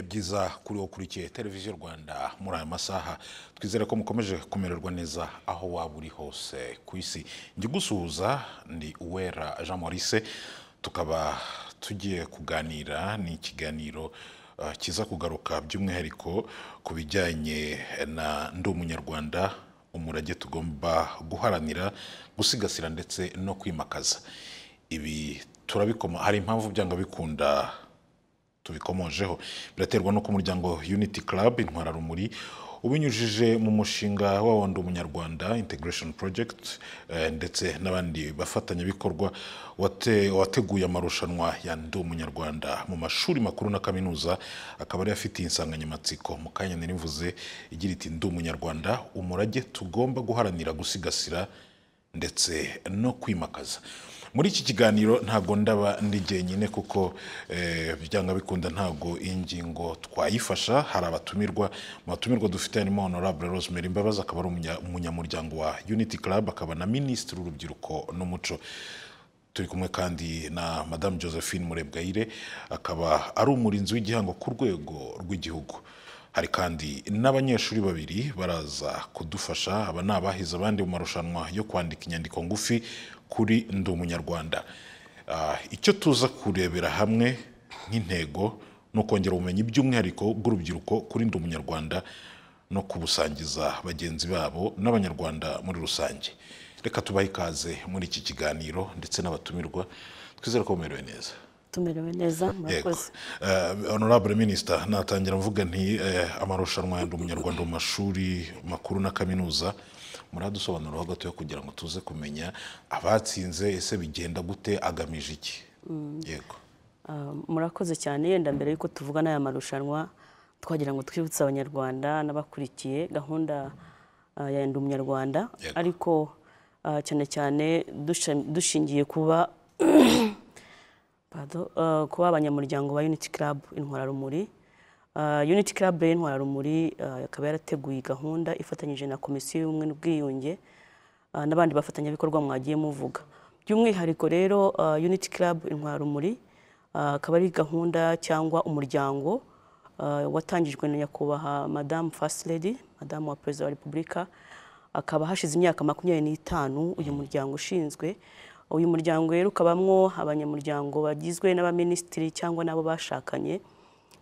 byiza kuri wo ukurikiye televiziyo rwanda muri aya masaha twizere ko mukomeje kumererwa neza aho waba uri hose ku isi njye gusuhuza ni uwera jean maurice tukaba tugiye kuganira ni ikiganiro eh, kiza kugaruka by'umwihariko ku bijyanye na ndi umunyarwanda umurage tugomba guharanira gusigasira ndetse no kwimakaza ibi turabikoma hari impamvu byanga bikunda tubikomojeho biraterwa n'uko umuryango unity club intwara rumuri ubinyujije mu mushinga wa wundi umunyarwanda integration project eh, ndetse n'abandi bafatanyabikorwa wate- wateguye amarushanwa ya ndi umunyarwanda mu mashuri makuru na kaminuza akaba ariyo afitiye insanganyamatsiko mu kanya nari mvuze igira iti ndi umunyarwanda umurage tugomba guharanira gusigasira ndetse no kwimakaza muri iki kiganiro ntabwo ndaba ndi jyenyine kuko eh, byanga bikunda ntabwo iyi ngingo twayifasha hari abatumirwa mu batumirwa dufite harimo honorable rosemary imbabazi akaba ari umunya- umunyamuryango wa unity club akaba na minisitiri w'urubyiruko n'umuco turi kumwe kandi na madamu josephine murebwayire akaba ari umurinzi w'igihango ku rwego rw'igihugu hari kandi n'abanyeshuri babiri baraza kudufasha aba ni abahize abandi mu marushanwa yo kwandika inyandiko ngufi kuri ndi umunyarwanda Ah, icyo tuza kurebera hamwe nk'intego ni ukongera ubumenyi by'umwihariko bw'urubyiruko kuri ndi umunyarwanda no kubusangiza bagenzi babo n'abanyarwanda muri rusange reka tubahe ikaze muri iki kiganiro ndetse n'abatumirwa twizere ko bamerewe neza tumerewe neza Yego. murakoze Eh, honorable minister natangira mvuga nti eh, amarushanwa ya ndi umunyarwanda mu mashuri makuru na kaminuza muradusobanuraho gatoya kugira ngo tuze kumenya abatsinze ese bigenda gute agamije iki yego Ah, murakoze cyane yenda mbere y'uko tuvuga n'aya marushanwa twagira ngo twibutse abanyarwanda n'abakurikiye gahunda ah, ya ndi umunyarwanda Yego. ariko ah, cyane cyane dusha- dushingiye kuba Pardon, eh, kuba abanyamuryango ba unity club intwararumuri Eh, unity club y'intwararumuri eh, ikaba yarateguye gahunda ifatanyije na komisiyo y'ubumwe n'ubwiyunge eh, n'abandi bafatanyabikorwa mwagiye muvuga by'umwihariko rero eh, unity club intwararumuri eh, akaba ari gahunda cyangwa umuryango eh, watangijwe na nyakubahwa madamu first lady madamu wa perezida wa repubulika akaba hashize imyaka makumyabiri n'itanu uyu muryango ushinzwe uyu muryango rero ukabamwo abanyamuryango bagizwe n'abaminisitiri cyangwa n'abo bashakanye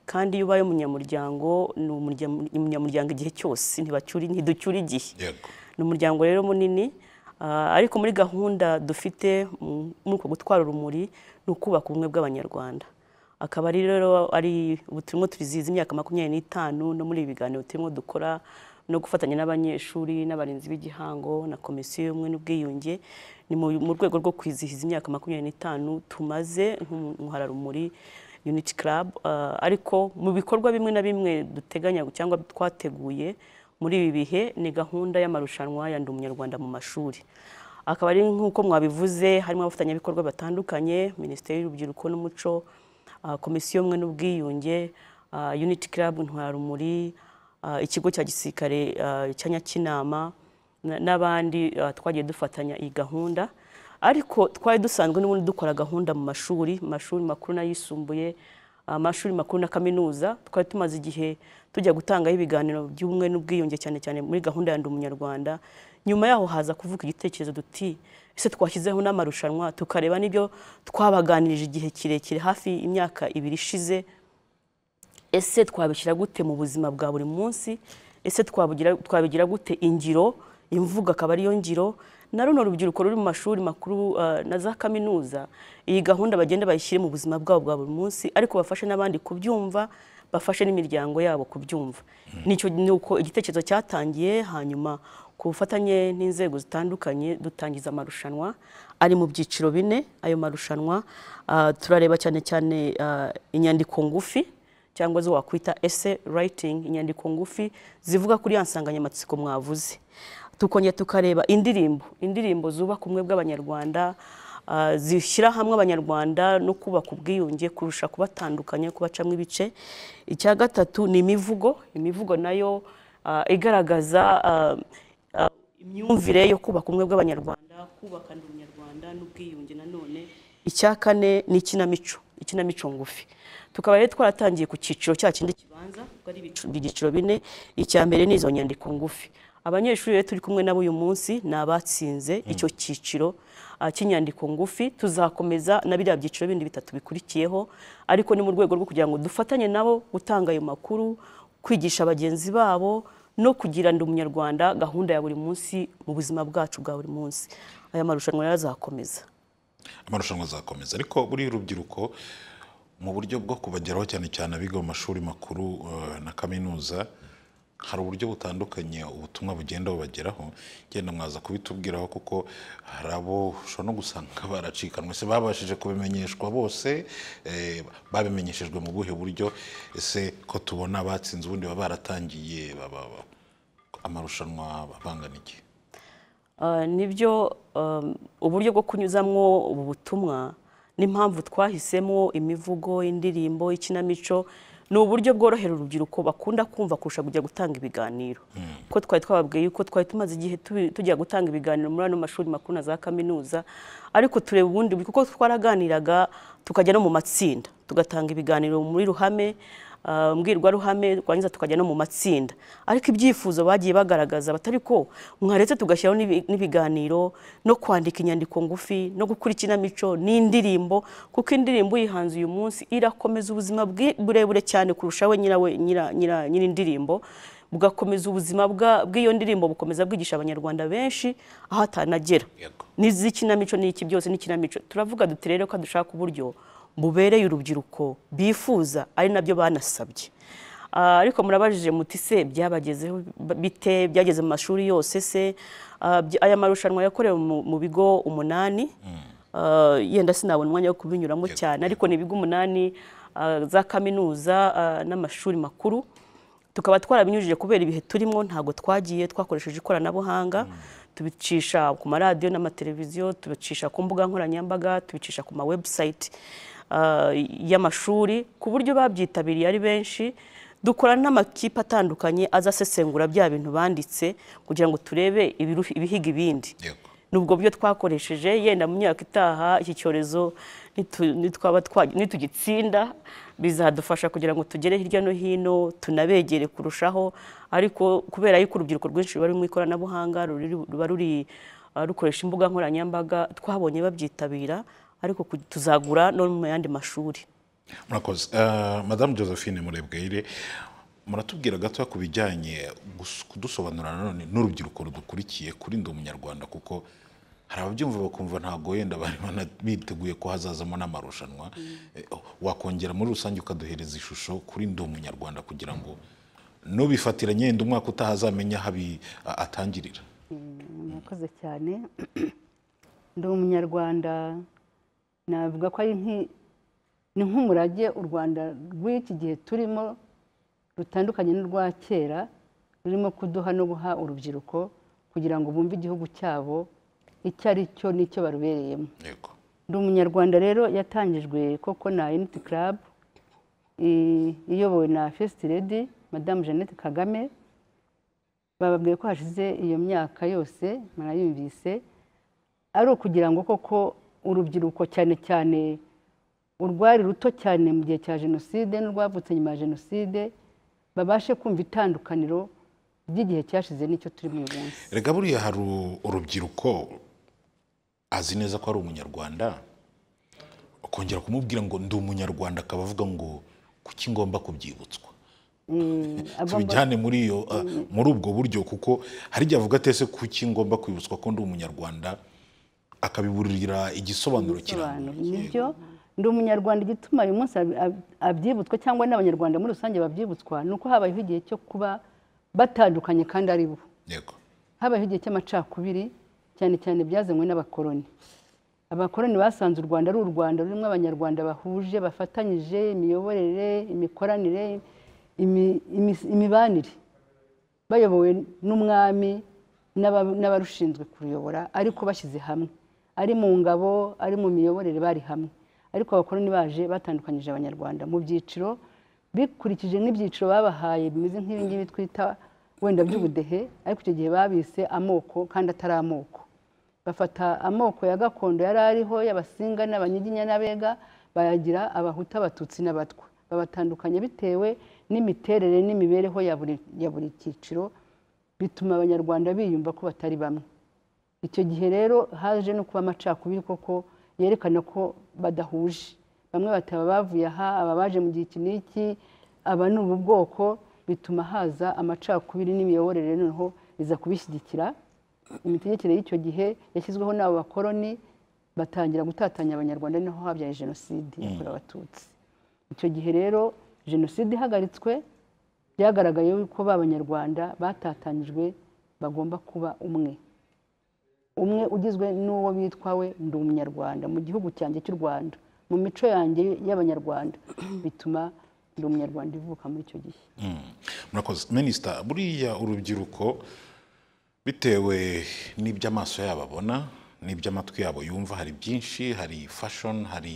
kandi iyo ubaye umunyamuryango ni umunyamur- umunyamuryango igihe cyose ntibacyuri ntiducyura igihe yego ni umuryango rero munini ah, ariko muri gahunda dufite mu- muri uko gutwara urumuri ni ukubaka ubumwe bw'abanyarwanda akaba ari rero ari ubu turimo turizihiza imyaka makumyabiri n'itanu no muri ibi biganiro turimo dukora no gufatanya n'abanyeshuri n'abarinzi b'igihango na komisiyo y'ubumwe n'ubwiyunge ni mu mu rwego rwo kwizihiza imyaka makumyabiri n'itanu tumaze nk'umuhararumuri unity club ah, ariko mu bikorwa bimwe na bimwe duteganya cyangwa twateguye muri ibi bihe ni gahunda y'amarushanwa ya ndi umunyarwanda mu mashuri akaba ari nk'uko mwabivuze harimo abafatanyabikorwa batandukanye minisiteri y'urubyiruko n'umuco ah, komisiyo y'ubumwe n'ubwiyunge ah, unity club intwararumuri ah, ikigo cya gisirikare ah, cya nyakinama na- n'abandi ah, twagiye dufatanya iyi gahunda ariko twari dusanzwe n'ubundi dukora gahunda mu mashuri mu mashuri makuru n'ayisumbuye amashuri makuru na kaminuza twari tumaze igihe tujya gutangaho ibiganiro by'ubumwe n'ubwiyunge cyane cyane muri gahunda ya ndi umunyarwanda nyuma yaho haza kuvuka igitekerezo duti ese twashyizeho n'amarushanwa tukareba n'ibyo twabaganirije igihe kirekire hafi imyaka ibiri ishize ese twabishyira gute mu buzima bwa buri munsi ese twabugira- twabigira gute ingiro imvugo akaba ariyo ngiro na runo rubyiruko ruri mu mashuri makuru eh, na za kaminuza iyi gahunda bagenda bayishyire mu buzima bwabo bwa buri munsi ariko bafashe n'abandi kubyumva bafashe n'imiryango yabo kubyumva nicyo ni uko igitekerezo cyatangiye hanyuma ku bufatanye n'inzego zitandukanye dutangiza amarushanwa ari mu byiciro bine ayo marushanwa ah, turareba cyane cyane ah, inyandiko ngufi cyangwa zo wakwita ese writing inyandiko ngufi zivuga kuri ya nsanganyamatsiko mwavuze tukongera tukareba indirimbo indirimbo zubaka ubumwe bw'abanyarwanda ah, zishyira hamwe abanyarwanda no kubaka ubwiyunge kurusha kubatandukanya kubacamo ibice icya gatatu ni imivugo imivugo nayo ah, igaragaza ah, ah, imyumvire yo kubaka ubumwe bw'abanyarwanda kubaka ndi umunyarwanda n'ubwiyunge nanone icya kane ni ikinamico ikinamico ngufi tukaba rero twaratangiye ku cyiciro cya kindi kibanza ubwo ari ibicu- ibyiciro bine icya mbere ni izo nyandiko ngufi abanyeshuri rero turi kumwe nabo uyu munsi ni abatsinze icyo cyiciro ah, cy'inyandiko ngufi tuzakomeza na biriya byiciro bindi bitatu bikurikiyeho ariko ni mu rwego rwo kugira ngo dufatanye nabo gutanga ayo makuru kwigisha bagenzi babo no kugira ndi umunyarwanda gahunda ya buri munsi mu buzima bwacu bwa buri munsi aya marushanwa rero azakomeza amarushanwa azakomeza ariko buri rubyiruko mu buryo bwo kubageraho cyane cyane abiga mu mashuri makuru eh, na kaminuza hari uburyo butandukanye ubutumwa bugenda bubageraho genda mwaza kubitubwiraho kuko hari abo ushobora no gusanga baracikanwe se babashije kubimenyeshwa bose eh, babimenyeshejwe mu buhe buryo ese ko tubona abatsinze ubundi baba baratangiye baba- baba- amarushanwa bangana iki Ah, nibyo um, uburyo bwo kunyuzamwo ubu butumwa n'impamvu twahisemo imivugo indirimbo ikinamico ni uburyo bworohera urubyiruko bakunda kumva kurusha kujya gutanga ibiganiro kuko twari twababwiye yuko twari tumaze igihe tubi- tujya gutanga ibiganiro muri ano mashuri makuru na za kaminuza ariko tureba ubundi buryo kuko twaraganiraga tukajya no mu matsinda tugatanga ibiganiro muri ruhame ah, mbwirwaruhame twangiza tukajya no mu matsinda ariko ibyifuzo bagiye bagaragaza batari ko mwaretse tugashyiraho n'ibi- n'ibiganiro no kwandika inyandiko ngufi no gukora ikinamico n'indirimbo kuko indirimbo uyihanze uyu munsi irakomeza ubuzima bwi- burebure cyane kurusha we nyirawe nyira- nyira- nyir'indirimbo bugakomeza ubuzima bwa- bw'iyo ndirimbo bukomeza bwigisha abanyarwanda benshi aho atanagera Yego. n'iz'ikinamico n'iki byose n'ikinamico turavuga duti rero ko dushaka uburyo bubereye urubyiruko bifuza ari nabyo banasabye Ah, ariko murabajije muti se byabagezeho bite byageze mu mashuri yose se Ah, by- aya marushanwa yakorewe mu mu bigo umunani Ah, yenda sinabona umwanya wo kubinyuramo cyane ariko ni ibigo umunani ah, za kaminuza ah, n'amashuri makuru tukaba twarabinyujije kubera ibihe turimo ntabwo twagiye twakoresheje ikoranabuhanga tubicisha ku maradiyo n'amateleviziyo tubicisha ku mbuga nkoranyambaga tubicisha ku ma website ah, y'amashuri ku buryo babyitabiriye ari benshi dukorana n'amakipe atandukanye azasesengura bya bintu banditse kugira ngo turebe ibiru- ibihiga ibindi yego nubwo buryo twakoresheje yenda mu myaka itaha iki cyorezo nitu- nitwaba twa- nitugitsinda bizadufasha kugira ngo tugere hirya no hino tunabegere kurushaho ariko kubera yuko urubyiruko rwinshi ruba ruri mu ikoranabuhanga ruri- ruba ruri uh, rukoresha imbuga nkoranyambaga twabonye babyitabira ariko ku- tuzagura no mu yandi mashuri murakoze Eh, madamu josephine murebweyire muratubwira gato ku bijyanye gus- kudusobanurira nanone n'urubyiruko rudukurikiye kuri ndi umunyarwanda kuko hari ababyumva bakumva ntabwo wenda bari bana- biteguye ko hazazamo n'amarushanwa Eh, wakongera muri rusange ukaduhereza ishusho kuri ndi umunyarwanda kugira ngo n'ubifatiranye yenda umwaka utaha azamenye aho abi- a- atangirira murakoze cyane ndi umunyarwanda navuga ko ari nki- ni nk'umurage u rwanda rw'iki gihe turimo rutandukanye n'urwa kera rurimo kuduha no guha urubyiruko kugira ngo bumve igihugu cyabo icyo ari cyo n'icyo barubereyemo yego ndi umunyarwanda rero yatangijwe koko na unity club i- iyobowe na first lady madamu jeannette kagame bababwiye ko hashize iyo myaka yose murayumvise ari ukugira ngo koko urubyiruko cyane cyane urwari ruto cyane mu gihe cya jenoside n'urwavutse nyuma ya jenoside babashe kumva itandukaniro ry'igihe cyashize n'icyo turimo uyu munsi rega buriya hari u- urubyiruko azi neza ko ari umunyarwanda ukongera kumubwira ngo ndi umunyarwanda akaba avuga ngo kuki ngomba kubyibutswa Eh, agomba- tubijyane muri iyo uh, muri ubwo buryo kuko hari igihe avuga ati ese kuki ngomba kwibutswa ko ndi umunyarwanda akabiburira igisobanuro bisobanuro kirambuye nibyo ndi umunyarwanda igituma uyu munsi ab- ab- abyibutswa cyangwa n'abanyarwanda muri rusange babyibutswa ni uko habayeho igihe cyo kuba batandukanye kandi ari bo yego habayeho igihe cy'amacakubiri cyane cyane byazanywe n'abakoloni abakoloni basanze u rwanda ari u rwanda rurimo abanyarwanda bahuje bafatanyije imiyoborere imikoranire imi- imi- imibanire bayobowe n'umwami n'aba- n'abashinzwe kuruyobora ariko bashyize hamwe ari mu ngabo ari mu miyoborere bari hamwe ariko abakoloni baje batandukanyije abanyarwanda mu byiciro bikurikije n'ibyiciro babahaye bimeze nk'ibingibi twita wenda by'ubudehe ariko icyo gihe babise amoko kandi atari amoko bafata amoko ya gakondo yari ariho y'abasinga n'abanyiginya n'abega bayagira abahutu abatutsi n'abatwa babatandukanya bitewe n'imiterere n'imibereho ya buri ya buri cyiciro bituma abanyarwanda biyumva ko batari bamwe icyo gihe rero haje no kuba amacakubiri koko yerekana ko badahuje bamwe bataba bavuye aha aba baje mu gihe iki n'iki aba ni ubu bwoko bituma haza amacakubiri n'imiyoborere noneho iza kubishyigikira imitegekere y'icyo gihe yashyizweho n'abo bakoroni batangira gutatanya abanyarwanda naho habyaye jenoside yakorewe abatutsi icyo gihe rero jenoside ihagaritswe byagaragaye ko ba banyarwanda batatanyijwe bagomba kuba umwe umwe ugizwe n'uwo bitwawe ndi umunyarwanda mu gihugu cyanjye cy'u rwanda mu mico yanjye y'abanyarwanda bituma ndi umunyarwanda ivuka muri icyo gihe murakoze minisita buriya urubyiruko bitewe n'ibyo amaso yabo abona n'ibyo amatwi yabo yumva hari byinshi hari fashoni hari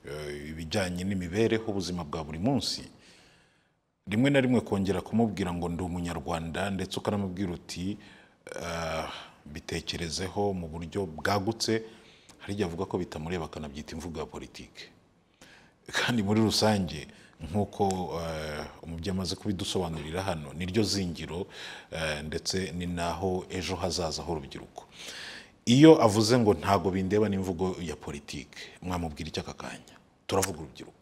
eh, ibijyanye n'imibereho ubuzima bwa buri munsi rimwe na rimwe kongera kumubwira ngo ndi umunyarwanda ndetse ukanamubwira uti "Ah, bitekerezeho mu buryo bwagutse hari igihe avuga ko bitamureba akanabyita imvugo ya politike kandi muri rusange nk'uko eh, umubyeyi amaze kubidusobanurira hano niryo zingiro eh, ndetse ni naho ejo hazaza h'urubyiruko iyo avuze ngo ntago bindeba n'imvugo ya politike mwamubwira iki aka kanya turavuga urubyiruko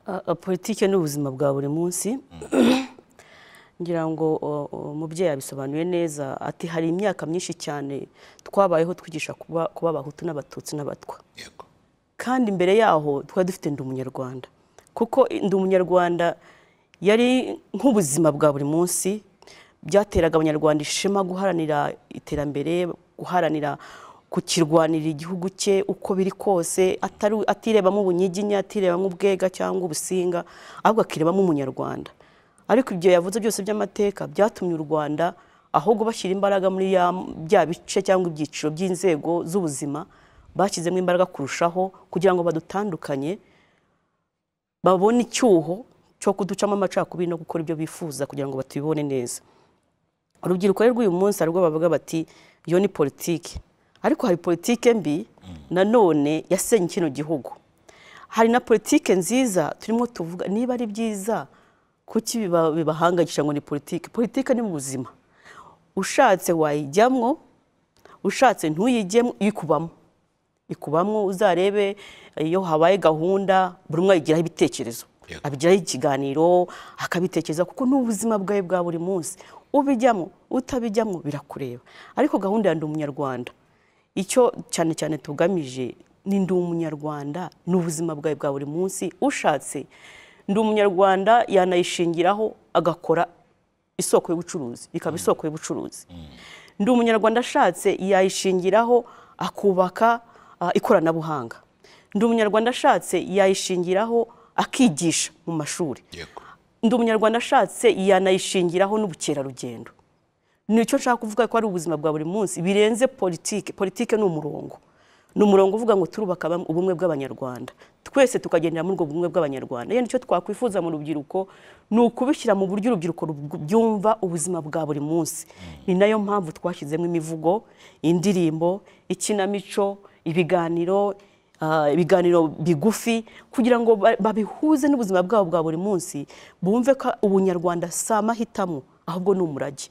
A- a- politike ni ubuzima bwa buri munsi ngira ngo o- o, umubyeyi yabisobanuye neza ati hari imyaka myinshi cyane twabayeho twigisha kuba kuba abahutu n'abatutsi n'abatwa yego kandi mbere yaho twari dufite ndi umunyarwanda kuko ndi umunyarwanda yari nk'ubuzima bwa buri munsi byateraga abanyarwanda ishema guharanira iterambere guharanira kukirwanira igihugu cye uko biri kose atari atirebamo ubunyiginya atirebamo ubwega cyangwa ubusinga ahubwo akirebamo umunyarwanda ariko ibyo yavuze byose by'amateka byatumye u rwanda ahubwo bashyira imbaraga muri ya- bya bice cyangwa ibyiciro by'inzego z'ubuzima bashyizemo imbaraga kurushaho kugira ngo badutandukanye babone icyuho cyo kuducamo amacakubiri no gukora ibyo bifuza kugira ngo batubibone neza urubyiruko rero rw'uyu munsi hari ubwo bavuga bati iyo ni politiki ariko hari politiki mbi nanone yasenye kino gihugu hari na politiki nziza turimo tuvuga niba ari byiza kuki biba- bibahangagisha ngo ni politiki politiki ni mu buzima ushatse wayijyamwo ushatse ntuyijyemo ikubamo ikubamo uzarebe iyo habaye gahunda buri umwe ayigiraho ibitekerezo Yego. abigiraho ikiganiro akabitekereza kuko ni ubuzima bwawe bwa buri munsi ubijyamo utabijyamo birakureba ariko gahunda ya ndi umunyarwanda icyo cyane cyane tugamije ni ndi umunyarwanda ni ubuzima bwawe bwa buri munsi ushatse ndi umunyarwanda yanayishingiraho agakora isoko y'ubucuruzi ikaba isoko y'ubucuruzi ndi umunyarwanda ashatse yayishingiraho akubaka ah, ikoranabuhanga ndi umunyarwanda ashatse yayishingiraho akigisha mu mashuri yego ndi umunyarwanda ashatse yanayishingiraho n'ubukerarugendo nicyo nshaka kuvuga ko ari ubuzima bwa buri munsi birenze politike politike ni umurongo ni umurongo uvuga ngo turubaka bam- ubumwe bw'abanyarwanda twese tukagendera muri ubwo bumwe bw'abanyarwanda rero icyo twakwifuza mu rubyiruko ni ukubishyira mu buryo urubyiruko rub- byumva ubuzima bwa buri munsi ni nayo mpamvu twashyizemo imivugo indirimbo ikinamico ibiganiro ah, ibiganiro bigufi kugira ngo ba- babihuze n'ubuzima bwabo bwa buri munsi bumve ko ubunyarwanda si amahitamo ahubwo ni umurage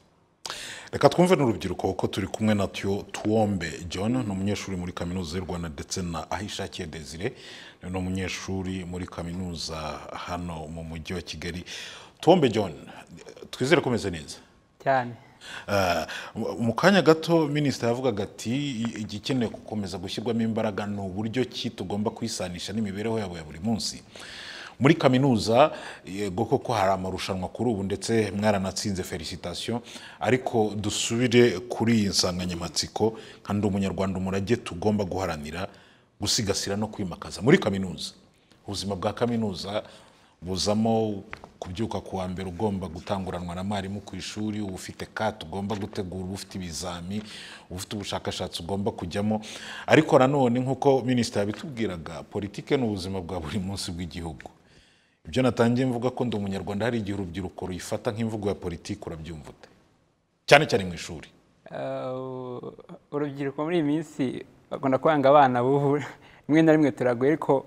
reka twumve n'urubyiruko kuko turi kumwe natyo tuwombe john ni umunyeshuri muri kaminuza y'u rwanda ndetse na ahishakiye desire ni umunyeshuri muri kaminuza hano mu mujyi wa kigali tuwombe john twizere ko umeze neza cyane Eh, mu- mu kanya gato minisita yavugaga ati "I- igikenewe gukomeza gushyirwamo imbaraga ni uburyo ki tugomba kwisanisha n'imibereho yabo ya buri munsi muri kaminuza yego koko hari amarushanwa kuri ubu ndetse mwaranatsinze felicitation ariko dusubire kuri iyi nsanganyamatsiko nka ndi umunyarwanda umurage tugomba guharanira gusigasira no kwimakaza muri kaminuza ubuzima bwa kaminuza buzamo kubyuka ku wa mbere ugomba gutanguranwa na mwarimu ku ishuri uba ufite kate ugomba gutegura uba ufite ibizami uba ufite ubushakashatsi ugomba kujyamo ariko nanone nk'uko minisita yabitubwiraga politike ni ubuzima bwa buri munsi bw'igihugu ibyo natangiye mvuga ko ndi umunyarwanda hari igihe urubyiruko ruyifata nk'imvugo ya politiki urabyumva ute cyane cyane mu ishuri Uh, urubyiruko muri iyi minsi bakunda kwanga abana bubu rimwe na rimwe turagoye ariko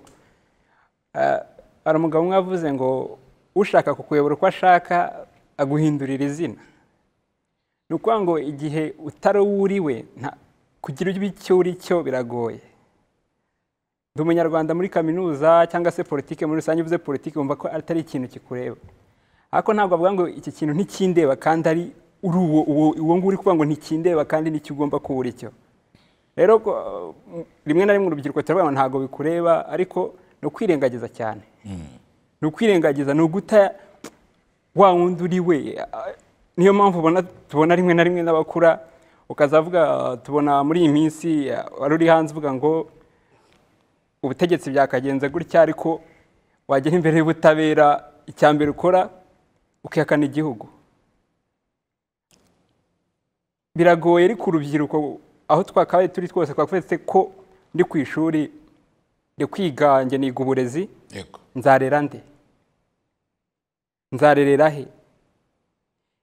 Ah, hari umugabo umwe wavuze ngo ushaka kukuyobora uko ashaka aguhindurira izina ni ukuvuga ngo igihe utari uwo uri we nta- kugira icyo uri cyo biragoye ndi umunyarwanda muri kaminuza cyangwa se politiki muri rusange uvuze politiki wumva ko atari ikintu kikureba ariko ntabwo avuga ngo iki kintu ntikindeba kandi ari uri uwo uwo uwo nguwo uri kuvuga ngo ntikindeba kandi nicyo ugomba kuba uri cyo rero ko, uh, rimwe na rimwe urubyiruko turavuga ngo ntabwo bikureba ariko ni ukwirengagiza cyane ni ukwirengagiza ni uguta wa wundi uri we ah, niyo mpamvu ubona tubona rimwe na rimwe n'abakura ukazavuga ah, tubona muri iyi minsi ah, wari uri hanze uvuga ngo ubutegetsi byakagenze gutya ariko wagera imbere y'ubutabera icya mbere ukora ukihakana igihugu biragoye ariko urubyiruko aho twakabaye turi twose twakweretse ko ndi ku ishuri ndi kwiga njye niga uburezi yego nzarera nde nzarerera he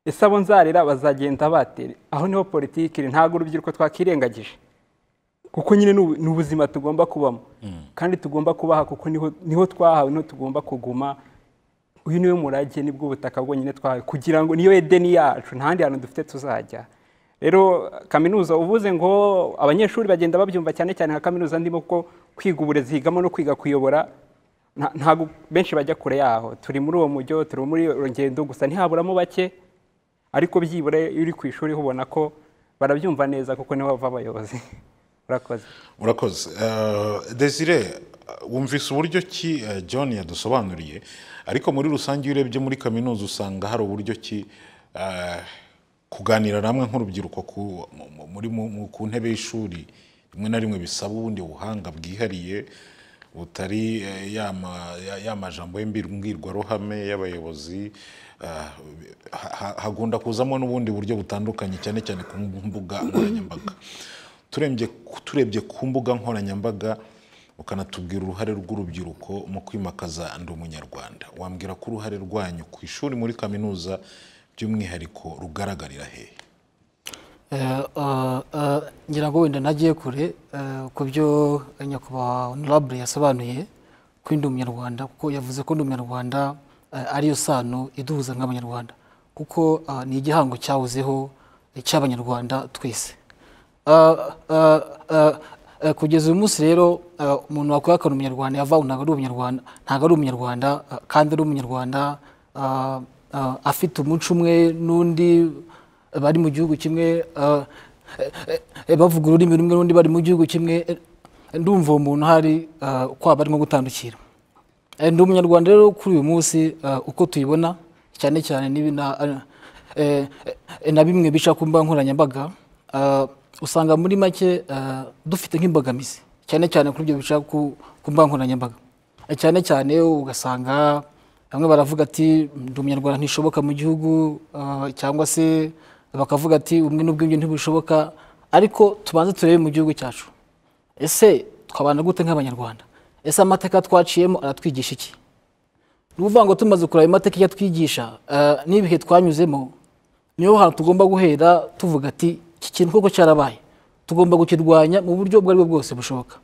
ese abo nzarera bazagenda batera aho niho politiki iri ntabwo urubyiruko twakirengagije kuko nyine ni ubu- ni ubuzima tugomba kubamo kandi tugomba kubaha kuko niho niho twahawe niho tugomba kuguma uyu niwe murage nibwo butaka bwonyine twahawe kugira ngo niyo edeni yacu nta handi hantu dufite tuzajya rero kaminuza uvuze ngo abanyeshuri bagenda babyumva cyane cyane nka kaminuza ndimo kuko kwiga uburezi higamo no kwiga kuyobora nta- ntabwo benshi bajya kure yaho turi muri uwo mujyo turi muri iyo ngendo gusa ntihaburamo bake ariko byibura iyo uri ku ishuri ubona ko barabyumva neza kuko niho bava abayobozi urakoze murakoze Eh, desire wumvise uburyo ki eh, john yadusobanuriye ariko muri rusange iyo urebye muri kaminuza usanga hari uburyo ki eh, kuganira namwe nk'urubyiruko ku- mu- mu- muri mu- mu- ku ntebe y'ishuri rimwe na rimwe bisaba ubundi buhanga bwihariye butari eh, ya ma- ya- ya majambo y'imbir- mbwirwaruhame y'abayobozi eh, ha- ha- hagunda kuzamo n'ubundi buryo butandukanye cyane cyane ku mbuga nkoranyambaga turebye turebye ku mbuga nkoranyambaga ukanatubwira uruhare rw'urubyiruko mu kwimakaza ndi umunyarwanda wambwira ko uruhare rwanyu ku ishuri muri kaminuza by'umwihariko rugaragarira he Eh, eh, eh, ngira ngo wenda nagiye kure eh, ku byo nyakubahwa honorable yasobanuye ko ndi umunyarwanda kuko yavuze ko ndi umunyarwanda eh, ariyo sano iduhuza nk'abanyarwanda kuko eh, ni igihango cyahozeho eh, cy'abanyarwanda twese Eh, eh, eh, eh, kugeza uyu munsi rero eh, umuntu wakwihakana umunyarwanda yava ubu ntabwo ari umunyarwanda ntabwo ari umunyarwanda eh, kandi ari umunyarwanda eh, eh, afite umuco umwe n'undi bari mu gihugu kimwe ah, eh, eh, bavuga ururimi rumwe n'undi bari mu gihugu kimwe eh, ndumva uwo muntu hari ah, kwaba arimo gutandukira Eh, ndi umunyarwanda rero kuri uyu munsi ah, uko tuyibona cyane cyane n'ibi na- ah, eh, eh, na bimwe bica ku mbuga nkoranyambaga ah, usanga muri make ah, dufite nk'imbogamizi cyane cyane kuri ibyo bica ku ku mbuga nkoranyambaga Eh, cyane cyane ugasanga bamwe baravuga ati ndi umunyarwanda ntishoboka mu gihugu ah, cyangwa se bakavuga ati ubumwe n'ubwiyunge ntibushoboka ariko tubanze turebe mu gihugu cyacu ese twabana gute nk'abanyarwanda ese amateka twaciyemo aratwigisha iki ni ukuvuga ngo tumaze kureba amateka icyo atwigisha eh, n'ibihe twanyuzemo niho hantu tugomba guhera tuvuga ati iki kintu koko cyarabaye tugomba kukirwanya mu buryo ubwo aribwo bwose bushoboka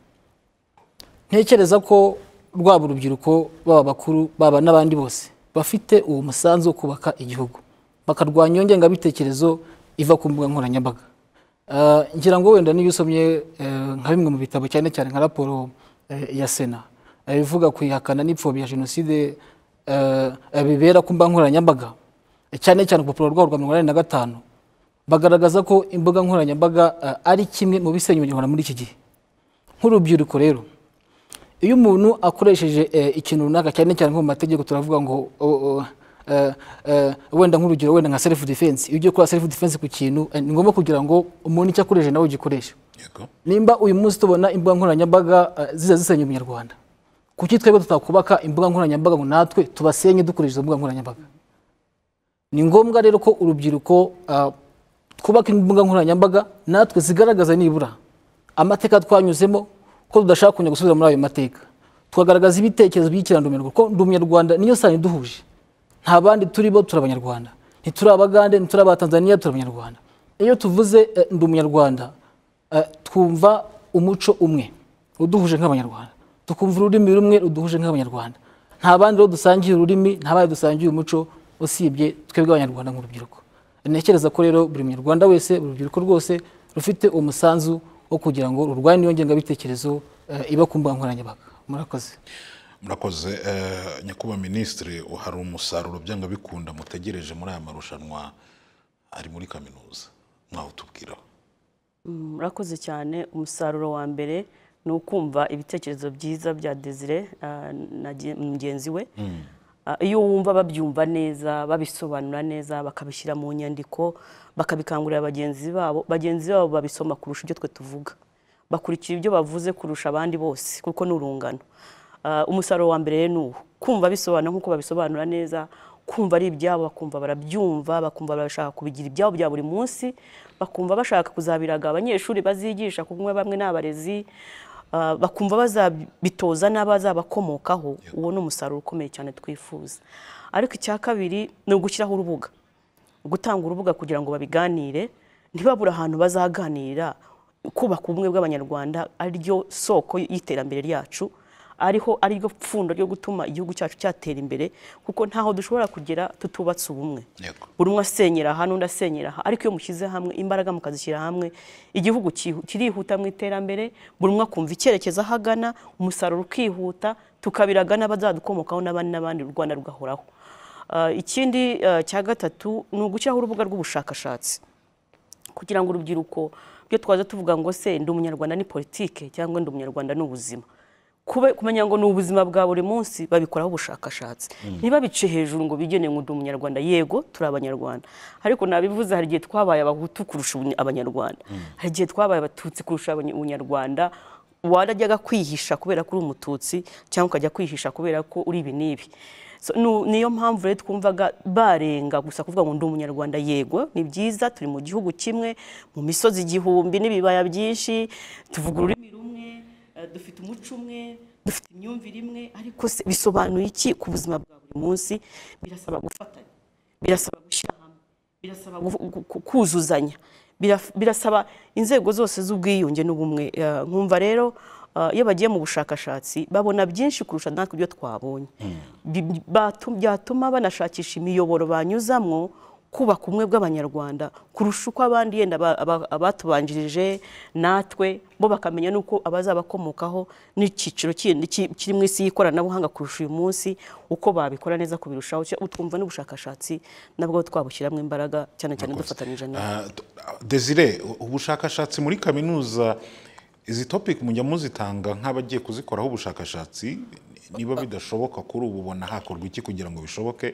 ntekereza ko rwaba urubyiruko baba abakuru baba n'abandi bose bafite uwo musanzu wo kubaka igihugu bakarwanya iyo ngengabitekerezo iva ku mbuga nkoranyambaga Eh, ngira ngo wenda niyo usomye eh, nka bimwe mu bitabo cyane cyane nka raporo eh, ya sena eh, ivuga ku ihakana n'ipfobya jenoside eh, eh, bibera ku mbuga nkoranyambaga eh, cyane cyane ku rupapuro rwabo rwa mirongo inani na gatanu bagaragaza ko imbuga nkoranyambaga eh, ari kimwe mu bisenya umunyarwanda muri iki gihe nk'urubyiruko rero iyo umuntu akoresheje eh, ikintu runaka cyane cyane nko mu mategeko turavuga ngo o- o- eh, eh, wenda nk'urugero wenda nka self defense iyo ugiye gukora self defense ku kintu eh, ni ngombwa kugira ngo umuntu icyo akoresheje nawe ugikoreshe yego nimba uyu munsi tubona imbuga nkoranyambaga eh, ziza zisenya umunyarwanda kuki twebwe tutakubaka imbuga nkoranyambaga ngo natwe tubasenye dukoresheje izo mbuga nkoranyambaga ni ngombwa rero ko urubyiruko ah, twubaka imbuga nkoranyambaga natwe zigaragaza nibura amateka twanyuzemo ko tudashaka kongera gusubira muri ayo mateka tukagaragaza ibitekerezo by'ikiranga umunyarwanda kuko ndi umunyarwanda niyo sano iduhuje nta bandi turi bo turi abanyarwanda ntituri abagande ntituri abatanzaniya turi abanyarwanda iyo tuvuze eh, ndi umunyarwanda eh, twumva umuco umwe uduhuje nk'abanyarwanda tukumva ururimi rumwe ruduhuje nk'abanyarwanda nta bandi rero dusangiye ururimi nta bandi dusangiye umuco usibye twebwe abanyarwanda nk'urubyiruko ntekereza ko rero buri munyarwanda wese buri rubyiruko rwose rufite umusanzu wo kugira ngo rurwanye iyo ngengabitekerezo eh, iba ku mbuga nkoranyambaga murakoze murakoze eh, nyakubahwa minisitiri hari umusaruro byanga bikunda mutegereje muri aya marushanwa ari muri kaminuza mwawutubwiraho Mm, murakoze cyane umusaruro wa mbere ni ukumva ibitekerezo byiza bya desire ah, na gen- mugenzi we Ah, iyo wumva babyumva neza babisobanura neza bakabishyira mu nyandiko bakabikangurira bagenzi babo bagenzi babo babisoma kurusha ibyo twe tuvuga bakurikira ibyo bavuze kurusha abandi bose kuko ni urungano Ah, umusaruro wa mbere rero ni uwo kumva bisobanura nk'uko babisobanura neza kumva ari ibyabo bakumva barabyumva bakumva barashaka kubigira ibyabo bya buri munsi bakumva bashaka kuzabiraga abanyeshuri bazigisha kumwe bamwe ni abarezi ah, bakumva bazabitoza n'abazabakomokaho uwo ni umusaruro ukomeye cyane twifuza ariko icya kabiri ni ugushyiraho urubuga gutanga urubuga kugira ngo babiganire ntibabure ahantu bazaganirira kubaka ubumwe bw'abanyarwanda ariryo soko y'iterambere ryacu ariho ariryo pfundo ryo gutuma igihugu cyacu cyatera imbere kuko ntaho dushobora kugera tutubatse ubumwe Yego. buri umwe asenyera aha n'undi asenyera aha ariko iyo mushyize hamwe imbaraga mukazishyira hamwe igihugu cyihu- kirihuta mu iterambere buri umwe akumva icyerekezo aho agana umusaruro ukihuta tukabiraga n'abazadukomokaho n'abandi n'abandi u rwanda rugahoraho Ah, ikindi ah, cya gatatu ni ugushyiraho urubuga rw'ubushakashatsi kugira ngo urubyiruko ibyo twaza tuvuga ngo se ndi umunyarwanda ni politike cyangwa ndi umunyarwanda ni ubuzima Kube- kumenya ngo ni ubuzima bwa buri munsi babikoraho ubushakashatsi ntibabice hejuru ngo bigene ngo ndi umunyarwanda yego turi abanyarwanda ariko nabivuze hari igihe twabaye abahutu kurusha ubuny- abanyarwanda hari igihe twabaye abatutsi kurusha abany- ubunyarwanda warajyaga kwihisha kubera ko uri umututsi cyangwa ukajya kwihisha kubera ko uri ibi n'ibi So, nu- niyo mpamvu rero twumvaga barenga gusa kuvuga ngo ndi umunyarwanda yego ni byiza turi mu gihugu kimwe mu misozi igihumbi n'ibibaya byinshi tuvuga ururimi rumwe eh, dufite umuco umwe dufite imyumvire imwe ariko se bisobanuye iki ku buzima bwa buri munsi birasaba gufatanya birasaba gushyira hamwe birasaba gu- gu- ku- kuzuzanya Biraf- birasaba inzego zose z'ubwiyunge n'ubumwe Eh, nkumva rero eh, iyo bagiye mu bushakashatsi babona byinshi kurusha natwe ibyo twabonye Bi- batu- byatuma banashakisha imiyoboro banyuzamwo kubaka ubumwe bw'abanyarwanda kurusha uko abandi yenda aba- aba- abatubanjirije natwe bo bakamenya n'uko abazabakomokaho n'icyiciro kindi ki- kiri mu isi y'ikoranabuhanga kurusha uyu munsi uko babikora neza kubirushaho Cya- twumva n'ubushakashatsi nabwo twabushyiramo imbaraga cyane cyane dufatanyije na Ah, d- desire u- ubushakashatsi muri kaminuza izi topic mujya muzitanga nk'abagiye kuzikoraho ubushakashatsi niba bidashoboka kuri ubu ubona hakorwa iki kugira ngo bishoboke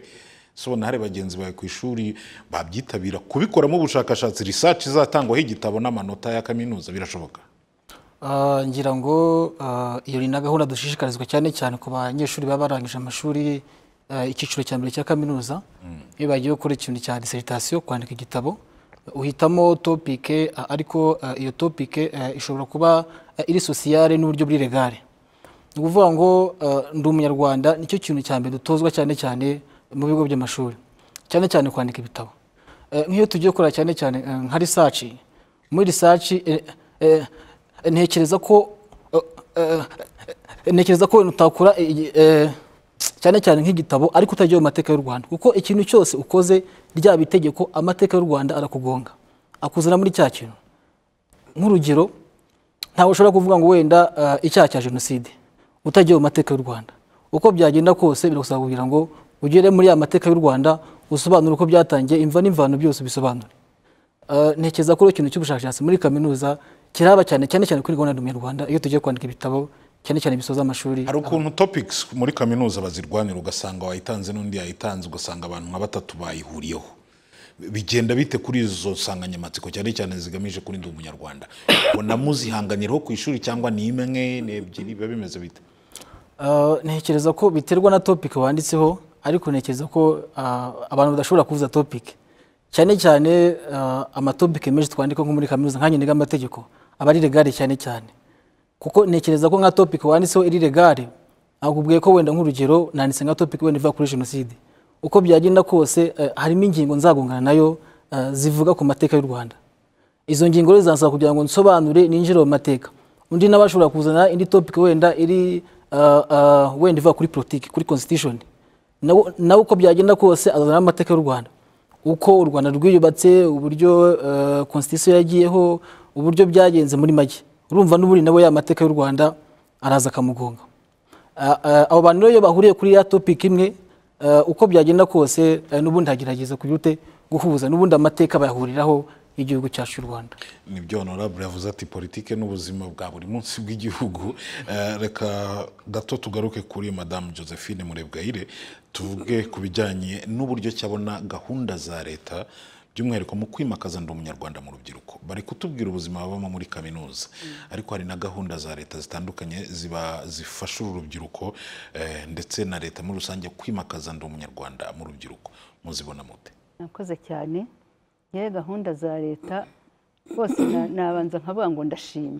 so ubona hari bagenzi bawe ku ishuri babyitabira kubikoramo ubushakashatsi research izatangwaho igitabo n'amanota ya kaminuza birashoboka Ah, ngira ngo ah, iyo ni na gahunda dushishikarizwa cyane cyane ku banyeshuri baba barangije amashuri ah, icyiciro cya mbere cya kaminuza iyo bagiye gukora ikintu cya dissertation kwandika igitabo uhitamo topike ariko ah, iyo topike ishobora kuba ah, iri sosiyale n'uburyo buri regare ni ukuvuga ngo ah, ndi umunyarwanda nicyo kintu cya mbere dutozwa cyane cyane mu bigo by'amashuri cyane cyane kwandika ibitabo Eh, nk'iyo tugiye gukora cyane cyane eh, nka research muri research eh, eh, ntekereza ko eh, eh, eh, ntekereza ko utakora igi- eh, cyane cyane nk'igitabo ariko utagiye mu mateka y'u Rwanda kuko ikintu cyose ukoze ryaba itegeko amateka y'u Rwanda arakugonga akuzana muri cya kintu nk'urugero ntawe ushobora kuvuga ngo wenda eh, icyaha cya jenoside utagiye mu mateka y'u rwanda uko byagenda kose biragusaba kugira ngo ugere muri ya mateka y'u rwanda usobanure uko byatangiye imva n'imvano byose ubisobanure Eh, ntekereza ko ikintu cy'ubushakashatsi muri kaminuza kiraba cyane cyane cyane kuri gahunda y'umunyarwanda iyo tugiye kwandika ibitabo cyane cyane bisoza amashuri hari ukuntu topics muri kaminuza bazirwanira ugasanga wayitanze n'undi yayitanze ugasanga abantu nka batatu bayihuriyeho bigenda bite kuri izo nsanganyamatsiko cyane cyane zigamije kurinda umunyarwanda ubona muzihanganiraho ku ishuri cyangwa ni imwe ni ebyiri biba bimeze bite Uh, ntekereza ko biterwa na topic wanditseho ariko ntekereza ko uh, abantu badashobora kuvuza topic cyane cyane uh, amatopike menshi twandika nko muri kaminuza nka ngenga amategeko aba ari legale cyane cyane kuko ntekereza ko nka topic wanditseho iri legale akubwiye ko wenda nk'urugero nanditse nka topic wenda ivuga kuri jenoside uko byagenda kose eh, harimo ingingo nzagongana nayo eh, zivuga ku mateka y'u Rwanda izo ngingo rero zansaba kugira ngo nsobanure ninjire mu mateka undi nawe ashobora kuzana indi topic wenda iri eh, ah, ah, wenda ivuga kuri politiki kuri constitution nawe nawe uko byagenda kose azana amateka y'u rwanda uko u rwanda rwiyubatse uburyo ah, constitution yagiyeho uburyo byagenze muri make urumva n'ubundi nawe ya mateka y'u rwanda araza akamugonga Ah, ah, abo bantu rero iyo bahuriye kuri ya topic imwe ah, uko byagenda kose ah, n'ubundi hagerageza kugira ute guhuza n'ubundi amateka bayahuriraho y'igihugu cyacu cy'u rwanda nibyo honorable yavuze ati politike n'ubuzima bwa buri munsi bw'igihugu Eh, reka gato tugaruke kuri madamu josephine murebwayire tuvuge ku bijyanye n'uburyo cyabona gahunda za leta by'umwihariko mu kwimakaza ndi umunyarwanda mu rubyiruko bari kutubwira ubuzima babamo muri kaminuza ariko hari na gahunda za leta zitandukanye ziba zifasha uru rubyiruko eh, ndetse na leta muri rusange kwimakaza ndi umunyarwanda mu rubyiruko muzibona mute nakoze cyane yewe gahunda za leta rwose na- nabanza nkavuga ngo ndashima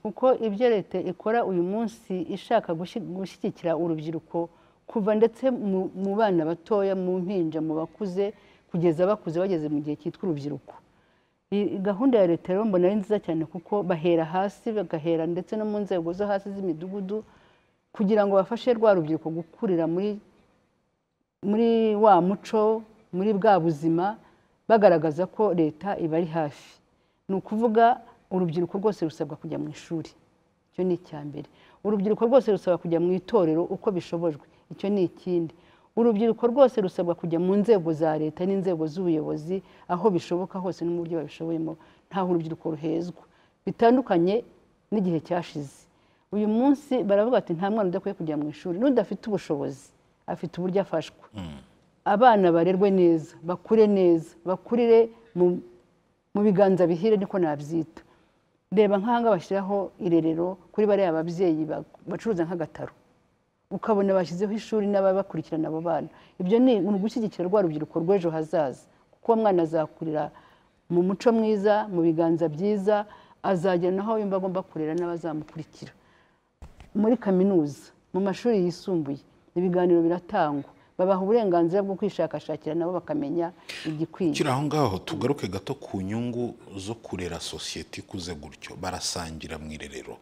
kuko ibyo leta ikora uyu munsi ishaka gushi- gushyigikira urubyiruko kuva ndetse mu- mu bana batoya mu mpinja mu bakuze kugeza bakuze bageze mu gihe cyitwa urubyiruko I- gahunda ya leta rero mbona ari nziza cyane kuko bahera hasi bagahera ndetse no mu nzego zo hasi z'imidugudu kugira ngo bafashe rwa rubyiruko gukurira muri muri wa muco muri bwa buzima bagaragaza ko leta ibari hafi ni ukuvuga urubyiruko rwose rusabwa kujya mu ishuri icyo ni icya mbere urubyiruko rwose rusabwa kujya mu itorero uko bishobojwe icyo ni ikindi urubyiruko rwose rusabwa kujya mu nzego za leta n'inzego z'ubuyobozi aho bishoboka hose no mu buryo babishoboyemo ntaho urubyiruko ruhezwa bitandukanye n'igihe cyashize uyu munsi baravuga ati nta mwana udakwiye kujya mu ishuri n'udafite ubushobozi afite uburyo afashwa abana barerwe neza bakure neza bakurire mu- mu biganza bihire niko nabyita reba nk'ahangaha bashyiraho irerero kuri bariya babyeyi ba- bacuruza nk'agataro ukabona bashyizeho ishuri n'ababakurikirana abo bana ibyo ni ugushyigikira rwa rubyiruko rw'ejo hazaza kuko uwo mwana azakurira mu muco mwiza mu biganza byiza azagera naho yumva agomba kurera n'abazamukurikira muri kaminuza mu mashuri yisumbuye ibiganiro biratangwa babaha uburenganzira bwo kwishakashakira nabo bakamenya igikwiye kiri aho ngaho tugaruke gato ku nyungu zo kurera sosiyete ikuze gutyo barasangira mu irerero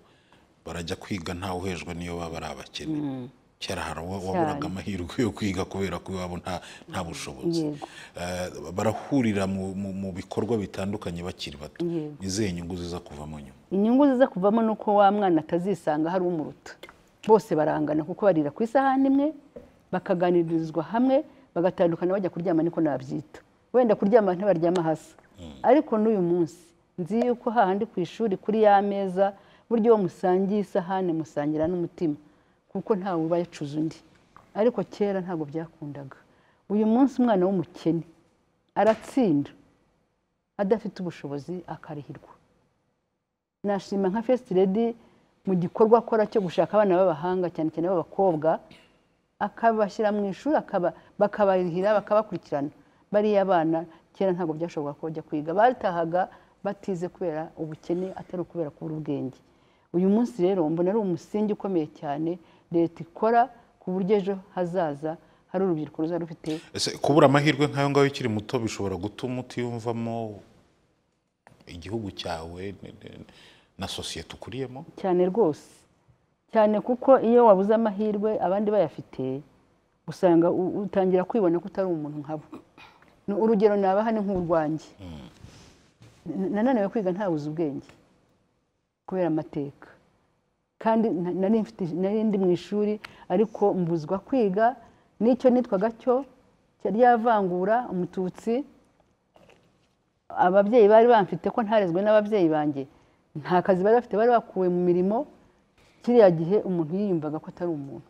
barajya kwiga ntawe uhejwe n'iyo baba ari abakene kera hari uwo waburaga amahirwe yo kwiga kubera ko iwabo nta nta bushobozi Yego. Eh, barahurira mu- mu mu bikorwa bitandukanye bakiri bato Yego. ni izihe nyungu ziza kuvamo nyuma inyungu ziza kuvamo ni uko wa mwana atazisanga hari umuruta bose barangana kuko barira ku isahani imwe bakaganirizwa hamwe bagatandukana bajya kuryama niko nabyita wenda kuryama ntibaryama hasi ariko n'uyu munsi nzi yuko hahandi ku ishuri kuri ya meza buryo uwo musangiye isahani musangira n'umutima kuko ntawe uba yacuze undi ariko kera ntabwo byakundaga uyu munsi umwana w'umukene aratsinda adafite ubushobozi akarihirwa nashima nka fesiti redi mu gikorwa akora cyo gushaka abana b'abahanga cyane cyane b'abakobwa akabashyira mu ishuri akaba bakabarihira bakabakurikirana bariya bana kera ntabwo byashoboka ko bajya kwiga batahaga batize kubera ubukene atari ukubera kubura ubwenge uyu munsi rero mbona ari umusingi ukomeye cyane leta ikora ku buryo ejo hazaza hari urubyiruko ruzaba rufite ese kubura amahirwe nk'ayo ngayo ukiri muto bishobora gutuma utiyumvamo igihugu cyawe n- n- na sosiyete ukuriyemo cyane rwose cyane kuko iyo wabuze amahirwe abandi bayafite usanga u- utangira kwibona ko utari umuntu nkabo Ni- urugero nabaha ni nk'urwanjye N- nananiwe kwiga ntabuze ubwenge kubera amateka kandi na- nari mfite- nari ndi mu ishuri ariko mbuzwa kwiga n'icyo nitwaga cyo cyari ryavangura umututsi ababyeyi bari bamfite ko ntarezwe n'ababyeyi banjye nta kazi bari bafite bari bakuwe mu mirimo kiriya gihe umuntu yiyumvaga ko atari umuntu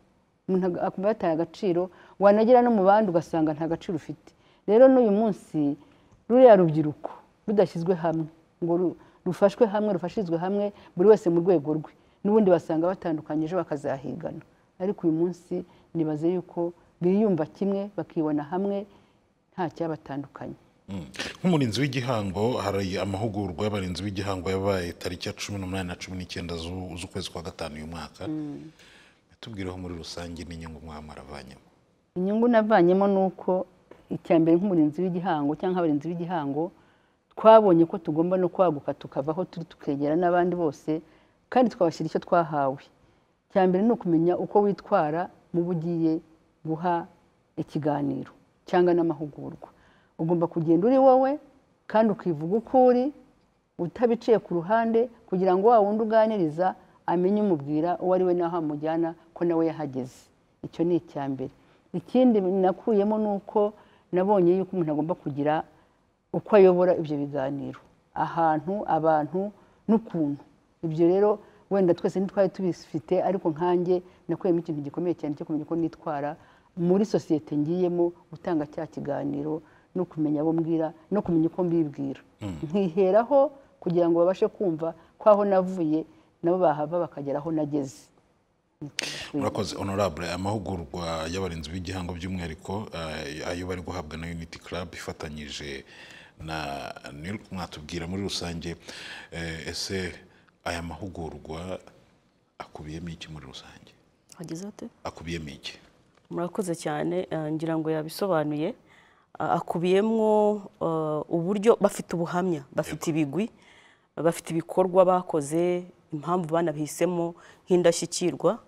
umuntu aga- akumva yataye agaciro wanagera no mu bandi ugasanga nta gaciro ufite rero n'uyu munsi ruriya rubyiruko rudashyizwe hamwe ngo ru- rufashwe hamwe rufashirizwe hamwe buri wese mu rwego rwe n'ubundi basanga batandukanye ejo bakazahigana ariko uyu munsi nibaze yuko biyumva kimwe bakibona hamwe nta cyabatandukanye Mm. nk'umurinzi w'igihango hari amahugurwa y'abarinzi b'igihango yabaye tariki ya cumi n'umunani na cumi n'icyenda zu- z'ukwezi kwa gatanu uyu mwaka tubwireho muri rusange n'inyungu mwaba mwaravanyemo inyungu navanyemo ni uko icya mbere nk'umurinzi w'igihango cyangwa abarinzi b'igihango twabonye ko tugomba no kwaguka tukava aho turi tukegera n'abandi bose kandi twabashyira icyo twahawe icya mbere ni ukumenya uko witwara mu bo ugiye guha ikiganiro cyangwa n'amahugurwa ugomba kugenda uri wowe kandi ukivuga uko uri utabiciye ku ruhande kugira ngo wa wundi uganiriza amenye umubwira uwo ari we n'aho amujyana ko nawe yahageze icyo ni icya mbere ikindi nakuyemo ni uko nabonye yuko umuntu agomba kugira uko ayobora ibyo biganiro ahantu abantu n'ukuntu ibyo rero wenda twese ntitwari tubifite ariko nkanjye nakuyemo ikintu gikomeye cyane cyo kumenya uko nitwara muri sosiyete ngiyemo gutanga cya kiganiro no kumenya abo mbwira no kumenya uko mbibwira nkiheraho kugira ngo babashe kumva ko aho navuye nabo bahava bakagera aho nageze murakoze honorable amahugurwa y'abarinzi b'igihango by'umwihariko eh, ayo bari guhabwa na unity club ifatanyije na nil mwatubwira muri rusange eh, ese aya mahugurwa akubiyemo iki muri rusange hagize hate akubiyemo iki murakoze cyane eh, ngira ngo yabisobanuye Ah, akubiyemo eh, uburyo bafite ubuhamya bafite ibigwi bafite ibikorwa bakoze impamvu banabihisemo nk'indashyikirwa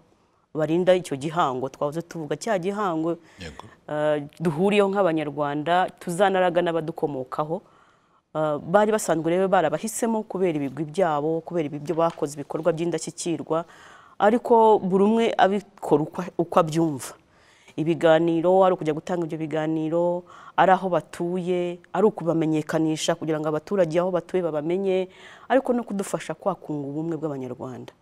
barinda icyo gihango twavuze tuvuga cya gihango yego eh, duhuriyeho nk'abanyarwanda tuzanaraga n'abadukomokaho Eh, bari basanzwe rero barabahisemo kubera ibigwi byabo kubera ibyo bakoze ibikorwa by'indashyikirwa ariko buri umwe abikora uko- uko abyumva ibiganiro ari ukujya gutanga ibyo biganiro ari aho batuye ari ukubamenyekanisha kugira ngo abaturage aho batuye babamenye ariko no kudufasha kwakunga ubumwe bw'abanyarwanda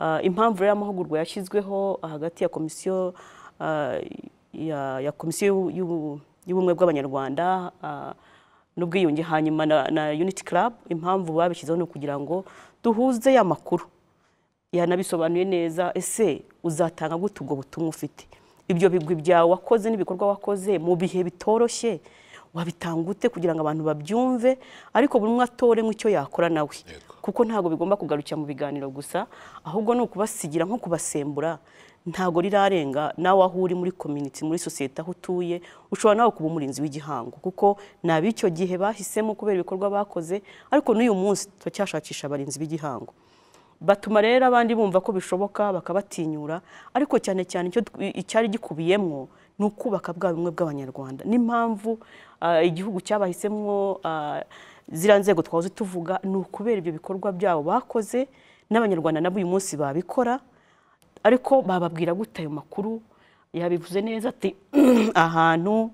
Ah, impamvu rero amahugurwa yashyizweho hagati ya komisiyo ah, ya- ya komisiyo y'u- y'ubu- y'ubumwe bw'abanyarwanda ah, n'ubwiyunge hanyuma na- na unity club impamvu babishyizeho ni ukugira ngo duhuze ya makuru yanabisobanuye neza ese uzatanga gute ubwo butumwa ufite ibyo bigwi byawe wakoze n'ibikorwa wakoze mu bihe bitoroshye wabitanga ute kugira ngo abantu babyumve ariko buri umwe atore nk'icyo yakora nawe Yego. kuko ntabwo bigomba kugarukira mu biganiro gusa ahubwo ni ukubasigira nko kubasembura ntabwo rirarenga nawe aho uri muri community muri sosiyete aho utuye ushobora nawe kuba umurinzi w'igihango kuko ni ab'icyo gihe bahisemo kubera ibikorwa bakoze ariko n'uyu munsi turacyashakisha abarinzi b'igihango batuma rero abandi bumva ko bishoboka bakabatinyura ariko cyane cyane icyo tw- icyari gikubiyemo ni ukubaka bwa bumwe bw'abanyarwanda n'impamvu ah, igihugu cyabahisemo ah, ziriya nzego twahoze tuvuga ni ukubera ibyo bikorwa byabo bakoze n'abanyarwanda nabo uyu munsi babikora ariko bababwira gute ayo makuru yabivuze neza ati ahantu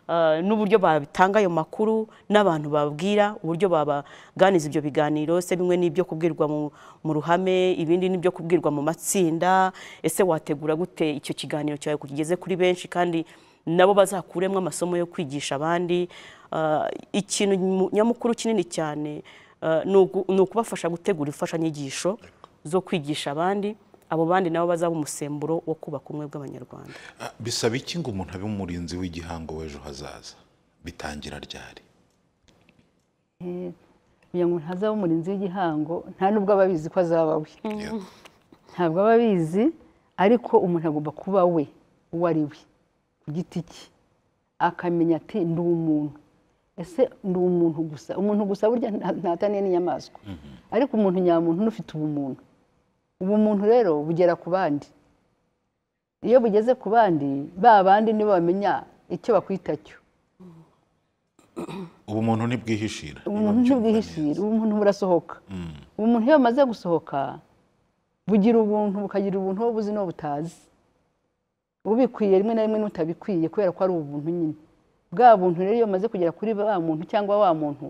ah, n'uburyo batanga ayo makuru n'abantu babwira uburyo babaganiza ibyo biganiro se bimwe n'ibyo kubwirwa mu, mu ruhame ibindi n'ibyo kubwirwa mu matsinda ese wategura gute icyo kiganiro cyawe kugeze kuri benshi kandi nabo bazakuremo amasomo yo kwigisha abandi Ah, ikintu mu- nyamukuru kinini cyane ah, ni ugu- ni ukubafasha gutegura imfashanyigisho zo kwigisha abandi abo bandi nabo bazaba umusemburo wo kubaka ubumwe bw'abanyarwanda Ah, bisaba iki ngo umuntu abe umurinzi w'igihango w'ejo hazaza bitangira ryari kugira ngo ntazaba umurinzi w'igihango nta n'ubwo aba abizi ko azaba we Yego. ntabwo aba abizi ariko umuntu agomba kuba we uwo ari we ku giti cye akamenya ati ndi umuntu ese ndi umuntu gusa umuntu gusa burya nta- ntataniye n'inyamaswa ariko umuntu nyamuntu n'ufite ubumuntu ubumuntu rero bugera ku bandi iyo bugeze ku bandi ba bandi nibo bamenya icyo bakwita cyo ubumuntu ntibwihishira ubumuntu ntibwihishira ubumuntu burasohoka umuntu iyo bumaze gusohoka bugira ubuntu bukagira ubuntu wowe ubuzi n'uwo butazi ubikwiye rimwe na rimwe n'utabikwiye kubera ko ari ubuntu nyine bwa buntu rero iyo bamaze kugera kuri wa muntu cyangwa wa muntu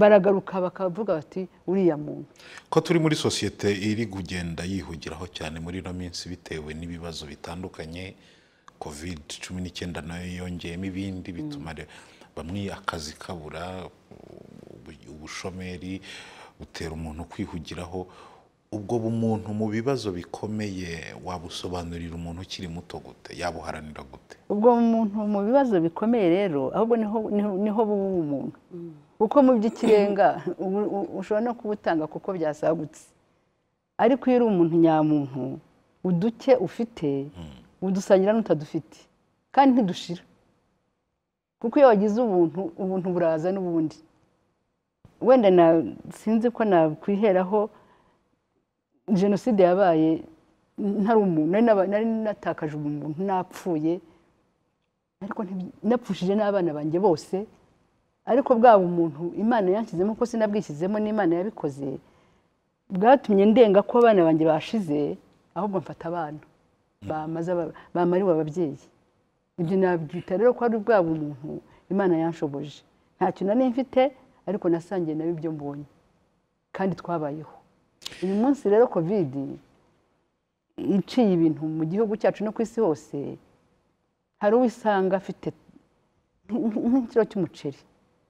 baragaruka bakavuga bati uriya muntu ko turi muri sosiyete iri kugenda yihugiraho cyane muri ino minsi bitewe n'ibibazo bitandukanye covid cumi n'icyenda nayo yongeyemo ibindi bituma re- bamwe akazi kabura ubu- ubushomeri butera umuntu kwihugiraho ubwo bumuntu mu bibazo bikomeye wabusobanurira umuntu ukiri muto gute yabuharanira gute ubwo umuntu mu bibazo bikomeye rero ahubwo niho niho- niho buba umuntu kuko mu by'ikirenga ubu- u- ushobora no kubutanga kuko byasagutse ariko iyo uri umuntu nyamuntu uduke ufite udusangira n'utadufite kandi ntidushira kuko iyo wagize ubuntu ubuntu buraza n'ubundi wenda na sinzi ko nakwiheraho jenoside yabaye ntari umuntu nari naba- nari natakaje umuntu napfuye ariko ntibi- napfushije n'abana banjye bose ariko bwaba umuntu imana yanshyizemo ko sinabwishyizemo n'imana yabikoze bwatumye ndenga ko abana banjye bashize ahubwo mfata abana bamaze aba- bamariwe ababyeyi ibyo nabyita rero ko ari bwaba umuntu imana yanshoboje ntacyo nari mfite ariko nasangiye nawe ibyo mbonye kandi twabayeho uyu munsi rero kovidi iciye ibintu mu gihugu cyacu no ku isi hose hari uwo usanga afite nk- nk'ikiro cy'umuceri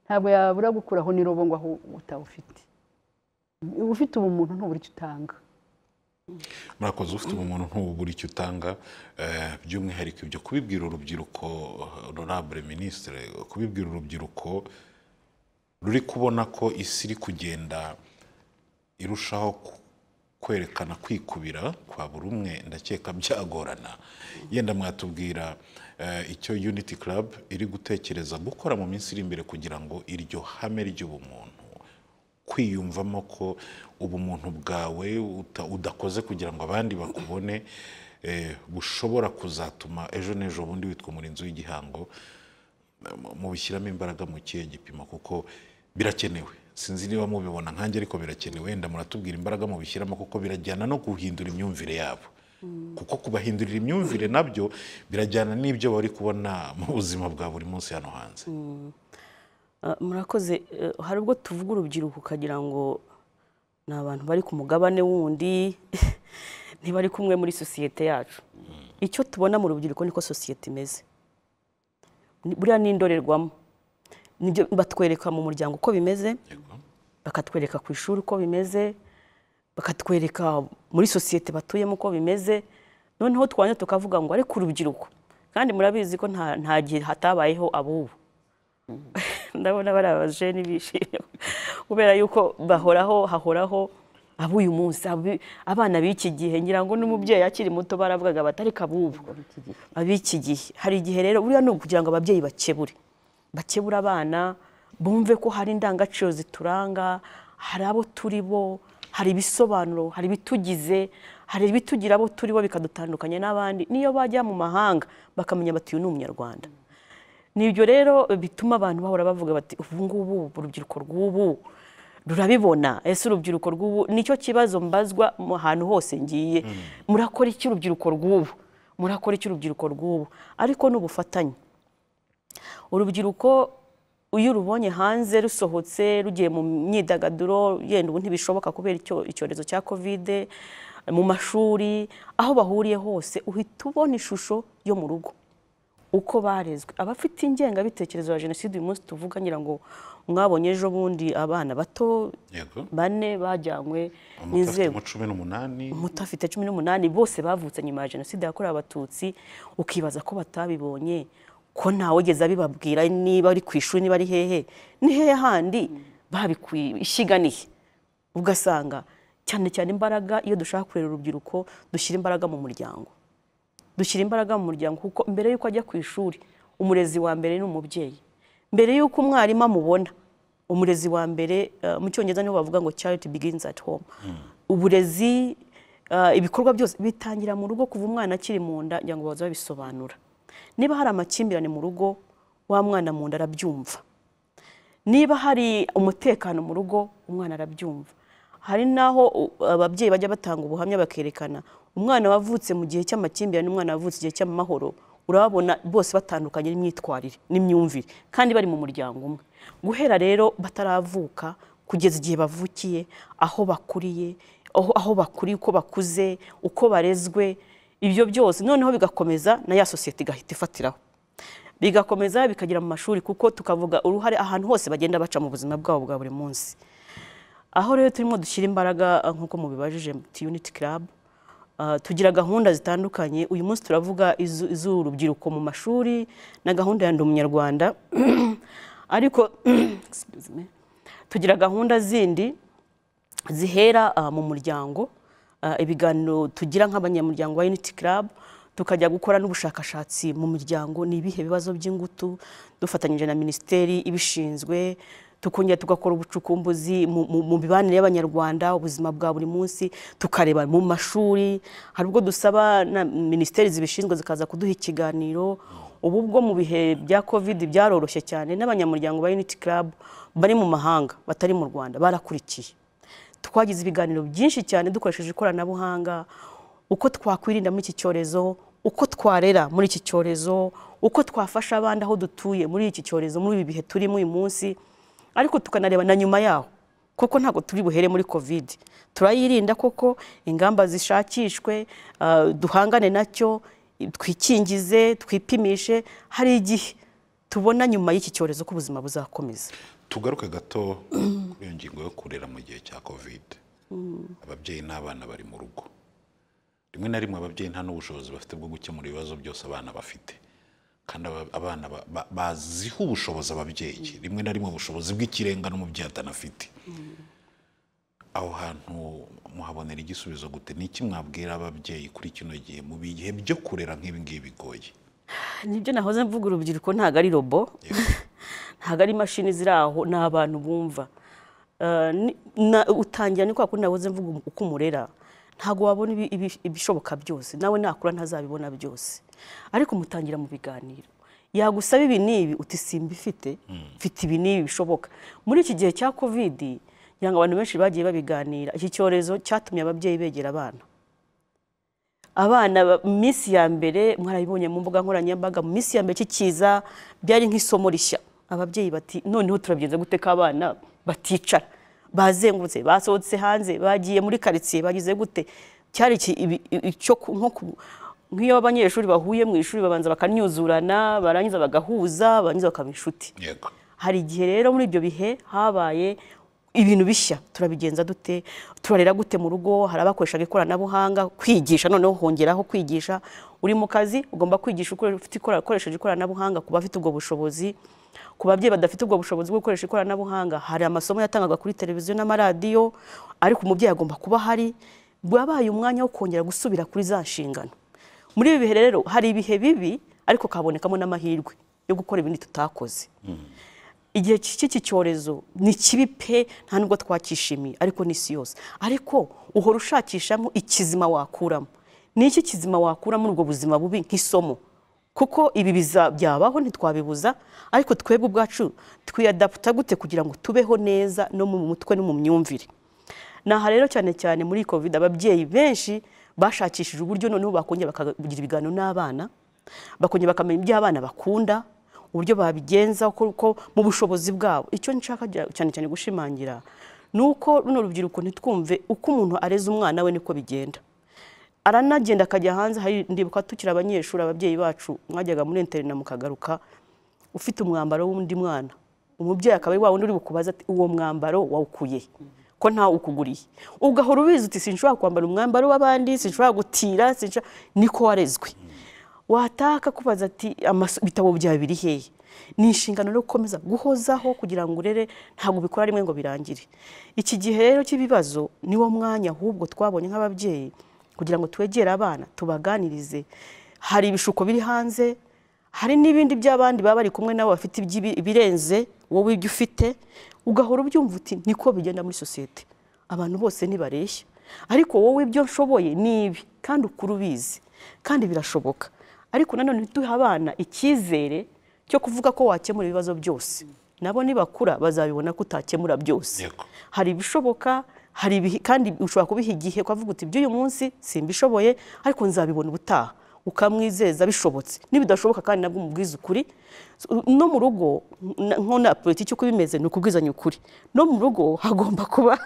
ntabwo yabura gukuraho n'irobo ngo aho utawufite ufite ubumuntu ntubura icyo utanga murakoze ufite ubumuntu ntubura icyo utanga eh, by'umwihariko ibyo kubibwira urubyiruko honorable minisitire kubibwira urubyiruko ruri kubona ko isi iri kugenda irushaho ku- kwerekana kwikubira kwa buri umwe ndakeka byagorana yenda mwatubwira eh, icyo unity club iri gutekereza gukora mu minsi iri imbere kugira ngo iryo hame ry'ubumuntu kwiyumvamo ko ubumuntu bwawe uta- udakoze kugira ngo abandi bakubone eh, bushobora kuzatuma ejo n'ejo bundi witwa umurinzi w'igihango mubishyiramo imbaraga mu kihe gipimo kuko birakenewe sinzi niba mubibona nkanjye ariko birakenewe wenda muratubwira imbaraga mubishyiramo kuko birajyana no guhindura imyumvire yabo kuko kubahindurira imyumvire nabyo birajyana n'ibyo bari kubona mu buzima bwa buri munsi hano hanze Ah, murakoze eh, hari ubwo tuvuga urubyiruko ukagira ngo ni abantu bari ku mugabane wundi ntibari kumwe muri sosiyete yacu icyo tubona mu rubyiruko niko sosiyete imeze Ni- buriya ni indorerwamo nibyo batwereka mu muryango uko bimeze bakatwereka ku ishuri uko bimeze bakatwereka muri sosiyete batuyemo uko bimeze noneho twanya tukavuga ngo ariko urubyiruko kandi murabizi ko nta nta gihe hatabayeho ab'ubu ndabona bariya bajeni bishimye kubera yuko bahoraho hahoraho ab'uyu munsi abi- abana b'iki gihe ngira ngo n'umubyeyi akiri muto baravugaga bati ariko ab'ubu ab'iki gihe hari igihe rero buriya ni ukugira ngo ababyeyi bakebure bakebura abana bumve ko hari indangagaciro zituranga hari abo turi bo hari ibisobanuro hari ibitugize hari ibitugira abo turi bo bikadutandukanya n'abandi niyo bajya mu mahanga bakamenya bati uyu ni umunyarwanda nibyo rero bituma abantu bahora bavuga bati ubu ngubu urubyiruko rw'ubu rurabibona ese urubyiruko rw'ubu nicyo kibazo mbazwa mu hantu hose ngiye murakora iki urubyiruko rw'ubu murakora iki urubyiruko rw'ubu ariko ni ubufatanye urubyiruko iyo urubonye hanze rusohotse rugiye mu myidagaduro yenda ubu ntibishoboka kubera icyo- icyorezo cya kovide mu mashuri aho bahuriye hose uhita ubona ishusho yo mu rugo uko barezwe abafite ingengabitekerezo ya jenoside uyu munsi tuvuga ngira ngo mwabonye ejo bundi abana bato yego bane bajyanywe umuto afite n'inzego mu cumi n'umunani muto afite cumi n'umunani bose bavutse nyuma ya jenoside yakorewe abatutsi ukibaza ko batabibonye ko ntawugeze abibabwira niba ari ku ishuri niba ari hehe ni hehe handi babikwishiganiye ugasanga cyane cyane imbaraga iyo dushaka kurera urubyiruko dushyira imbaraga mu muryango dushyira imbaraga mu muryango kuko mbere y'uko ajya ku ishuri umurezi wa mbere ni umubyeyi mbere y'uko umwarimu amubona umurezi wa mbere eh, mu cyongereza niho bavuga ngo charity begins at home uburezi eh, ibikorwa byose bitangira mu rugo kuva umwana akiri mu nda kugira ngo baze babisobanura niba hari amakimbirane mu rugo wa mwana mu nda arabyumva niba hari umutekano mu rugo umwana arabyumva hari n'aho u- ababyeyi bajya batanga ubuhamya bakerekana umwana wavutse mu gihe cy'amakimbirane n'umwana wavutse igihe cy'amahoro urababona bose batandukanye n'imyitwarire n'imyumvire kandi bari mu muryango umwe guhera rero bataravuka kugeza igihe bavukiye aho bakuriye aho aho bakuriye uko bakuze uko barezwe ibyo byose noneho bigakomeza na ya sosiyete igahita ifatiraho bigakomeza bikagera mu mashuri kuko tukavuga uruhare ahantu hose bagenda baca mu buzima bwabo bwa buri munsi aho rero turimo dushyira imbaraga eh, nk'uko mubibajije muti unity club eh, tugira gahunda zitandukanye uyu munsi turavuga iz'u- iz'urubyiruko mu mashuri na gahunda ya ndi umunyarwanda ariko excuse me, tugira gahunda zindi zihera ah, mu muryango Ah, ibiganiro tugira nk'abanyamuryango ba unity club tukajya gukora n'ubushakashatsi mu miryango ni ibihe bibazo by'ingutu dufatanyije na minisiteri ibishinzwe tukongera tugakora ubucukumbuzi mu- mu mu mibanire y'abanyarwanda ubuzima bwa buri munsi tukareba mu mashuri hari ubwo dusaba na minisiteri zibishinzwe zikaza kuduha ikiganiro ubu bwo mu bihe bya covid byaroroshye cyane n'abanyamuryango ba unity club bari mu mahanga batari mu rwanda barakurikiye twagize ibiganiro byinshi cyane dukoresheje ikoranabuhanga uko twakwirinda muri iki cyorezo uko twarera muri iki cyorezo uko twafasha abandi aho dutuye muri iki cyorezo muri ibi bihe turimo uyu munsi ariko tukanareba na nyuma yaho kuko ntabwo turi buhere muri covid turayirinda koko ingamba zishakishwe ah, duhangane nacyo twikingize twipimishe hari igihe tubona nyuma y'iki cyorezo ko ubuzima buzakomeza tugaruke gato kuri iyo ngingo yo kurera mu gihe cya kovide ababyeyi n'abana bari mu rugo rimwe na rimwe ababyeyi nta n'ubushobozi bafite bwo gukemura ibibazo byose abana bafite kandi aba- abana ba- ba- baziha ubushobozi ababyeyi rimwe na rimwe ubushobozi bw'ikirenga n'umubyeyi atanafite aho hantu muhabonera igisubizo gute ni iki mwabwira ababyeyi kuri kino gihe mu bihe byo kurera nk'ibi ngibi bigoye nibyo nahoze mvuga urubyiruko ntabwo ari robo ntabwo ari imashini ziri aho ni abantu bumva Eh, ni- na- utangira ni kwa kundi nahoze mvuga uko umurera ntabwo wabona ibi- ibi- ibishoboka byose nawe nakura ntazabibona byose ariko mutangira mu biganiro yagusaba ibi n'ibi uti simbifite mfite ibi n'ibi bishoboka muri iki gihe cya covid ngira ngo abantu benshi bagiye babiganira iki cyorezo cyatumye ababyeyi begera abana abana ba- mu minsi ya mbere mwarabibonye mu mbuga nkoranyambaga mu minsi ya mbere kikiza byari nk'isomo rishya ababyeyi bati noneho turabigenza gute ko abana baticara bazengurutse basohotse hanze bagiye muri karitsiye bagize gute cyari iki- ibi- icyo ku- nko ku- nk'iyo abanyeshuri bahuye mu ishuri babanza bakanyuzurana barangiza bagahuza barangiza bakaba inshuti yego hari igihe rero muri ibyo bihe habaye ibintu bishya turabigenza dute turarera gute mu rugo hari abakoreshaga ikoranabuhanga kwigisha noneho hongeraho kwigisha uri mu kazi ugomba kwigisha ukore- ufite ikora- ukoresheje ikoranabuhanga ku bafite ubwo bushobozi ku babyeyi badafite ubwo bushobozi bwo gukoresha ikoranabuhanga hari amasomo yatangaga kuri televiziyo n'amaradiyo ariko umubyeyi agomba kuba ahari wabaye umwanya wo kongera gusubira kuri za nshingano muri ibi bihe rero hari ibihe bibi ariko kabonekamo n'amahirwe yo gukora ibindi tutakoze igihe cy'iki cyorezo ni kibi pe nta nubwo twakishimiye ariko n'isi yose ariko uhora ushakishamo ikizima wakuramo ni iki kizima wakura muri ubwo buzima bubi nk'isomo kuko ibi biza- byabaho ntitwabibuza ariko twebwe ubwacu twiyadaputa gute kugira ngo tubeho neza no mu mutwe no mu myumvire ni aha rero cyane cyane muri covid ababyeyi benshi bashakishije uburyo noneho bakongera bakagira ibiganiro n'abana bakongera bakamenya ibyo abana bakunda uburyo babigenza kuko mu bushobozi bwabo icyo nshaka gira- cyane cyane gushimangira ni uko runo rubyiruko ntitwumve uko umuntu areza umwana we niko bigenda aranagenda akajya hanze hari ndibuka tukiri abanyeshuri ababyeyi bacu mwajyaga muri interina mukagaruka ufite umwambaro w'undi mwana umubyeyi akaba ari wa wundi uri bukubaza ati uwo mwambaro wawukuye he?" ko ntawe ukuguriye ugahora ubizi uti sinshobora kwambara umwambaro w'abandi sinshobora gutira sinshobora niko warezwe wataha akakubaza ati "Amaso- ibitabo byawe biri hehe ni inshingano rero gukomeza guhozaho kugira ngo urere ntabwo ubikora rimwe ngo birangire iki gihe rero cy'ibibazo niwo mwanya ahubwo twabonye nk'ababyeyi kugira ngo twegere abana tubaganirize hari ibishuko biri hanze hari n'ibindi by'abandi baba bari kumwe nabo bafite iby'ibi- ibirenze wowe ibyo ufite ugahora ubyumva uti niko bigenda muri sosiyete abantu bose ntibareshya ariko wowe ibyo nshoboye ni ibi kandi ukuru ubizi kandi birashoboka ariko nanone ntiduhe abana icyizere cyo kuvuga ko wakemura ibibazo byose nabo nibakura bazabibona ko utakemura byose Yego. hari ibishoboka hari ibihi- kandi ushobora kubiha igihe ukavuga uti iby'uyu munsi simbishoboye ariko nzabibona ubutaha ukamwizeza bishobotse n'ibidashoboka kandi nabwo umubwiza ukuri So, no mu rugo n- nko na politiki uko bimeze ni ukubwizanya ukuri no mu rugo hagomba kuba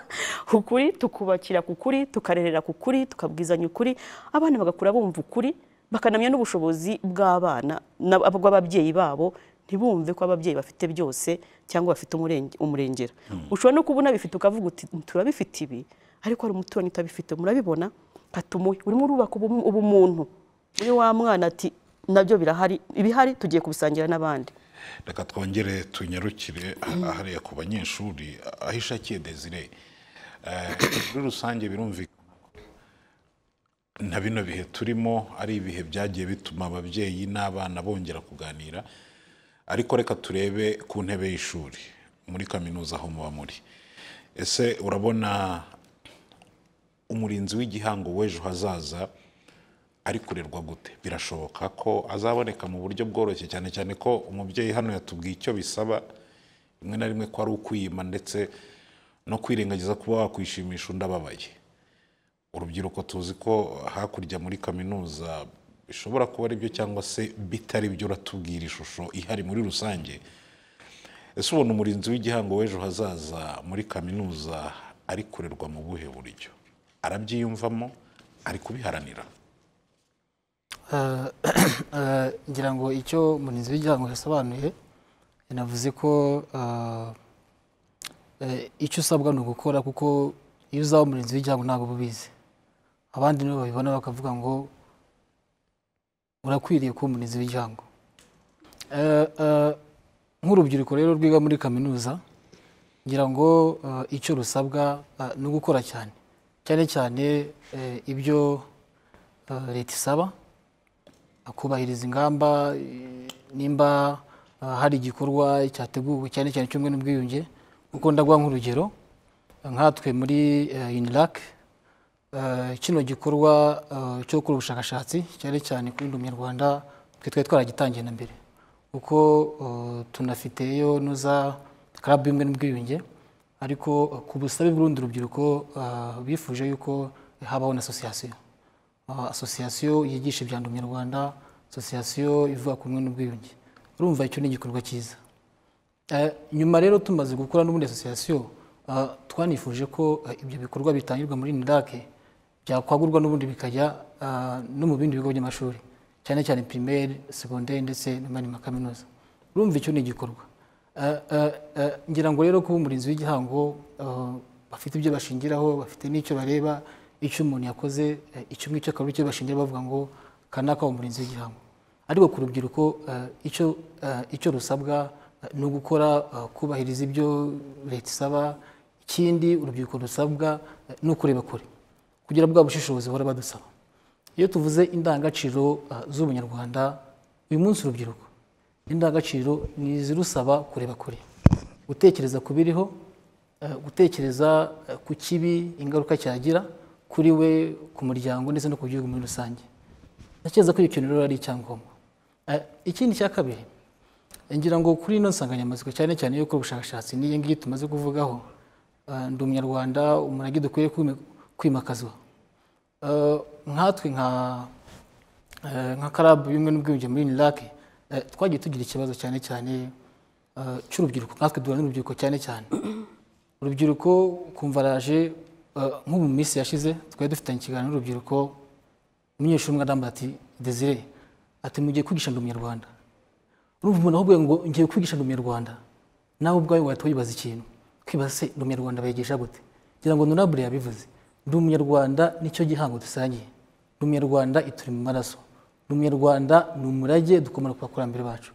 ukuri tukubakira ku kuri tukarerera ku kuri tukabwizanya ukuri abana bagakura bumva ukuri bakanamenya n'ubushobozi bw'abana na- bw'ababyeyi babo ntibumve ko ababyeyi bafite byose cyangwa bafite umurenge- umurengera ushobora no kubona bifite ukavuga uti turabifite ibi ariko hari umuturanyi utabifite murabibona katumuhe urimo urubaka ubumu- ubumuntu muri wa mwana ati nabyo birahari ibihari tugiye kubisangira n'abandi reka twongere tunyarukire aha- hariya ku banyeshuri aho ishakiye desire Eh, muri rusange birumvikana ko na bino bihe turimo ari ibihe byagiye bituma ababyeyi n'abana bongera kuganira ariko reka turebe ku ntebe y'ishuri muri kaminuza aho muba muri ese urabona umurinzi w'igihango w'ejo hazaza ari kurerwa gute birashoboka ko azaboneka mu buryo bworoshye cyane cyane ko umubyeyi hano yatubwiye icyo bisaba rimwe na rimwe ko ari ukwiyima ndetse no kwirengagiza kuba wakwishimisha undi ababaye urubyiruko tuzi ko hakurya muri kaminuza bishobora kuba ari byo cyangwa se bitari byo uratubwira ishusho ihari muri rusange ese ubona umurinzi w'igihango w'ejo hazaza muri kaminuza ari kurerwa mu buhe buryo arabyiyumvamo ari kubiharanira Eh, eh, ngira ngo icyo umurinzi w'igihango yasobanuye yanavuze ko eh, eh, icyo usabwa ni ugukora kuko iyo uzaba umurinzi w'igihango ntabwo uba ubizi abandi nibo babibona bakavuga ngo urakwiriye kuba umurinzi w'igihango Eh, eh, nk'urubyiruko rero rwiga muri kaminuza ngira ngo eh, icyo rusabwa eh, ni ugukora cyane cyane cyane eh, ibyo eh, leta isaba kubahiriza ingamba eh, nimba eh, hari igikorwa cyateguwe cyane cyane cy'ubumwe n'ubwiyunge kuko ndaguha nk'urugero eh, nkatwe muri eh, UNILAC eh, kino gikorwa eh, cyo gukora ubushakashatsi cyane cyane kuri ndi umunyarwanda twe twari twaragitangiye na mbere kuko eh, tunafiteyo nuza club y'ubumwe n'ubwiyunge ariko eh, ku busabe bw'urundi rubyiruko eh, bifuje yuko habaho na association Ah, asosiyasiyo yigisha ibya ndi umunyarwanda asosiyasiyo ivuga ku bumwe n'ubwiyunge urumva icyo ni igikorwa cyiza Eh, nyuma rero tumaze gukora n'ubundi asosiyasiyo ah, twanifuje ko eh, ibyo bikorwa bitangirwa muri nidake byakwagurwa n'ubundi bikajya ah, no mu bindi bigo by'amashuri cyane cyane pirimeri segonderi ndetse n'amandi makaminuza urumva icyo ni igikorwa Eh, eh, eh, ngira ngo rero kuba umurinzi w'igihango eh, bafite ibyo bashingiraho bafite n'icyo bareba icyo umuntu yakoze eh, icyo ngicyo akaba icyo bashingira bavuga ngo kanaka umurinzi w'igihango ariko ku rubyiruko eh, icyo eh, icyo rusabwa eh, ni ugukora eh, kubahiriza ibyo leta isaba ikindi urubyiruko rusabwa eh, ni ukureba kure kugira bwa bushishozi bahora badusaba iyo tuvuze indangagaciro eh, z'ubunyarwanda uyu munsi urubyiruko indangagaciro ni izirusaba kureba kure gutekereza ku biriho eh, gutekereza eh, ku kibi ingaruka cyagira kuri we ku muryango ndetse no ku gihugu muri rusange ntekereza ko icyo kintu rero ari icyangombwa Eh, ikindi cya kabiri ngira ngo kuri ino nsanganyamatsiko cyane cyane yo gukora ubushakashatsi n'iyi ngiyi tumaze kuvugaho eh, ndi umunyarwanda umurage dukwiye kwime- kwimakazwa Eh, nkatwe nka eh, nka karabu y'ubumwe n'ubwiyunge muri nirake twagiye tugira ikibazo cyane cyane eh, cy'urubyiruko nkatwe duhura n'urubyiruko cyane cyane urubyiruko kumva raje eh, nk'ubu mu minsi yashize twari dufitanye ikiganiro n'urubyiruko umunyeshuri umwe arambara ati desire ati mugiye kwigisha ngo umunyarwanda urumva umuntu ahubwo ngo ngiye kwigisha ngo umunyarwanda nawe ubwawe wahita wibaza ikintu kwibaza se ndi umunyarwanda bayigisha gute ngira ngo nonabure yabivuze ndi umunyarwanda nicyo gihango dusangiye ndi umunyarwanda ituri mu maraso ndi umunyarwanda ni umurage dukomora ku bakurambere bacu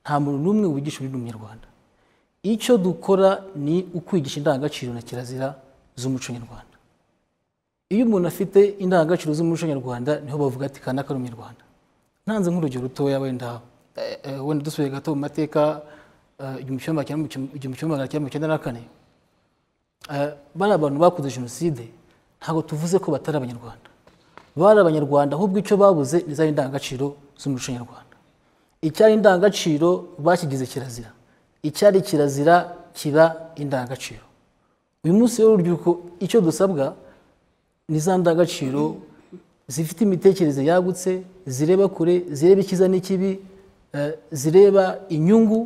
nta muntu n'umwe wigisha undi ni umunyarwanda icyo dukora ni ukwigisha indangagaciro na kirazira z'umuco nyarwanda iyo umuntu afite indangagaciro z'umuco nyarwanda niho bavuga ati kanaka ni umunyarwanda ntanze nk'urugero rutoya wenda eh, eh, wenda dusubiye gato mu mateka eh, igihumbi kimwe magana cyenda- igihumbi kimwe magana cyenda mirongo icyenda na kane Eh, bari abantu bakoze jenoside ntabwo tuvuze ko batari abanyarwanda bari abanyarwanda ahubwo icyo babuze ni za indangagaciro z'umuco nyarwanda icyari indangagaciro bakigize kirazira icyari kirazira kiba indangagaciro uyu munsi rero urubyiruko icyo dusabwa ni za ndangagaciro zifite imitekerereze yagutse zireba kure zireba icyiza n'ikibi eh, zireba inyungu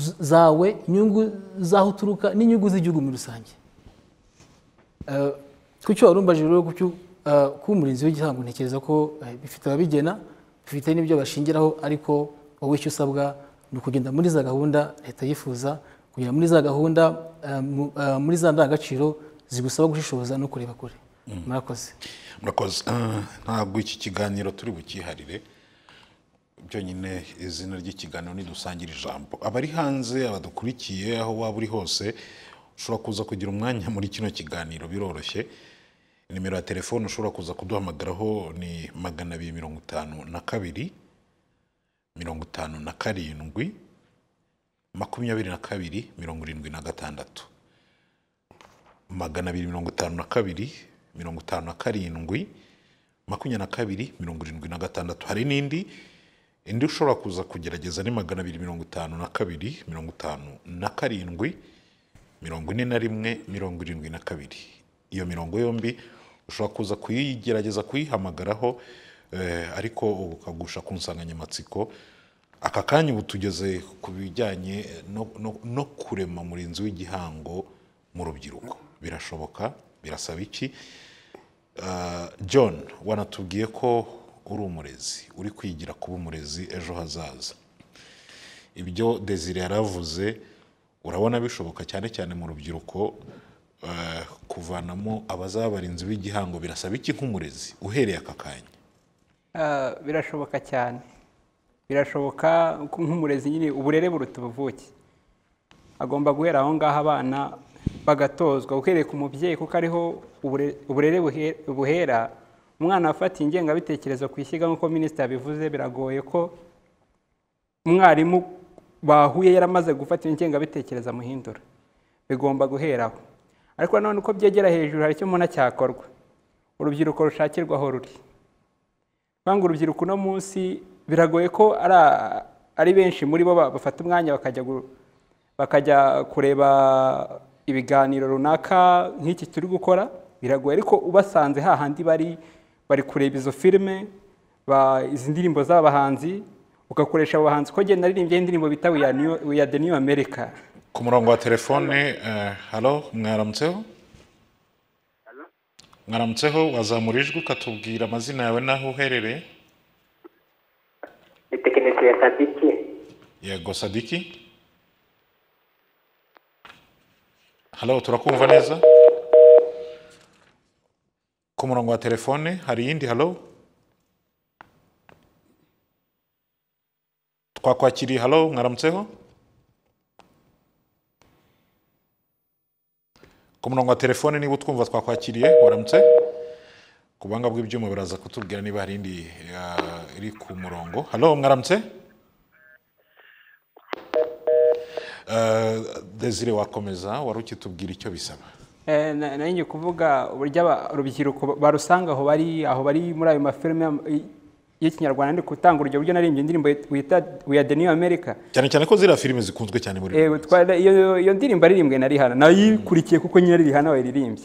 z- zawe inyungu z'aho uturuka n'inyungu z'igihugu muri rusange Eh, ku cyo warumbaje rero ku cyo eh, kuba umurinzi w'igihango ntekereza ko eh, bifite ababigena bifite n'ibyo bashingiraho ariko wowe icyo usabwa ni ukugenda muri za gahunda leta yifuza kugera muri za gahunda eh, mu- eh, muri za ndangagaciro zigusaba gushishoza no kureba kure murakoze murakoze Ah, ntabwo iki kiganiro turi bukiharire byonyine izina ry'ikiganiro nidusangira ijambo abari hanze abadukurikiye aho waba uri hose ushobora kuza kugira umwanya muri kino kiganiro biroroshye nimero ya telefone ushobora kuza kuduhamagaraho ni magana abiri mirongo itanu na kabiri mirongo itanu na karindwi makumyabiri na kabiri mirongo irindwi na gatandatu magana abiri mirongo itanu na kabiri mirongo itanu na karindwi makumyabiri na kabiri mirongo irindwi na gatandatu hari n'indi indi ushobora kuza kugerageza ni magana abiri mirongo itanu na kabiri mirongo itanu na karindwi mirongo ine na rimwe mirongo irindwi na kabiri iyo mirongo yombi ushobora kuza kuyigerageza kuyihamagaraho eh, ariko ukagusha ku nsanganyamatsiko aka kanya ubu tugeze ku bijyanye no, no, no kurema murinzi w'igihango mu rubyiruko birashoboka birasaba iki Ah, john wanatubwiye ko uri umurezi uri kwigira kuba umurezi ejo hazaza ibyo desire yaravuze urabona bishoboka cyane cyane mu rubyiruko eh, kuvanamo abazaba abarinzi b'igihango birasaba iki nk'umurezi uhereye aka kanya Ah, birashoboka cyane birashoboka ko nk'umurezi nyine uburere buruta ubuvuke agomba guhera aho ngaho abana bagatozwa uhereye ku mubyeyi kuko ariho ubure- uburere buhe- buhera umwana afatiye ingengabitekerezo ku ishyiga nk'uko minisitiri yabivuze biragoye ko umwarimu bahuye yaramaze gufata ingengabitekerezo amuhindura bigomba guheraho ariko nanone uko byegera hejuru hari icyo mbona cyakorwa urubyiruko rushakirwa aho ruri Kwanga urubyiruko uno munsi biragoye ko ari a- ari benshi muri bo ba- bafata umwanya bakajya gu- bakajya kureba ibiganiro runaka nk'iki turi gukora biragoye ariko ubasanze hahandi bari bari kureba izo filime ba- izi ndirimbo z'abahanzi ugakoresha abo bahanzi ko genda naririmbye indirimbo bita we are New- we are the new america ku murongo wa telefone eh, halo mwaramutseho mwaramutseho wazamura ijwi ukatubwira amazina yawe n'aho uherereye ni tekinisiye sadiki yego sadiki halo turakumva neza ku murongo wa telefone hari iyindi halo twakwakiriye halo mwaramutseho ku murongo wa telefone niba utwumva twakwakiriye waramutse ku buhanga bw'ibyuma biraza kutubwira niba hari indi ah, iri ku murongo halo mwaramutse Eh, Desire wakomeza wari ukitubwira icyo bisaba Eh, na- nari ngiye kuvuga uburyo aba- urubyiruko barusanga aho bari aho bari muri ayo mafilime y- y'ikinyarwanda ndi gutanga urugero buryo narimbye indirimbo wita we are the new america cyane cyane ko ziriya filime zikunzwe cyane muri Eh, twara- iyo iyo ndirimbo aririmbwe na rihana nayikurikiye kuko nyine rihana wayiririmbye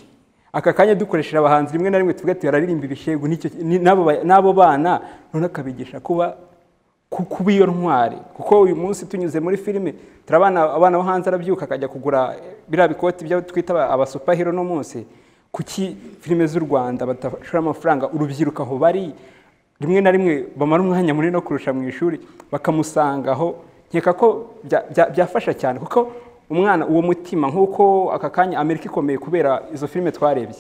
aka kanya dukoresheje abahanzi rimwe na rimwe tuvuga tuti bararirimba ibishegu n'icyo- ni- n'abo ba- n'abo bana none akabigisha kuba ku- kuba iyo ntwari kuko uyu munsi tunyuze muri filime turabana abana bo hanze arabyuka akajya kugura biriya bikoti byo twita aba- abasupahiro no munsi kuki filime z'u rwanda badashora amafaranga urubyiruko aho bari rimwe na rimwe bamara umwanya munini no kurusha mu ishuri bakamusanga aho nkeka ko bya- bya- byafasha cyane kuko umwana uwo mutima nk'uko aka kanya amerika ikomeye kubera izo filime twarebye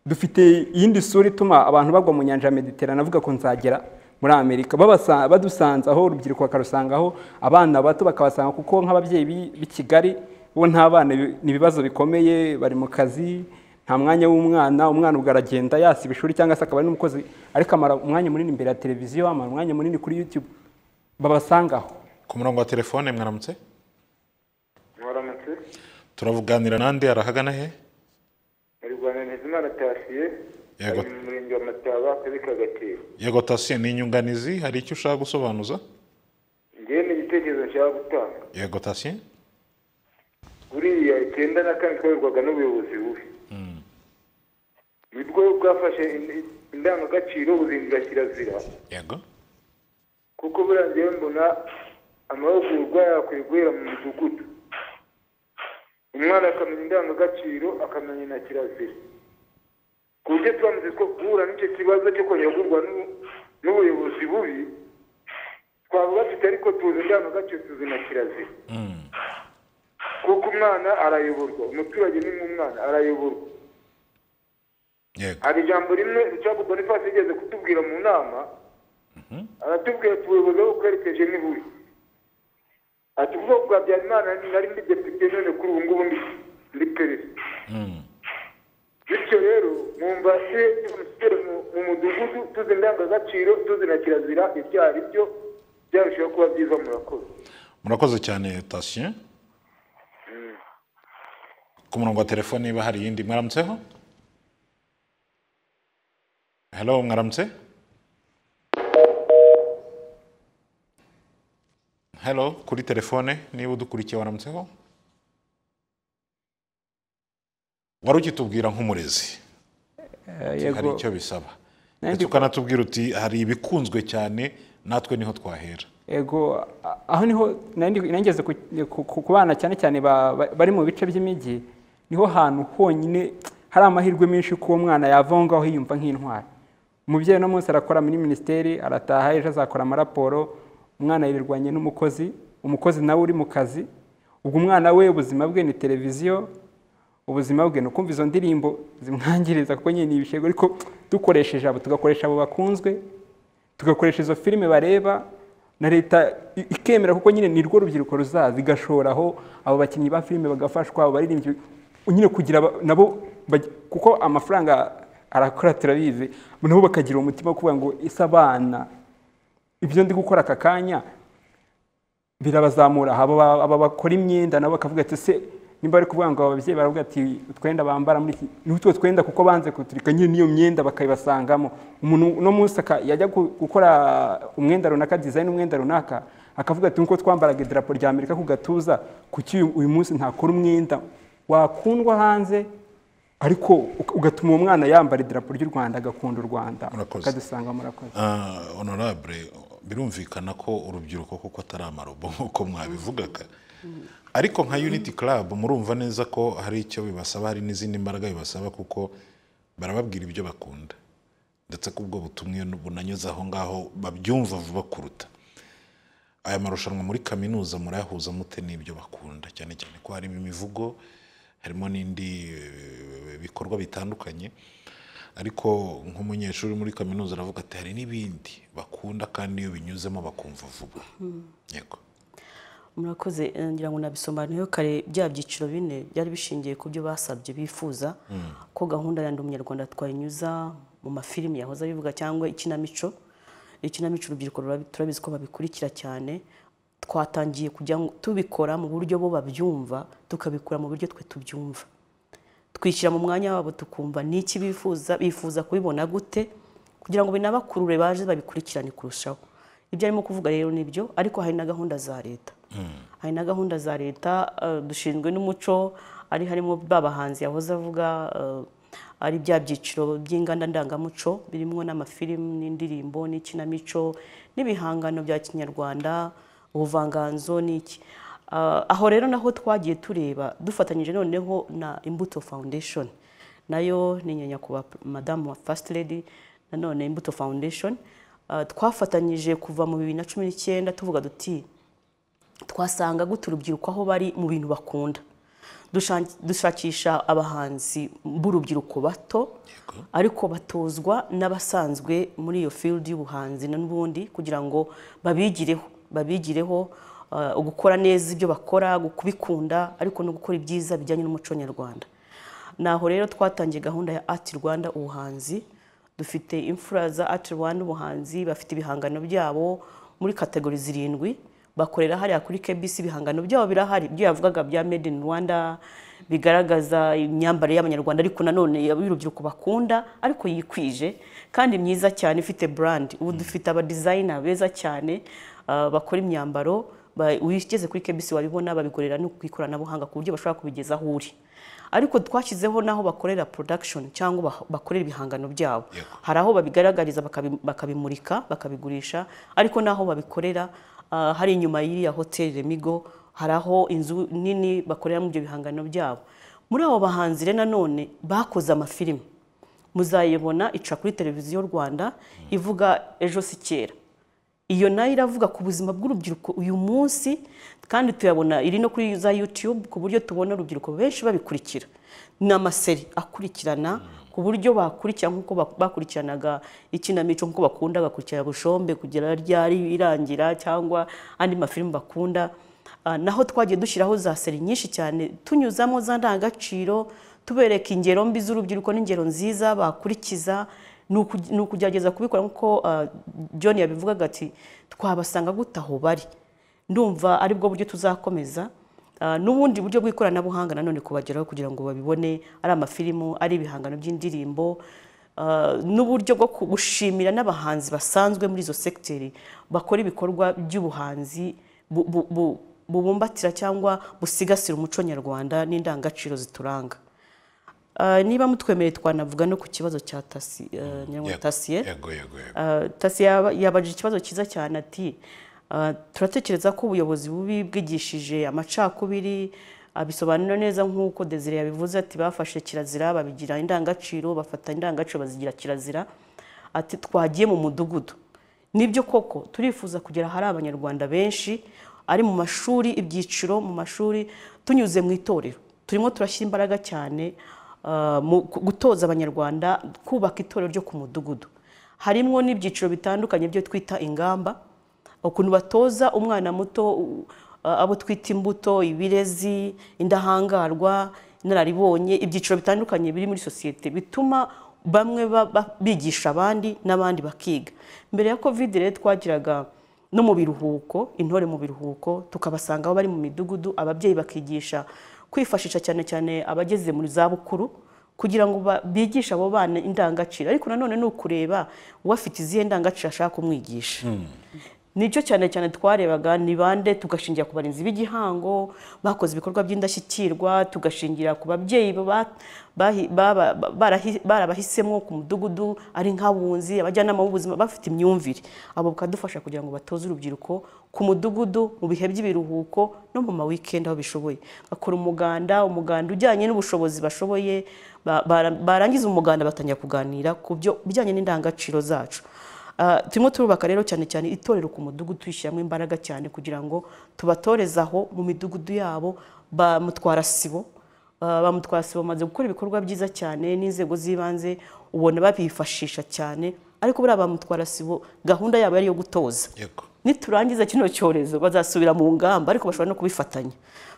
dufite iyindi sura ituma abantu bagwa mu nyanja ya mediterane avuga ko nzagera muri amerika babasa- badusanze aho urubyiruko bakarusanga aho abana bato bakabasanga kuko nk'ababyeyi b'i- b'i kigali bo nta bana bi- ni ibibazo bikomeye bari mu kazi nta mwanya w'umwana umwana ubwo aragenda yasiba ishuri cyangwa se akaba ari n'umukozi ariko amara umwanya munini imbere ya televiziyo amara umwanya munini kuri youtube babasanga aho ku murongo wa telefone mwaramutse mwaramutse turavuganira nande arahagana he muri rwanda ntizimana tasiye Yego. ari mu murenge wa mataba akazi ka gatero yego tasiye ni inyunganizi hari icyo ushaka gusobanuza ngewe ni igitekerezo nshaka gutanga yego tasiye buriya icyenda na kane twayoborwaga n'ubuyobozi bubi nibwo bwafashe ind- indangagaciro buzindira kirazira yego kuko buriya ngewe mbona amahugurwa yakwiye guhera mu midugudu umwana akamenya indangagaciro akamenya na kirazira ku buryo turamutse two guhura n'icyo kibazo cyo konyagurwa n'u- n'ubuyobozi bubi twaba bafite ariko tuzi indangagaciro tuzi na kirazira kuko umwana arayoborwa umuturage ni nk'umwana arayoborwa yego hari ijambo rimwe rucagu boniface yigeze kutubwira mu nama aratubwira ati ubuyobozi aho bwerekeje ni bubi ati ubwoko bwa habyarimana nari ndi depite none kuri ubu ngubu ndi- ndi perezida bityo rero mwumva tugere mu mudugudu tuzi indangagaciro tuzi na kirazira ibyo ari byo byarushaho kuba byiza murakoze murakoze cyane tasiyo ku murongo wa telefone niba hari iyindi mwaramutseho hello mwaramutse hello kuri telefone niba udukurikiye waramutseho wari ukitubwira nk'umurezi Eh, hari yego icyo bisaba Nanjye- ndetse ukanatubwira uti hari ibikunzwe cyane natwe niho twahera yego a- aho niho nari ndi- nageze ku- ku- ku ku bana cyane cyane ba- ba- bari mu bice by'imijyi niho hantu honyine hari amahirwe menshi ko umwana yava aho ngaho yiyumva nk'intwari umubyeyi uno munsi arakora muri minisiteri arataha ejo azakora amaraporo umwana yirirwanye n'umukozi umukozi nawe uri mu kazi ubwo umwana we ubuzima bwe ni televiziyo ubuzima bwe ni ukumva izo ndirimbo zimwangiriza kuko nyine ni ibishego ariko dukoresheje abo tugakoresha abo bakunzwe tugakoresha izo filime bareba na leta i- ikemera kuko nyine ni rwo rubyiruko ruzaza igashoraho abo bakinnyi ba filime bagafashwa abo baririmbyi nyine kugira aba- nabo baj- kuko amafaranga arakora turabizi nabo bakagira umutima wo kuvuga ngo ese abana ibyo ndi gukora aka kanya birabazamura aba ba- aba bakora imyenda nabo bakavuga ati se nimba bari kuvuga ngo ababyeyi baravuga ati utwenda bambara muri iki ni utwo twenda kuko banze kuturika nyine n'iyo myenda bakayibasangamo umuntu uno munsi aka- yajya gu- gukora umwenda runaka dizayini umwenda runaka akavuga ati nkuko twambaraga idarapo rya amerika ku gatuza kuki uyu- uyu munsi ntakora umwenda wakundwa hanze ariko uka- ugatuma uwo mwana yambara idarapo ry'u rwanda agakunda u rwanda Murakoze. akadusanga murakoze Ah, honorable birumvikana ko urubyiruko kuko atari amarobo nk'uko mwabivugaga ariko nka unity club murumva neza ko hari icyo bibasaba hari n'izindi mbaraga bibasaba kuko barababwira ibyo bakunda ndetse ko ubwo butumwe bunanyuze aho ngaho babyumva vuba kuruta aya marushanwa muri kaminuza murayahuza mute n'ibyo bakunda cyane cyane ko harimo imivugo harimo n'indi eh, bikorwa bitandukanye ariko nk'umunyeshuri muri kaminuza aravuga ati hari n'ibindi bakunda kandi iyo binyuzemo bakumva vuba yego murakoze eh, ngira ngo nabisobanuriyeho kare bya byiciro bine byari bishingiye ku byo basabye bifuza ko gahunda ya ndi umunyarwanda twayinyuza mu mafilimi yahoze abivuga cyangwa ikinamico ikinamico urubyiruko rurabi- turabizi ko babikurikira cyane twatangiye kujya tubikora mu buryo bo babyumva tukabikora mu buryo twe tubyumva twishyira mu mwanya wabo tukumva n'iki bifuza bifuza kubibona gute kugira ngo binabakurure baje babikurikirane kurushaho ibyo arimo kuvuga rero ni byo ariko hari na gahunda za leta hari na gahunda za leta eh, dushinzwe n'umuco ari harimo ba bahanzi yahoze avuga eh, ari bya byiciro by'inganda ndangamuco birimo n'amafilimu n'indirimbo n'ikinamico n'ibihangano bya kinyarwanda ubuvanganzo n'iki Ah, aho rero naho twagiye tureba dufatanyije noneho na imbuto foundation nayo ni nyanyakubahwa madamu wa first lady nanone imbuto foundation Ah, twafatanyije kuva mu bibiri na cumi n'icyenda tuvuga duti twasanga gute urubyiruko aho bari mu bintu bakunda Dushan- dushakisha abahanzi b'urubyiruko bato ariko batozwa n'abasanzwe muri iyo field y'ubuhanzi n'ubundi kugira ngo babigireho babigireho uh, gukora neza ibyo bakora kubikunda ariko no gukora ibyiza bijyanye n'umuco nyarwanda naho rero twatangiye gahunda ya ati rwanda ubuhanzi dufite imfura za Art Rwanda ubuhanzi bafite ibihangano byabo muri kategori zirindwi bakorera hariya kuri KBC ibihangano byabo birahari ibyo yavugaga bya made in Rwanda bigaragaza imyambarire y'abanyarwanda ariko nanone y'urubyiruko bakunda ariko yikwije kandi myiza cyane ifite brand ubu dufite aba designer beza cyane ah, bakora imyambaro ba- wigeze kuri KBC wabibona babigorera no ku ikoranabuhanga ku buryo bashobora kubigeza aho uri ariko twashyizeho n'aho bakorera production cyangwa bah- bakorera ibihangano byabo hari aho babigaragariza bakabi- bakabimurika bakabigurisha ariko n'aho babikorera ah, hari inyuma y'iriya hoteli remigo hari aho inzu nini bakoreramo ibyo bihangano byabo muri abo bahanzi rero nanone bakoze amafilimi muzayibona ica kuri televiziyo rwanda ivuga ejo si kera iyo nayo iravuga ku buzima bw'urubyiruko uyu munsi kandi tuyabona iri no kuri za YouTube ku buryo tubona urubyiruko benshi babikurikira ni amaseri akurikirana ku buryo bakurikira nk'uko bak- bakurikiranaga ikinamico nk'uko bakunda bagakurikirana bushombe kugera ryari irangira cyangwa andi mafilimi bakunda Ah, naho twagiye dushyiraho za seri nyinshi cyane tunyuzamo za ndangagaciro tubereka ingero mbi z'urubyiruko n'ingero nziza bakurikiza ni uku- ni ukugerageza kubikora nk'uko ah, John yabivugaga ati twabasanga gute aho bari ndumva ari bwo buryo tuzakomeza Ah, n'ubundi buryo bw'ikoranabuhanga nanone kubageraho kugira ngo babibone ari amafilimu ari ibihangano by'indirimbo ah, n'uburyo bwo ku- gushimira n'abahanzi basanzwe muri izo sekiteri bakora ibikorwa by'ubuhanzi bu- bu- bu- bubumbatira cyangwa busigasira umuco nyarwanda n'indangagaciro zituranga Ah, niba mutwemereye twanavuga no ku kibazo cya tasi ah, nyirangwa Yego, tasiye yego yego yego Ah, tasi yaba- yabajije ikibazo cyiza cyane ati ah, turatekereza ko ubuyobozi bubi bwigishije amacakubiri abisobanura neza nk'uko desire yabivuze ati bafashe kirazira babigira indangagaciro bafata indangagaciro bazigira kirazira ati twagiye mu mudugudu nibyo koko turifuza kugera ahari abanyarwanda benshi ari mu mashuri ibyiciro mu mashuri tunyuze mu itorero turimo turashyira imbaraga cyane ah, mu ku- gutoza abanyarwanda kubaka itorero ryo ku mudugudu harimo n'ibyiciro bitandukanye byo twita ingamba ukuntu batoza umwana muto u- a- abo twita imbuto ibirezi indahangarwa inararibonye ibyiciro bitandukanye biri muri sosiyete bituma bamwe ba- ba- bigisha abandi n'abandi bakiga mbere ya covid rero twagiraga no mu biruhuko intore mu biruhuko tukabasanga aho bari mu midugudu ababyeyi bakigisha kwifashisha cyane cyane abageze mu zabukuru kugira ngo ba- bigishe abo bana indangagaciro ariko nanone ni ukureba uwo afite izihe ndangagaciro ashaka kumwigisha nicyo cyane cyane twarebaga ni bande tugashingira ku barinzi b'igihango bakoze ibikorwa by'indashyikirwa tugashingira ku babyeyi ba- bahi- baba- ba- barahi- barabahisemo ku mudugudu ari nk'abunzi abajyanama b'ubuzima bafite imyumvire abo bukadufasha kugira ngo batoze urubyiruko ku mudugudu mu bihe by'ibiruhuko no mu ma weekend aho bishoboye bakora umuganda umuganda ujyanye n'ubushobozi bashoboye ba- bara- barangiza umuganda batangira kuganira ku byo bijyanye n'indangagaciro zacu Ah, turimo turubaka rero cyane cyane itorero ku mudugudu tuyishyiramo imbaraga cyane kugira ngo tubatorezaho mu midugudu yabo ba mutwara sibo Ah, ba mutwara sibo bamaze gukora ibikorwa byiza cyane n'inzego z'ibanze ubona babifashisha cyane ariko buriya ba mutwara sibo gahunda yabo yari iyo gutoza yego niturangiza kino cyorezo bazasubira mu ngamba ariko bashobora no kubifatanya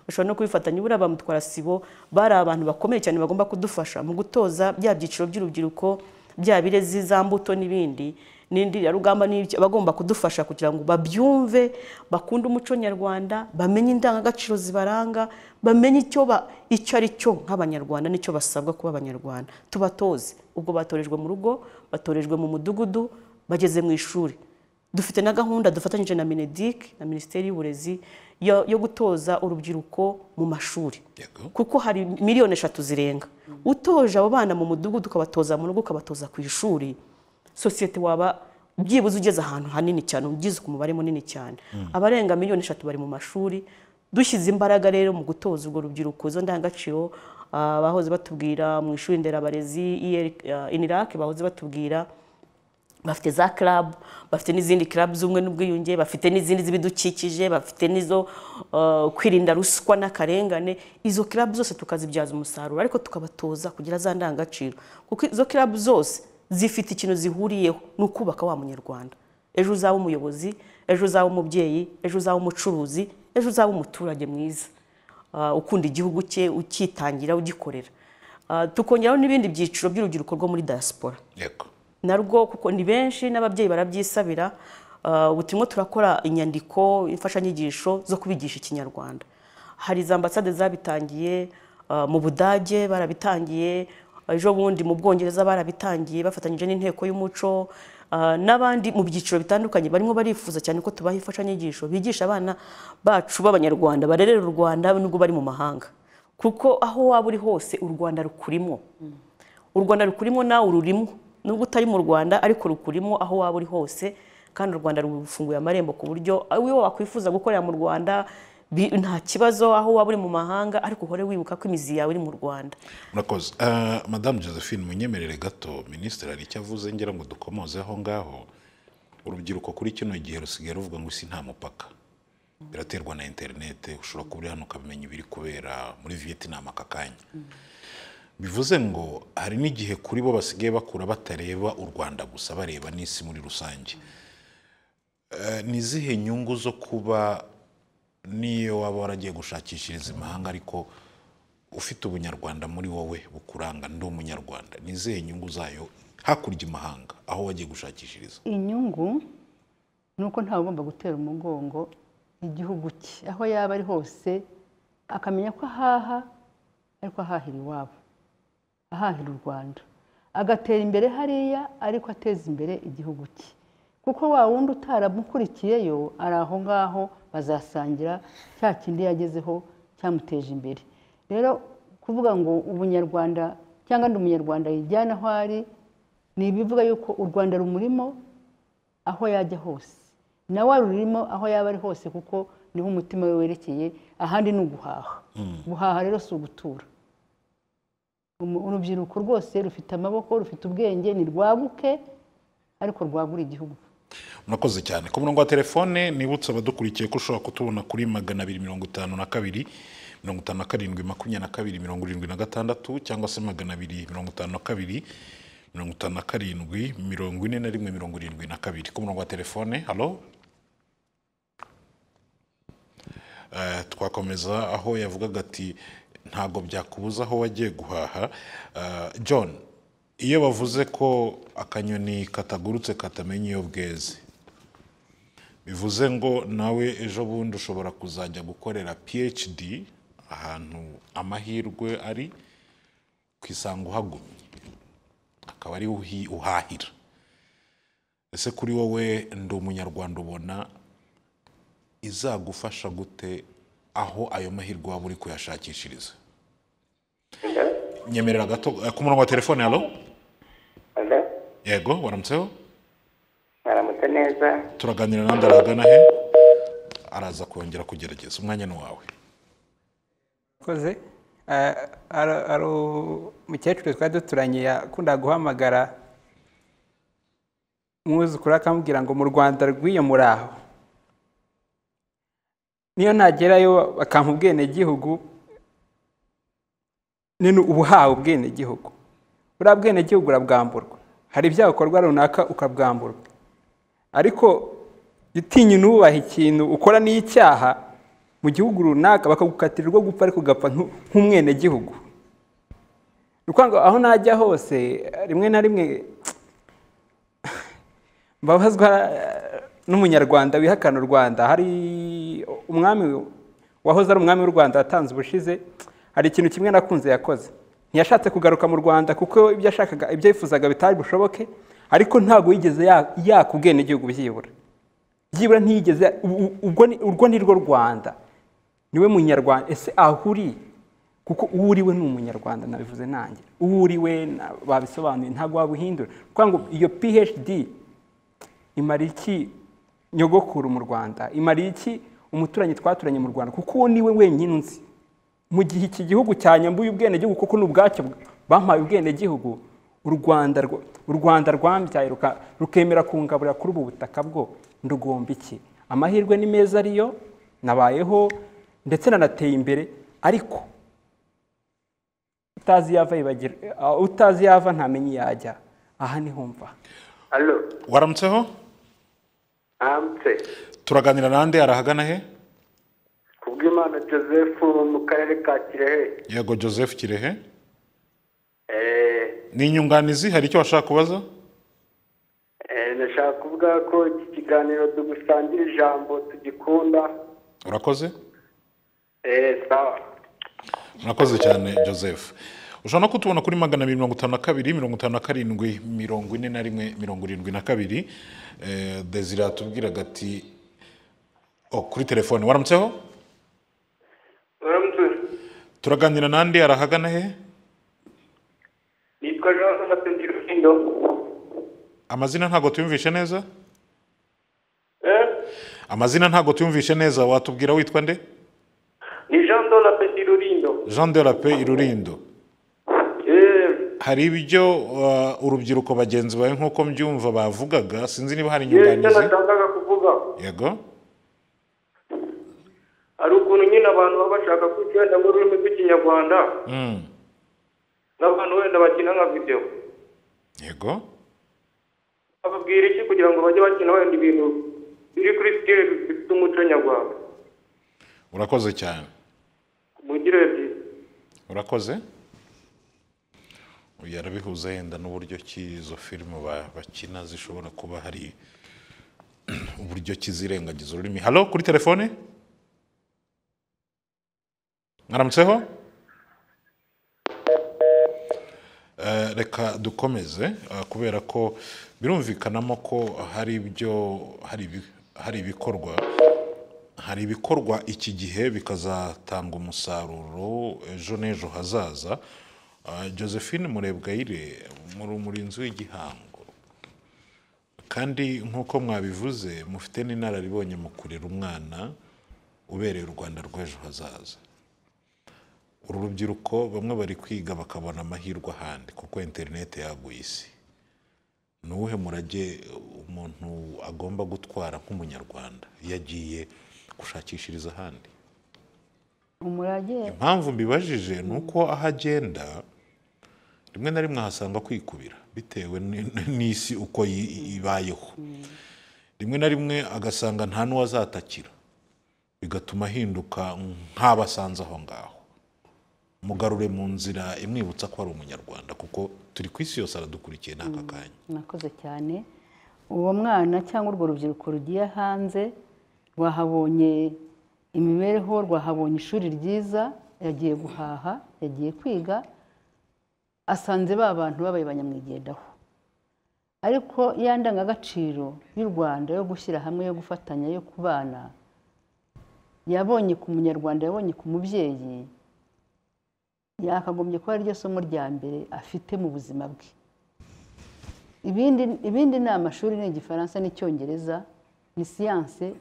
bashobora no kubifatanya buriya ba mutwara sibo bari abantu bakomeye cyane bagomba kudufasha mu gutoza bya byiciro by'urubyiruko bya birezi za mbuto n'ibindi n'indi ya rugamba n'ibyo bagomba kudufasha kugira ngo babyumve bakunde umuco nyarwanda bamenye indangagaciro zibaranga bamenye icyo ba- icyo ari cyo nk'abanyarwanda n'icyo basabwa kuba abanyarwanda tubatoze ubwo batorejwe mu rugo batorejwe mu mudugudu bageze mu ishuri dufite na gahunda dufatanyije na minedic na minisiteri y'uburezi yo, yo gutoza urubyiruko mu mashuri Yego. kuko hari miliyoni eshatu zirenga utoje abo bana mu mudugudu ukabatoza mu rugo ukabatoza ku ishuri sosiyete waba byibuze ugeze ahantu hanini cyane ugize ku mubare munini cyane abarenga miliyoni eshatu bari mu mashuri dushyize imbaraga rero mu gutoza urwo rubyiruko izo ndangagaciro ah, bahoze batubwira mu ishuri nderabarezi inirake bahoze batubwira bafite za club bafite n'izindi club z'ubumwe n'ubwiyunge bafite n'izindi z'ibidukikije bafite n'izo uh, kwirinda ruswa n'akarengane izo club zose tukazibyaza umusaruro ariko tukabatoza kugira za ndangagaciro kuko izo club zose zifite ikintu zihuriyeho ni ukubaka wa munyarwanda ejo uzaba umuyobozi ejo uzaba umubyeyi ejo uzaba umucuruzi ejo uzaba umuturage mwiza uh, ukunda igihugu cye ukitangira ugikorera Uh, tukongeraho n'ibindi byiciro by'urubyiruko rwo muri diaspora yego narwo kuko ni benshi n'ababyeyi barabyisabira Ah, ubu turimo turakora inyandiko imfashanyigisho zo kubigisha ikinyarwanda hari za ambasade zabitangiye ah, mu budage barabitangiye ejo bundi mu bwongereza barabitangiye bafatanyije n'inteko y'umuco Ah, n'abandi mu byiciro bitandukanye barimo barifuza cyane ko tubaha imfashanyigisho bigisha abana bacu b'abanyarwanda barerera u rwanda nubwo bari mu mahanga kuko aho waba uri hose u rwanda rukurimo u rwanda rukurimo nawe ururimo nubwo utari mu rwanda ariko rukurimo aho waba uri hose kandi u rwanda rufunguye amarembo ku buryo iyo wakwifuza gukorera mu rwanda bi- nta kibazo aho waba uri mu mahanga ariko uhore wibuka ko imizi yawe iri mu rwanda murakoze Eh, madamu josephine munyemerere gato minisitiri hari icyo avuze ngira ngo dukomoze aho ngaho urubyiruko kuri kino gihe rusigaye ruvuga ngo isi nta mupaka biraterwa na interinete ushobora kuba uri hano ukamenya ibiri kubera muri vietnam aka kanya bivuze ngo hari n'igihe kuri bo basigaye bakura batareba u rwanda gusa bareba n'isi muri rusange Eh, ni izihe nyungu zo kuba n'iyo waba waragiye gushakishiriza imahanga ariko ufite ubunyarwanda muri wowe bukuranga ndi umunyarwanda ni izihe nyungu zayo hakurya imahanga aho wagiye gushakishiriza inyungu ni uko ntawe ugomba gutera umugongo igihugu cye aho yaba ari hose akamenya ko ahaha ariko ahahira iwabo ahahira u rwanda agatera imbere hariya ariko ateza imbere igihugu cye kuko wa wundi utaramukurikiyeyo ari aho ngaho bazasangira cya kindi yagezeho cyamuteje imbere rero kuvuga ngo ubunyarwanda cyangwa ndi umunyarwanda yijyana aho ari ni ibivuga yuko u rwanda rumurimo aho yajya hose nawe warurimo aho yaba ari hose kuko niho umutima we werekeye ahandi ni uguhaha guhaha rero si ugutura urubyiruko rwose rufite amaboko rufite ubwenge ni rwaguke ariko rwagura igihugu murakoze cyane ku murongo wa telefone nibutse abadukurikiye ko ushobora kutubona kuri magana abiri mirongo itanu na kabiri mirongo itanu na karindwi makumyabiri na kabiri mirongo irindwi na gatandatu cyangwa se magana abiri mirongo itanu na kabiri mirongo itanu na karindwi mirongo ine na rimwe mirongo irindwi na kabiri ku murongo wa telefone halo Eh, twakomeza aho yavugaga ati ntabwo byakubuza aho wagiye guhaha Eh, john iyo bavuze ko akanyoni katagurutse katamenya iyo bweze bivuze ngo nawe ejo bundi ushobora kuzajya gukorera phd ahantu amahirwe ari ku isanga uhagumye akaba ari uhahira ese kuri wowe ndi umunyarwanda ubona izagufasha gute aho ayo mahirwe waba uri kuyashakishiriza nyemerera gato eh, ku murongo wa telefone halo Hello, yego waramutseho mwaramutse neza turaganira n'andi aragana he araza kongera kugerageza umwanya ni wawe koze eh, ari- ari umukecuru twari duturanye yakunda guhamagara umwuzukuru we akamubwira ngo mu rwanda rw'iyo muraho niyo nagerayo bakampa ubwenegihugu nini uba uhawe ubwenegihugu buriya bwenegihugu urabwamburwa hari ibyaha ukorwa runaka ukabwamburwa ariko utinya n'ubaha ikintu ukora n'icyaha mu gihugu runaka bakagukatira urwo gupfa ariko ugapfa nku- nk'umwenegihugu ni ukuvuga ngo aho najya hose rimwe na rimwe mbabazwa eh, n'umunyarwanda wihakana u rwanda hari umwami wahoze ari umwami w'u rwanda watanze ubushize hari ikintu kimwe nakunze yakoze ntiyashatse kugaruka mu rwanda kuko ibyo yashakaga ibyo yifuzaga bitari bushoboke ariko ntabwo yigeze ya- yaka ubwenegihugu byibura byibura ntiyigeze u- u- ubwo ni- urwo ni rwo rwanda niwe munyarwanda ese aho uri kuko uwo uriwe ni umunyarwanda nabivuze nanjye uwo uriwe na- babisobanuye ntabwo wabuhindura kuko ngo iyo phd imara iki nyogokuru mu rwanda imara iki umuturanyi twaturanye mu rwanda kuko uwo niwe wenyine unzi mu gihe iki gihugu cyanyambuye ubwenegihugu kuko ni ubwacyo bampaye ubwenegihugu u rwanda rwo- u rwanda rwambyaye ruka- rukemera kungaburira kuri ubu butaka bwo ndugomba iki amahirwe ni meza ariyo nabayeho ndetse nanateye imbere ariko utazi yava yibagirwa utazi yava ntamenye iyo ajya aha niho mva halo waramutseho aramutse turaganira n'andi arahagana he kubw'imana joseph wo mu karere ka kirehe yego joseph kirehe Eh, ni inyunganizi hari icyo washaka kubaza eh, nashaka kuvuga ko iki kiganiro dugusangira ijambo tugikunda urakoze Eh, sawa murakoze cyane joseph ushobora no kutubona kuri magana abiri mirongo itanu na kabiri mirongo itanu na karindwi mirongo ine na rimwe mirongo irindwi na kabiri Eh, desire atubwiraga ati oh, kuri telefone waramutseho uramutse turaganira n'andi arahagana he nitwa jean sébastien ndirukindo amazina ntabwo tuyumvishe neza eh amazina ntabwo tuyumvishe neza watubwira witwa nde ni jean dona pendirurindo jean de la paix irurindo eh hari ibyo uh, urubyiruko bagenzi bawe nk'uko mbyumva bavugaga sinzi niba hari yewe icyo inyunganizi nashakaga kuvuga yego hari ukuntu nyine abantu baba bashaka kwicenda nk'ururimi rw'ikinyarwanda Mm, n'abantu wenda bakina nka videwo yego bababwira iki kugira ngo bajye bakina wenda ibintu biri kuri sitire bifite umuco nyarwanda urakoze cyane mugire byiza urakoze uyu arabihuza yenda n'uburyo ki izo filime ba- bakina zishobora kuba hari uburyo ki zirengagiza ururimi halo kuri telefone mwaramutseho Eh, reka dukomeze eh, kubera ko birumvikanamo ko hari ibyo hari ibi- hari ibikorwa hari ibikorwa iki gihe bikazatanga umusaruro ejo n'ejo hazaza Eh, josephine murebwayire muri muri inzu y'igihango kandi nk'uko mwabivuze mufite n'inararibonye mu kurera umwana ubereye u rwanda rw'ejo hazaza uru rubyiruko bamwe bari kwiga bakabona amahirwe ahandi kuko interineti yaguye isi ni uwuhe murage umuntu agomba gutwara nk'umunyarwanda iyo agiye gushakishiriza ahandi umurage impamvu mbibajije ni uko aho agenda rimwe na rimwe ahasanga kwikubira bitewe ni- n'isi uko yi- ibayeho rimwe na rimwe agasanga nta n'uwazatakira bigatuma ahinduka nk'abasanze aho ngaho mugarure mu nzira imwibutsa ko ari umunyarwanda kuko turi ku isi yose aradukurikiye n'aka kanya mwakoze cyane uwo mwana cyangwa urwo rubyiruko rugiye hanze rwahabonye imibereho rwahabonye ishuri ryiza yagiye guhaha yagiye kwiga asanze ba bantu babaye banyamwigendaho ariko ya ndangagaciro y'u rwanda yo gushyira hamwe yo gufatanya yo kubana yabonye ku munyarwanda yabonye ku mubyeyi yakagombye kuba ariryo somo rya mbere afite mu buzima bwe ibindi ibindi ni amashuri ni igifaransa n'icyongereza ni siyanse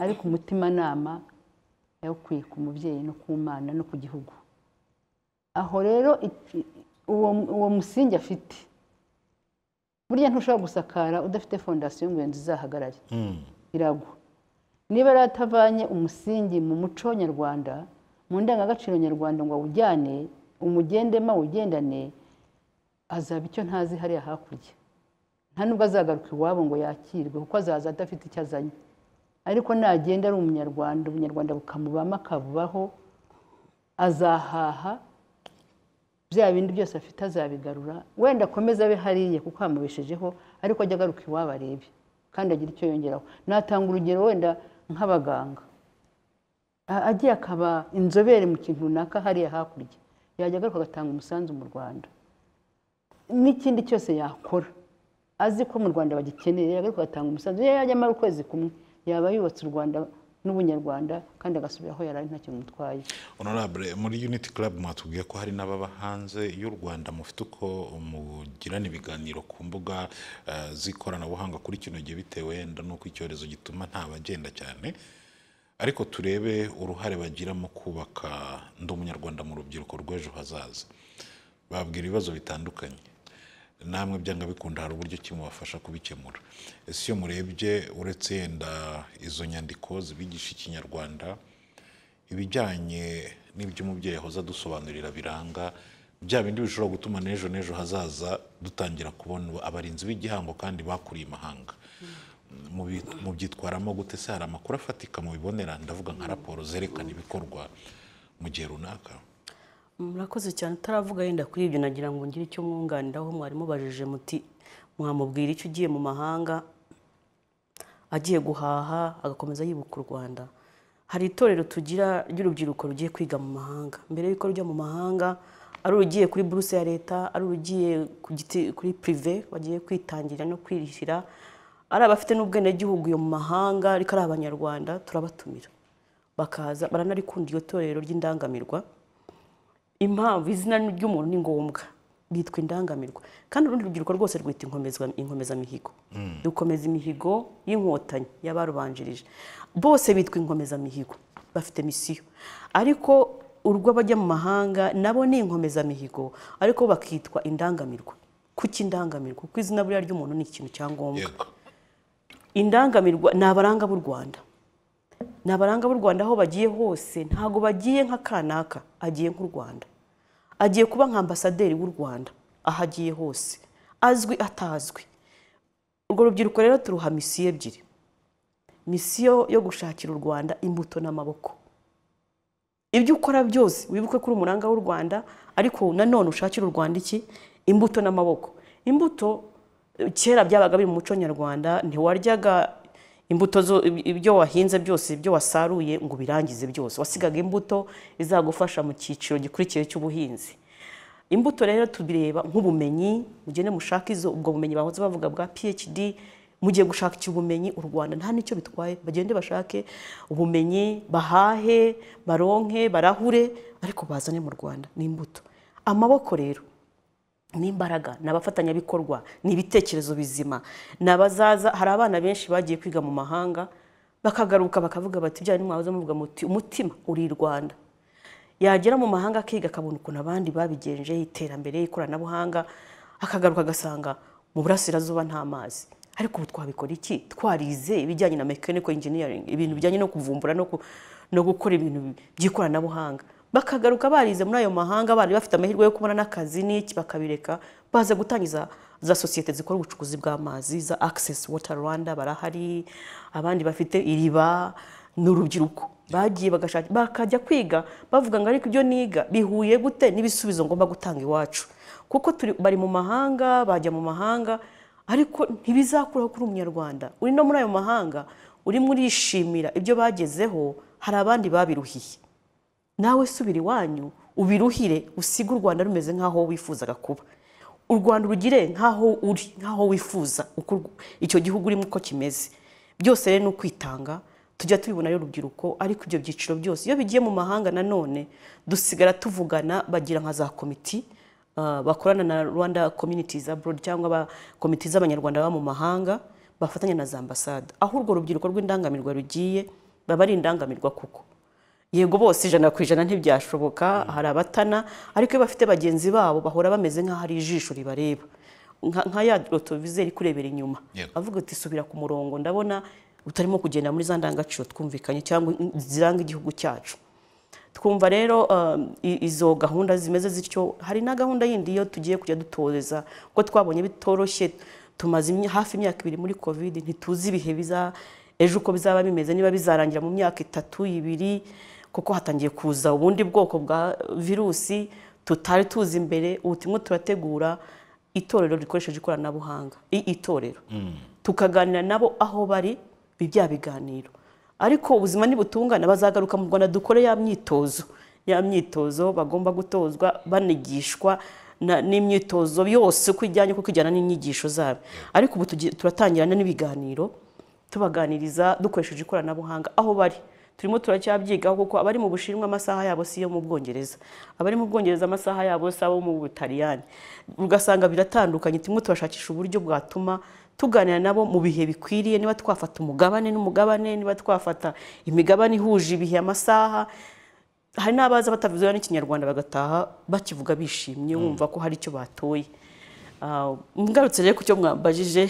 ariko umutimanama yawukwiye ku mubyeyi no ku mwana no ku gihugu aho rero iki- uwo uwo musingi afite burya ntushobora gusakara udafite fondasiyo ngo iyo nzu izahagarare iragwa niba rero atavanye umusingi mu muco nyarwanda mu ndangagaciro nyarwanda ngo awujyane umugendemo awugendane azaba icyo ntazi hariya hakurya nta nubwo azagaruka iwabo ngo yakirwe kuko azaza adafite icyo azanye ariko nagenda ari umunyarwanda ubunyarwanda bukamubamo akabubaho azahaha bya bindi byose afite azabigarura wenda akomeze abe hariya kuko hamubeshejeho ariko ajya agaruka iwabo arebe kandi agira icyo yongeraho natanga urugero wenda nk'abaganga A- agiye akaba inzobere mu kintu runaka hariya hakurya yajya agaruka agatanga umusanzu mu rwanda n'ikindi cyose yakora azi ko mu rwanda bagikeneye ariko atanga umusanzu iyo yajya amara ukwezi kumwe yaba yubatse u rwanda n'ubunyarwanda kandi agasubira aho yari ari nta kintu mutwaye honorable muri unity club mwatubwiye ko hari n'ababa hanze y'u rwanda mufite uko mugirana ibiganiro ku mbuga eh, z'ikoranabuhanga kuri kino gihe bitewe wenda n'uko icyorezo gituma nta bagenda cyane ariko turebe uruhare bagira mu kubaka ndi umunyarwanda mu rubyiruko rw'ejo hazaza babwira ibibazo bitandukanye namwe byanga bikunda hari uburyo ki mubafasha kubikemura ese iyo murebye uretse yenda izo nyandiko zibigisha ikinyarwanda ibijyanye n'ibyo umubyeyi ahoza adusobanurira biranga bya bindi bishobora gutuma n'ejo n'ejo hazaza dutangira kubona abarinzi b'igihango kandi bakuriye imahanga Mu bi- mu byitwaramo gute se hari amakuru afatika mu bibonera ndavuga nka raporo zerekana ibikorwa mu gihe runaka murakoze cyane utaravuga yenda kuri ibyo nagira ngo ngire icyo mwunganiraho mwarimu bajije muti mwamubwira icyo ugiye mu mahanga agiye guhaha agakomeza yibuka u rwanda hari itorero tugira ry'urubyiruko rugiye kwiga mu mahanga mbere y'uko rujya mu mahanga ari urugiye kuri buruse ya leta ari urugiye ku giti- kuri pirive bagiye kwitangira no kwirishyira ari abafite n'ubwenegihugu iyo mu mahanga ariko ari abanyarwanda turabatumirira bakaza baranarikunda iryo torero ry'indangamirwa impamvu izina ry'umuntu ni ngombwa ryitwa indangamirwa kandi urundi rubyiruko rwose rwita inkomezwa- inkomezamihigo dukomeza imihigo y'inkotanyi y'abarubanjirije bose bitwa inkomezamihigo bafite misiyo ariko urw'abajya mu mahanga nabo ni inkomezamihigo ariko bo bakitwa indangamirwa kuki indangamirwa kuko izina buriya ry'umuntu ni ikintu cya ngombwa yego indangamirwa ni abaranga b'u rwanda ni abaranga b'u rwanda aho bagiye hose ntabwo bagiye nka kanaka agiye nk'u rwanda agiye kuba nka ambasaderi w'u rwanda aho agiye hose azwi atazwi urwo rubyiruko rero turuha misiyo ebyiri misiyo yo gushakira u rwanda imbuto n'amaboko ibyo ukora byose wibuke ko uri umuranga w'u rwanda ariko nanone ushakira u rwanda iki imbuto n'amaboko imbuto eh, kera byabaga biri mu muco nyarwanda ntiwaryaga imbuto zo ibyo wahinze byose ibyo wasaruye ngo ubirangize byose wasigaga imbuto izagufasha mu cyiciro gikurikiye cy'ubuhinzi imbuto rero tubireba nk'ubumenyi mugende mushake izo ubwo bumenyi bahoze bavuga bwa phd mugiye gushakira ubumenyi u rwanda nta n'icyo bitwaye bagende bashake ubumenyi bahahe baronke barahure ariko bazane mu rwanda ni imbuto amaboko rero ni imbaraga ni abafatanyabikorwa ni ibitekerezo bizima ni abazaza hari abana benshi bagiye kwiga mu mahanga bakagaruka bakavuga bati bya mwahoze muvuga muti umutima uri i rwanda yagera mu mahanga akiga akabona ukuntu abandi babigenjeho iterambere ikoranabuhanga akagaruka agasanga mu burasirazuba nta mazi ariko ubu twabikora iki twarize ibijyanye na mechanical engineering ibintu bijyanye no kuvumbura no gukora ibintu by'ikoranabuhanga bakagaruka barize muri ayo mahanga bari bafite amahirwe yo kubona n'akazi n'iki bakabireka baza gutangiza za sosiyete zikora ubucukuzi bw'amazi za access water rwanda barahari abandi bafite iriba n'urubyiruko bagiye bagashaka bakajya kwiga bavuga ngo ariko ibyo niga bihuye gute n'ibisubizo ngomba gutanga iwacu kuko turi bari mu mahanga bajya mu mahanga ariko ntibizakuraho kuri umunyarwanda uri no muri ayo mahanga urimo urishimira ibyo bagezeho hari abandi babiruhiye nawe subira iwanyu ubiruhire usige u rwanda rumeze nk'aho wifuzaga kuba u rwanda urugire nk'aho uri nk'aho wifuza uko icyo gihugu urimo uko kimeze byose rero ni ukwitanga tujya tubibonayo urubyiruko ariko ibyo byiciro byose iyo bigiye mu mahanga nanone dusigara tuvugana bagira nka za komiti bakorana na rwanda communities abroad cyangwa komite z'abanyarwanda baba mu mahanga bafatanya na za ambasade aho urwo rubyiruko rw'indangamirwa rugiye baba ari indangamirwa kuko yego bose ijana ku ijana ntibyashoboka hari abatana ariko iyo bafite bagenzi babo bahora bameze nk'aho ari ijisho ribareba nka ya rotovize iri kurebera inyuma avuga ati subira ku murongo ndabona utarimo kugenda muri za ndangagaciro twumvikanye cyangwa ziranga igihugu cyacu twumva rero izo gahunda zimeze zityo hari na gahunda yindi iyo tugiye kujya dutoreza ko twabonye bitoroshye tumaze hafi imyaka ibiri muri kovide ntituzi ibihe biza ejo uko bizaba bimeze niba bizarangira mu myaka itatu ibiri kuko hatangiye kuza ubundi bwoko bwa virusi tutari tuzi imbere ubu turimo turategura itorero rikoresheje ikoranabuhanga itorero tukaganira nabo aho bari bya biganiro ariko ubuzima ntibutungana bazagaruka mu rwanda dukore ya myitozo ya myitozo bagomba gutozwa banigishwa n'imyitozo yose uko ijyanye kuko ijyana n'inyigisho zabo ariko ubu turatangirana n'ibiganiro tubaganiriza dukoresheje ikoranabuhanga aho bari turimo turacyabyigaho kuko abari mu bushinwa amasaha yabo si iyo mu bwongereza abari mu bwongereza amasaha yabo si abo mu butaliyani ugasanga biratandukanye turimo turashakisha uburyo bwatuma tuganira nabo mu bihe bikwiriye niba twafata umugabane n'umugabane niba twafata imigabane ihuje ibihe amasaha hari n'abaza batavuze n'ikinyarwanda bagataha bakivuga bishimye wumva ko hari icyo batoye ngarutse rero ku cyo mwambajije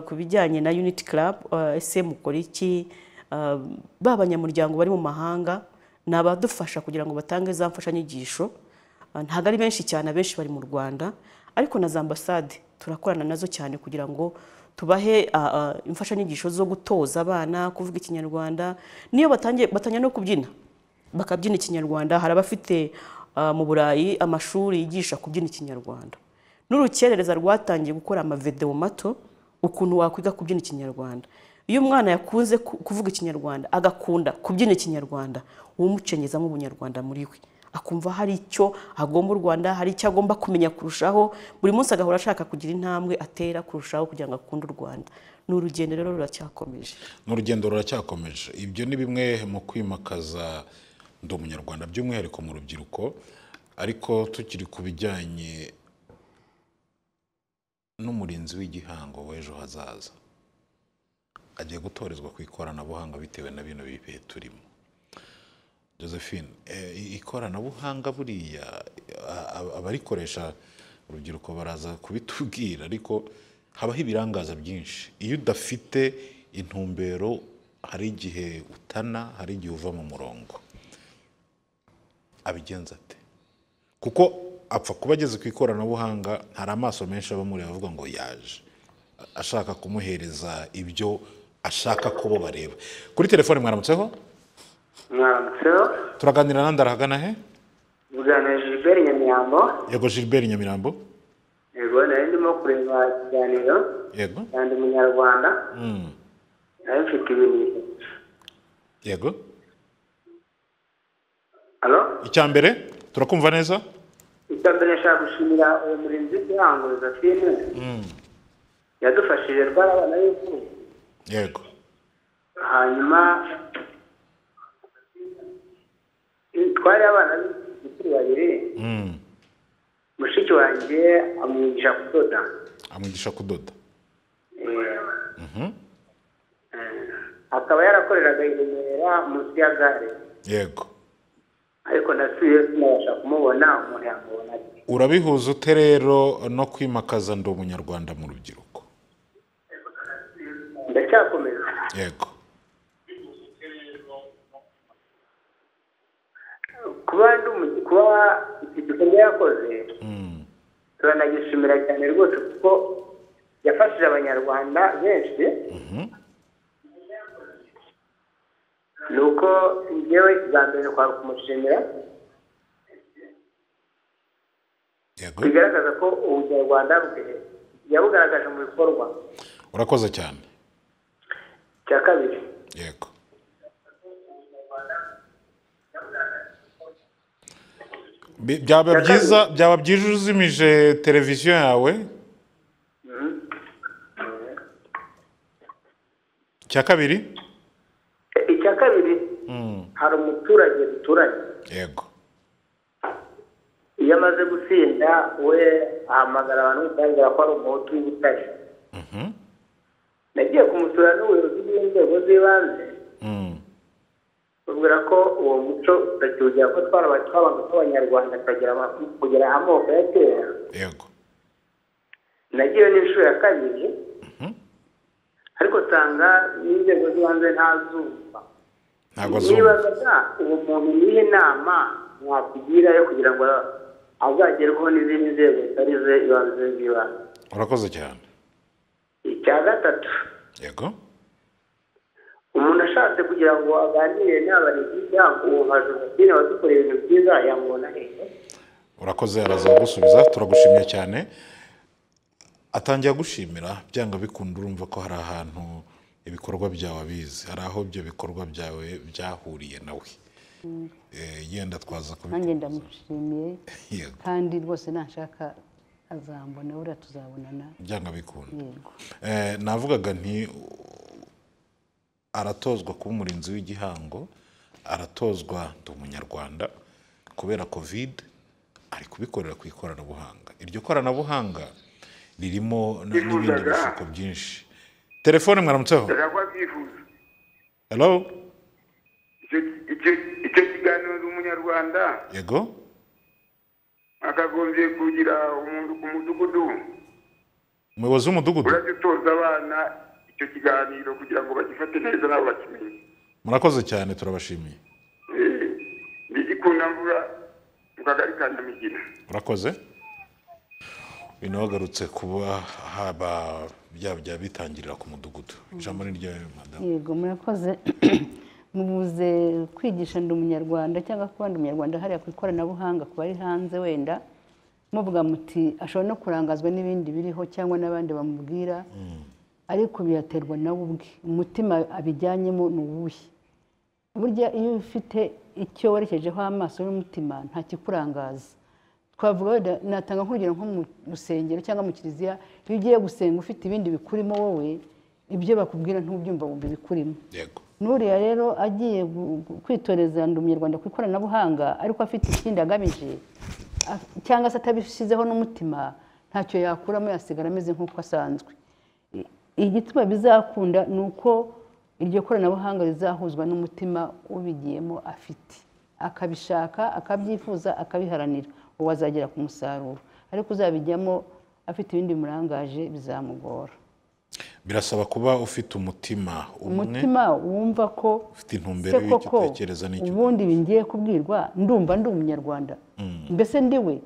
ku bijyanye na uniti club ese mukora iki ba banyamuryango bari mu mahanga ni abadufasha kugira ngo batange za mfashanyigisho ntabwo ari benshi cyane abenshi bari mu rwanda ariko na za ambasade turakorana nazo cyane kugira ngo tubahe imfashanyigisho zo gutoza abana kuvuga ikinyarwanda niyo batangiye no kubyina bakabyina ikinyarwanda hari abafite mu burayi amashuri yigisha kubyina ikinyarwanda n'urukerereza rwatangiye gukora amavedewo mato ukuntu wakwiga kubyina ikinyarwanda iyo umwana yakunze kuvuga ikinyarwanda agakunda kubyina ikinyarwanda umucenyezamo ubunyarwanda muri we akumva hari icyo agomba u rwanda hari icyo agomba kumenya kurushaho buri munsi agahora ashaka kugira intambwe atera kurushaho kugira ngo akunde u rwanda ni urugendo rero ruracyakomeje ni urugendo ruracyakomeje ibyo ni bimwe mu kwimakaza ndi umunyarwanda by'umwihariko mu rubyiruko ariko tukiri ku bijyanye n'umurinzi w'igihango w'ejo hazaza agiye gutorezwa ku ikoranabuhanga bitewe na bino bihe turimo josephine ikoranabuhanga buriya abarikoresha urubyiruko baraza kubitubwira ariko habaho ibirangaza byinshi iyo udafite intumbero hari igihe utana hari igihe uva mu murongo abigenza ate kuko apfa kuba ageze ku ikoranabuhanga hari amaso menshi aba muri avuga ngo yaje ashaka kumuhereza ibyo ashaka ko bo bareba kuri telefone mwaramutseho mwamutseho turaganira nandi arahagana he mugana Gilbert Nyamirambo yego Gilbert Nyamirambo yego nari ndimo kureba ikiganiro yego kandi umunyarwanda ntafite ibintu yego hano icya mbere turakumva neza icya mbere nshaka gushimira uwo murinzi w'igihango josephine yadufashije rwari abana b'izuba yego hanyuma twari abana b'igitsina babiri Mm. mushiki wanjye amwigisha kudoda amwigisha kudoda Eh, Mhm. eh, akaba yarakoreraga i remera munsi ya gare yego ariko nasubiye sinabasha kumubona umuntu yamubona ati urabihuza ute rero no kwimakaza ndi umunyarwanda mu rubyiruko ndacyakomeza yego kuba ndi umu- kuba iki gikorwa yakoze Mm. turanagishimira cyane rwose kuko yafashije abanyarwanda benshi Mhm. ni uko ngewe bwa mbere kwari kumushimira yego bigaragaza ko ubunyarwanda bwe yabugaragaje mu bikorwa urakoze cyane cya kabiri yego Bi- byaba Ya byiza byaba byiza uzimije televiziyo yawe cya kabiri E- icya kabiri Mm. hari umuturage duturanye yego iyo amaze gutsinda we ahamagara abantu bigaragara ko ari umuhutu w'ubutare Mhm. nagiye kumusura n'ubuyobozi bw'inzego z'ibanze Mm. babwira ko uwo muco utakiwugira ko twarabaye twabaga tw'abanyarwanda tukagera ama- kugera amoko ya kera yego nagiye n'inshuro ya kabiri Mhm. ariko usanga n'inzego z'ibanze ntazumva ntabwo azumva nibazaga uwo muntu nihe nama mwakugira yo kugira ngo azagerweho n'izindi nzego zitari ze ibanze z'ibanze urakoze cyane icya gatatu yego umuntu ashatse kugira ngo aganire n'abarezi yabo uwo nka josephine wadukora ibintu byiza yamubona hehe urakoze arazagusubiza turagushimiye cyane atangira gushimira byanga bikunda urumva ko hari ahantu ibikorwa byawe abizi hari aho ibyo bikorwa byawe byahuriye nawe Eh, yenda twaza kubikora nanjye ndamushimiye yego kandi rwose nashaka azambona buriya tuzabonana byanga bikunda yego Eh, navugaga nti aratozwa kuba umurinzi w'igihango aratozwa ndi umunyarwanda kubera kovide ari kubikorera ku ikoranabuhanga iryo koranabuhanga ririmo na- n'ibindi Bifuzaga. bishuko byinshi telefone mwaramutseho ndashaka byifuza hello Icyo- icyo- icyo kiganiro ndi umunyarwanda yego akagombye kugira umuntu ku mudugudu umuyobozi w'umudugudu urajya utoza abana icyo kiganiro kugira ngo bagifate neza nabo bakimenye murakoze cyane turabashimiye Eh, ni igikundamvura mu kagari ka nyamigina urakoze uyu nawe agarutse kuba haba bya bya bitangirira ku mudugudu ijambo ni ryawe madamu yego murakoze mubuze kwigisha ndi umunyarwanda cyangwa kuba ndi umunyarwanda hariya ku ikoranabuhanga ku bari hanze wenda muvuga muti ashobora no kurangazwa n'ibindi biriho cyangwa n'abandi bamubwira ariko biyaterwa nawe ubwe umutima abijyanyemo ni uwuhe burya iyo ufite icyo werekejeho amaso n'umutima nta kikurangaza twavuga wenda natanga nk'urugero nko mu rusengero cyangwa mu kiliziya iyo ugiye gusenga ufite ibindi bikurimo wowe ibyo bakubwira ntubyumva wumva ibikurimo yego n'uriya rero agiye gu- gu- kwitoreza ndi umunyarwanda ku ikoranabuhanga ariko afite ikindi agamije af- cyangwa se atabishyizeho n'umutima ntacyo yakuramo yasigara ameze nk'uko asanzwe I- igituma bizakunda ni uko iryo koranabuhanga rizahuzwa n'umutima ubigiyemo afite akabishaka akabyifuza akabiharanira uwo azagera ku musaruro ariko uzabijyamo afite ibindi bimurangaje bizamugora birasaba kuba ufite umutima umwe umutima wumva ko ufite intumbero se y'icyo koko utekereza n'icyo ubundi bingiye kubwirwa ndumva ndi umunyarwanda mbese ndiwe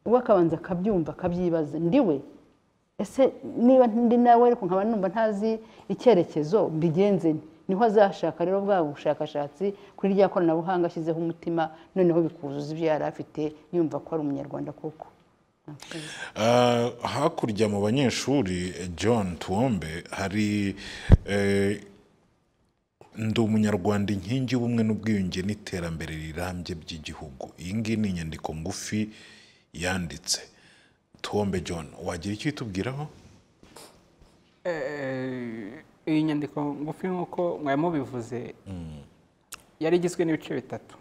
uwo akabanza akabyumva akabyibaza ndiwe ese niba ndi nawe ariko nkaba numva ntazi icyerekezo mbigenze nte? niho azashaka rero bwa bushakashatsi kuri rya koranabuhanga ashyizeho umutima noneho bikuzuza ibyo yari afite yumva ko ari umunyarwanda koko Eh, hakurya mu banyeshuri eh, john tuwombe hari eh, ndi umunyarwanda inkingi y'ubumwe n'ubwiyunge n'iterambere rirambye by'igihugu iyi ngiyi ni inyandiko ngufi yanditse tombe john wagira icyo itubwiraho iyi nyandiko ngufi nk'uko mwari mubivuze yari igizwe n'ibice bitatu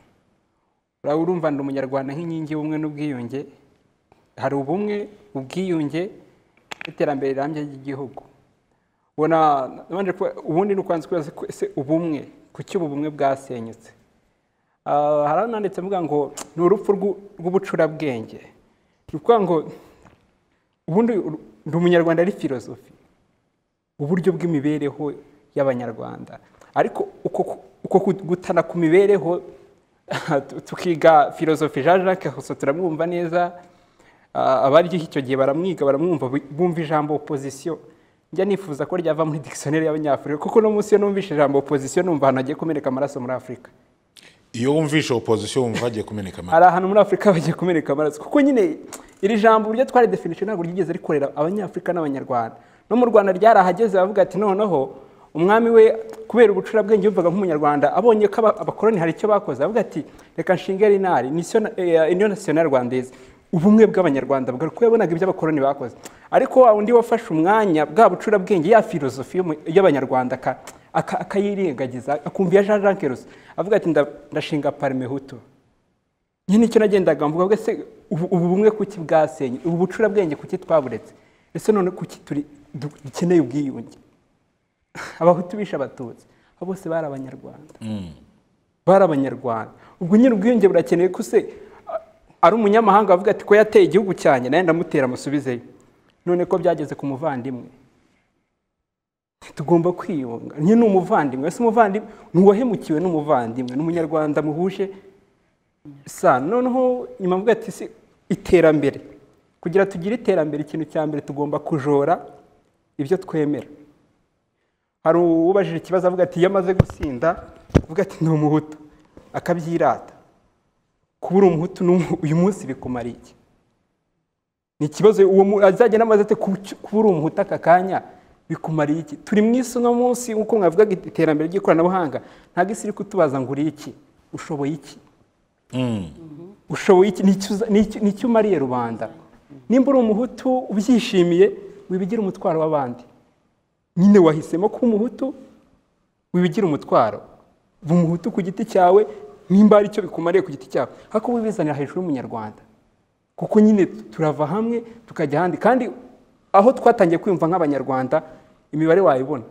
uraba urumva ndi umunyarwanda nk'inkingi y'ubumwe n'ubwiyunge hari ubumwe ubwiyunge n'iterambere rirambye ry'igihugu ubona nabanje kuba- ubundi ni ukwanza kubaza ko ese ubumwe kuki ubu bumwe bwasenyutse Ah, hari ananditse mvuga ngo ni urupfu rw'u- rw'ubucurabwenge ni ukuvuga ngo ubundi ur- ndi umunyarwanda ari filozofi uburyo bw'imibereho y'abanyarwanda ariko uko uko gutana ku mibereho tukiga filozofi jean jacques gusa turamwumva neza Ah, abaryo icyo gihe baramwiga baramwumva bu- bumva ijambo opozisiyo njya nifuza ko ryava muri dictionnaire y'abanyafurika kuko no munsi iyo numvise ijambo opozisiyo numva ahantu hagiye kumeneka amaraso muri afurika iyo wumvishe opozisiyo wumva hagiye kumeneka amata hari ahantu muri afurika bagiye kumeneka amaraso kuko nyine iri jambo uburyo twari definition ntabwo ryigeze rikorera abanyafurika n'abanyarwanda no mu rwanda ryarahageze bavuga ati noneho umwami we kubera ubucurabwenge yumvaga nk'umunyarwanda abonye ko aba- abakoloni hari icyo bakoze avuga ati reka nshinge rinari niyo nasiyonari rwandaise ubumwe bw'abanyarwanda bwari kuko yabonaga ibyo abakoloni bakoze ariko wa undi wafashe umwanya bwa bucurabwenge ya filozofi y'umu- y'abanyarwanda aka- aka- akayirengagiza akumva iya jean jean keruso avuga ati "Nda- ndashinga parme hutu nyine icyo nagendaga mvuga ngo ese ubu ubu bumwe kuki bwasenye ubu bucurabwenge kuki twaburetse ese none kuki turi du- dukeneye ubwiyunge abahutu bishe abatutsi abo bose bari abanyarwanda bari abanyarwanda ubwo nyine ubwiyunge burakenewe ko se a- ari umunyamahanga avuga ati ko yateye igihugu cyanjye nawe ndamutera amusubizeyo none ko byageze ku muvandimwe tugomba kwiyunga nyine ni umuvandimwe ese umuvandimwe ntuwahemukiwe n'umuvandimwe ni umunyarwanda muhuje sa noneho nyuma mvuga ati se iterambere kugira tugire iterambere ikintu cya mbere tugomba kujora ibyo twemera hari uwubajije ikibazo avuga ati iyo amaze gusinda avuga ati ni umuhutu akabyirata kuba uri umuhutu n'umu- uyu munsi bikumara iki ni ikibazo uwo mu- azagenda amaze ate kuki- kuba uri umuhutu aka kanya bikumariye iki turi mu isi uno munsi nk'uko mwavugaga iterambere ry'ikoranabuhanga ntabwo isi iri kutubaza ngo uri iki ushoboye iki ushoboye iki N'icyo uza- n'icyo- n'icyo umariye rubanda nimba uri umuhutu ubyishimiye wibigira umutwaro w'abandi nyine wahisemo kuba umuhutu wibigira umutwaro uba umuhutu ku giti cyawe nimba hari icyo bikumariye ku giti cyawe ariko wibizanira hejuru y'umunyarwanda kuko nyine turava hamwe tukajya ahandi kandi aho twatangiye kwiyumva nk'abanyarwanda imibare wayibona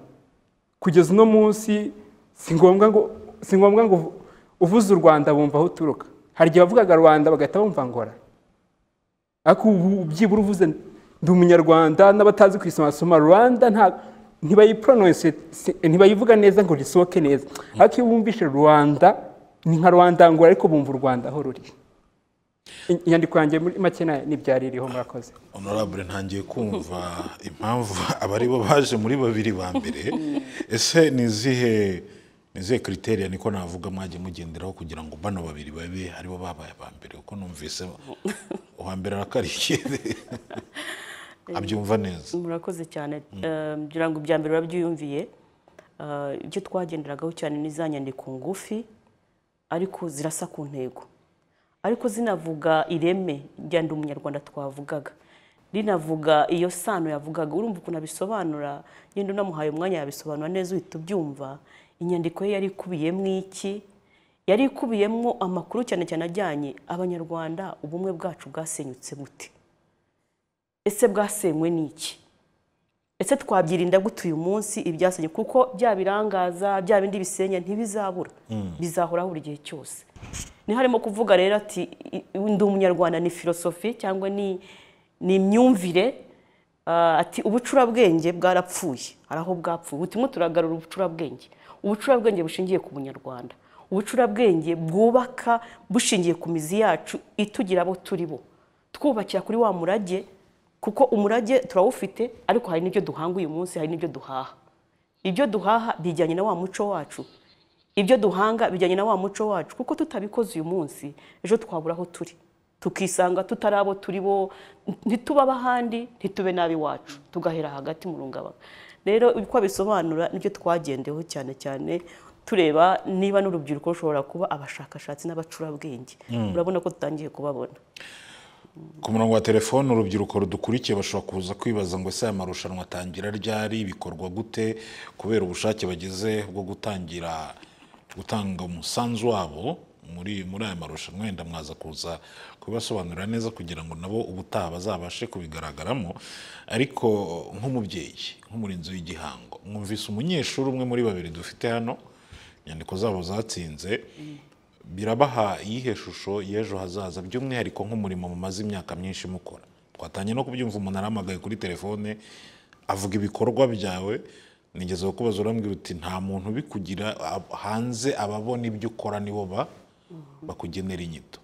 kugeza uno munsi si ngombwa ngo si ngombwa ngo uvu- uvuze u rwanda bumva aho uturuka hari igihe bavugaga rwanda bagahita bumva ngora ariko ubu byibura uvuze ndi umunyarwanda n'abatazi kwisoma basoma rwanda nta ntibayipronounce si- ntibayivuga neza ngo risohoke neza ariko iyo bumvishe rwanda ni nka rwanda ngora ariko bumva u rwanda aho ruri I- inyandiko yanjye muri make na- n'ibyari iriho murakoze honorable ntangiye kumva impamvu abari bo baje muri babiri ba mbere ese ni izihe ni izihe kriteriya niko navuga mwagiye mugenderaho kugira ngo bano babiri babe aribo babaye aba mbere kuko numvise uwa mbere arakarikiye abyumva neza murakoze cyane Eh, ngira ngo ibya mbere urabyiyumviye Eh, ibyo twagenderagaho cyane ni za nyandiko ngufi ariko zirasa ku ntego ariko zinavuga ireme rya ndi umunyarwanda twavugaga rinavuga iyo sano yavugaga urumva ukuntu abisobanura yenda unamuhaye umwanya yabisobanura neza uhita ubyumva inyandiko ye yari ikubiyemo iki yari ikubiyemo amakuru cyane cyane ajyanye abanyarwanda ubumwe bwacu bwasenyutse buti ese bwasenywe n'iki ese twabyirinda gute uyu munsi ibyasenye kuko bya birangaza bya bindi bisenya ntibizabura bizahoraho buri gihe cyose ni harimo kuvuga rero ati i- i- ndi umunyarwanda ni filosofi cyangwa ni ni imyumvire ah, ati ubucurabwenge bwarapfuye hari aho bwapfuye butimo turagarura ubucurabwenge ubucurabwenge bushingiye ku bunyarwanda ubucurabwenge bwubaka bushingiye ku mizi yacu itugira abo turi bo twubakira kuri wa murage kuko umurage turawufite ariko hari n'ibyo duhanga uyu munsi hari n'ibyo duhaha ibyo duhaha bijyanye na wa muco wacu ibyo duhanga bijyanye na wa muco wacu kuko tutabikoze uyu munsi ejo twabura aho turi tukisanga tutari abo turi bo ntitube ab'ahandi ntitube n'ab'iwacu tugahera hagati mu rungabanga rero uko bisobanura nibyo twagendeho cyane cyane tureba niba n'urubyiruko rushobora kuba abashakashatsi n'abacurabwenge urabona ko dutangiye kubabona ku murongo wa telefone urubyiruko rudukurikiye bashobora kuza kwibaza ngo ese aya marushanwa atangira ryari bikorwa gute kubera ubushake bagize bwo gutangira gutanga umusanzu wabo muri muri aya marushanwa wenda mwaza kuza kubibasobanurira neza kugira ngo nabo ubutaha bazabashe kubigaragaramo ariko nk'umubyeyi nk'umurinzi w'igihango mwumvise umunyeshuri umwe muri babiri dufite hano inyandiko zabo zatsinze birabaha iyihe shusho y'ejo hazaza by'umwihariko nk'umurimo mumaze imyaka myinshi mukora twatangiye no kubyumva umuntu arahamagaye kuri telefone avuga ibikorwa byawe nigeze kukubaza urambwira uti nta muntu ubikugira ab- hanze ababona ibyo ukora nibo ba bakugenera inyito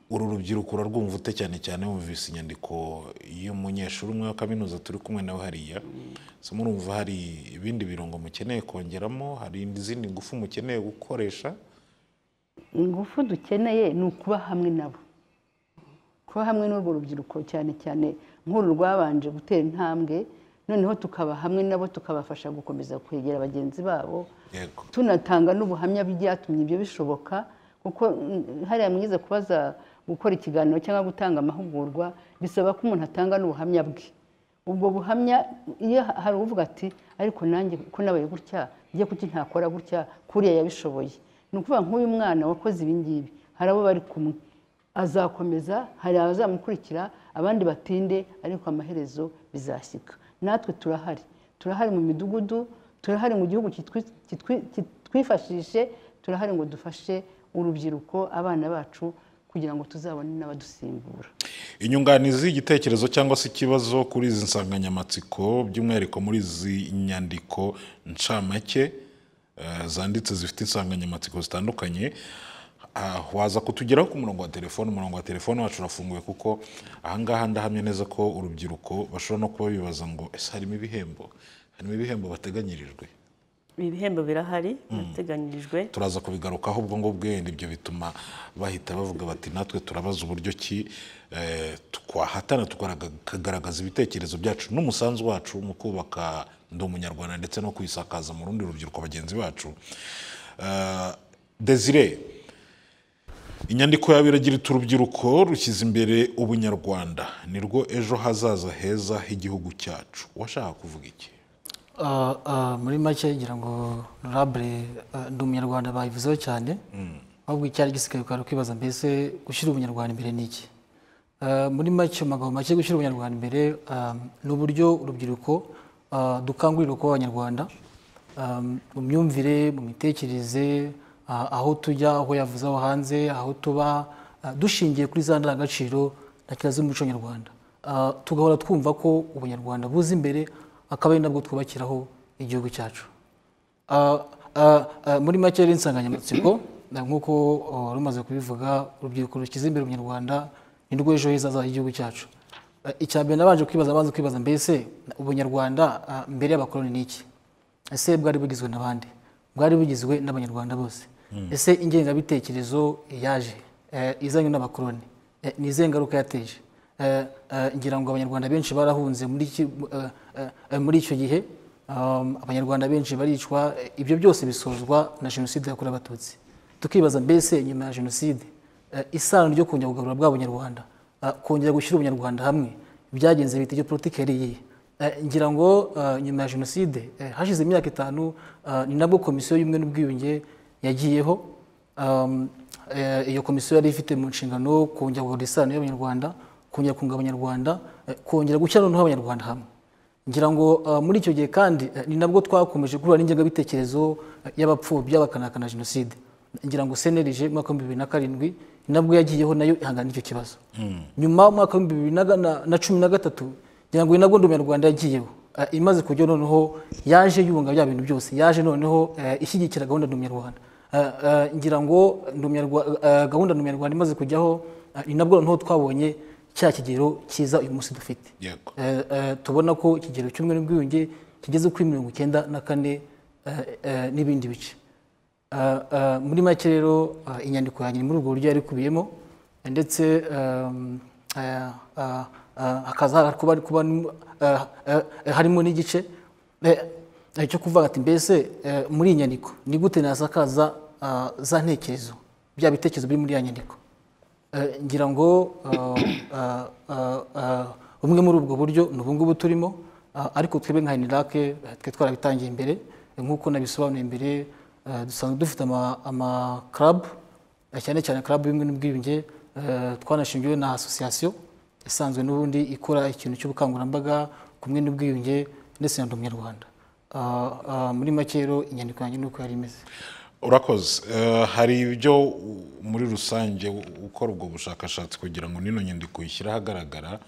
uru rubyiruko urarwumva ute cyane cyane wumvise inyandiko y'umunyeshuri umwe wa kaminuza turi kumwe nawe hariya se murumva hari ibindi birungo mukeneye kongeramo hari izindi ngufu mukeneye gukoresha ingufu dukeneye ni ukuba hamwe nabo kuba hamwe n'urwo rubyiruko cyane cyane nk'uru rwabanje gutera intambwe noneho tukaba hamwe nabo tukabafasha gukomeza kwegera bagenzi babo yego tunatanga n'ubuhamya bw'ibyatumye ibyo bishoboka kuko mm, hariya mwize kubaza gukora ikiganiro cyangwa gutanga amahugurwa bisaba ko umuntu atanga n'ubuhamya bwe ubwo buhamya iyo hari uvuga ati ariko nanjye ko nabaye gutya njye kuki ntakora gutya kuriya yabishoboye ni ukuvuga nk'uyu mwana wakoze ibi ngibi hari abo bari kumwe azakomeza hari abazamukurikira abandi batinde ariko amaherezo bizashyika natwe turahari turahari mu midugudu turahari mu gihugu kitwi- kitwi- kitwifashishe turahari ngo dufashe urubyiruko abana bacu kugira ngo tuzabone n'abadusimbura inyunganizi y'igitekerezo cyangwa se ikibazo kuri izi nsanganyamatsiko by'umwihariko muri izi nyandiko ncamake eh, zanditse zifite insanganyamatsiko zitandukanye ah, waza kutugeraho ku murongo wa telefone umurongo wa telefone wacu urafunguye kuko ahangaha ndahamya neza ko urubyiruko bashobora no kuba bibaza ngo ese harimo ibihembo harimo ibihembo bateganyirijwe ibi bihembo birahari birateganyirijwe turaza kubigarukaho ubwo ngubwo wenda ibyo bituma bahita bavuga bati natwe turabaza uburyo ki eh, twahatana tukaraga- tukagaragaza ibitekerezo byacu n'umusanzu wacu mu kubaka ndi umunyarwanda ndetse no kwisakaza mu rundi rubyiruko bagenzi bacu Eh, desire inyandiko yawe iragira iti urubyiruko rushyize imbere ubunyarwanda nirwo ejo hazaza heza h'igihugu cyacu washaka kuvuga iki Ah, ah, muri make ngira ngo rabure ndi umunyarwanda bayivuzeho cyane ahubwo icyari gisigaye ukaba kwibaza mbese gushyira ubunyarwanda imbere ni iki Ah, muri make mu magambo make gushyira ubunyarwanda imbere ah, ni uburyo urubyiruko ah, dukangurira kuba abanyarwanda Ah, mu myumvire mu mitekerereze ah, aho tujya aho yavuze aho hanze aho tuba ah, dushingiye kuri za ndangagaciro na kirazira z'umuco nyarwanda Ah, tugahora twumva ko ubunyarwanda buza imbere akaba ari nabwo twubakiraho igihugu cyacu Ah, ah, ah, muri make rero insanganyamatsiko na nk'uko ah, rumaze kubivuga urubyiruko rushyize imbere umunyarwanda ni rwo ejo heza hazaza h'igihugu cyacu Ah, icya mbere nabanje kwibaza abanza kwibaza mbese ubunyarwanda ah, mbere y'abakoloni ni iki ese bwari bugizwe n'abandi bwari bugizwe n'abanyarwanda bose ese ingengabitekerezo yaje eh, izanywe n'abakoloni Eh, ni izihe ngaruka yateje Eh, eh, ngira ngo abanyarwanda benshi barahunze muri iki- eh, eh, eh, muri icyo gihe Um, abanyarwanda benshi baricwa eh, ibyo byose bisozwa na jenoside yakorewe abatutsi tukibaza mbese nyuma ya jenoside eh, isano ryo kongera kugarura bwa bunyarwanda ah, kongera gushyira ubunyarwanda hamwe byagenze bita iyo politiki yari iyihe Eh, ngira ngo ah, nyuma ya jenoside eh, hashize imyaka itanu ah, ni nabwo komisiyo y'ubumwe n'ubwiyunge yagiyeho Um, eh, iyo komisiyo yari ifite mu nshingano kongera kugarura isano y'abanyarwanda kongera kunga abanyarwanda eh, kongera gushyira noneho abanyarwanda hamwe ngira ngo ah, muri icyo gihe kandi eh, ni nabwo twakomeje guhura n'ingengabitekerezo eh, y'abapfobya bakanahakana jenoside ngira ngo cnlg mu mwaka w'ibihumbi bibiri na karindwi ni nabwo yagiyeho nayo ihangana n'icyo kibazo nyuma mu mwaka w'ibihumbi bibiri na ga- na cumi na gatatu ngira ngo ni nabwo ndi umunyarwanda yagiyeho Eh, imaze kujya noneho yaje yunga bya bintu byose yaje noneho eh, ishyigikira gahunda ndi umunyarwanda Eh, eh, ngira ngo Ndi Umunyarwa- eh, gahunda ndi umunyarwanda imaze kujyaho eh, ni nabwo noneho twabonye cya kigero cyiza uyu munsi dufite yego Eh, eh, tubona ko ikigero cy'umwe n'ubwiyunge kigeze kuri mirongo icyenda na kane eh, eh, n'ibindi bice Eh, eh, muri make rero eh, inyandiko yanjye ni muri ubwo buryo yari ikubiyemo eh, ndetse ehm, eh, eh, eh, hakaza kuba- kuba- eh, eh, harimo n'igice eh, icyo kuvuga ati mbese eh, muri iyi nyandiko ni gute nasakaza ah, za ntekerezo bya bitekerezo biri muri ya nyandiko Eh, ngira ngo ah, ah, ah, ah, bumwe muri ubwo buryo ni ubu ngubu turimo ah, ariko twebwe nka henirake twe twarabitangiye imbere eh, nk'uko nabisobanuye imbere eh, dusanzwe dufite ama- ama club eh, cyane cyane club y'ubumwe n'ubwiyunge eh, twanashingiwe na association isanzwe n'ubundi ikora ikintu cy'ubukangurambaga kumwe n'ubwiyunge ndetse na ndi umunyarwanda Ah, ah, muri make rero inyandiko yanjye ni uko yari imeze urakoze Eh, hari ibyo u- muri rusange u- ukora ubwo bushakashatsi kugira ngo nino nyandiko uyishyire ahagaragara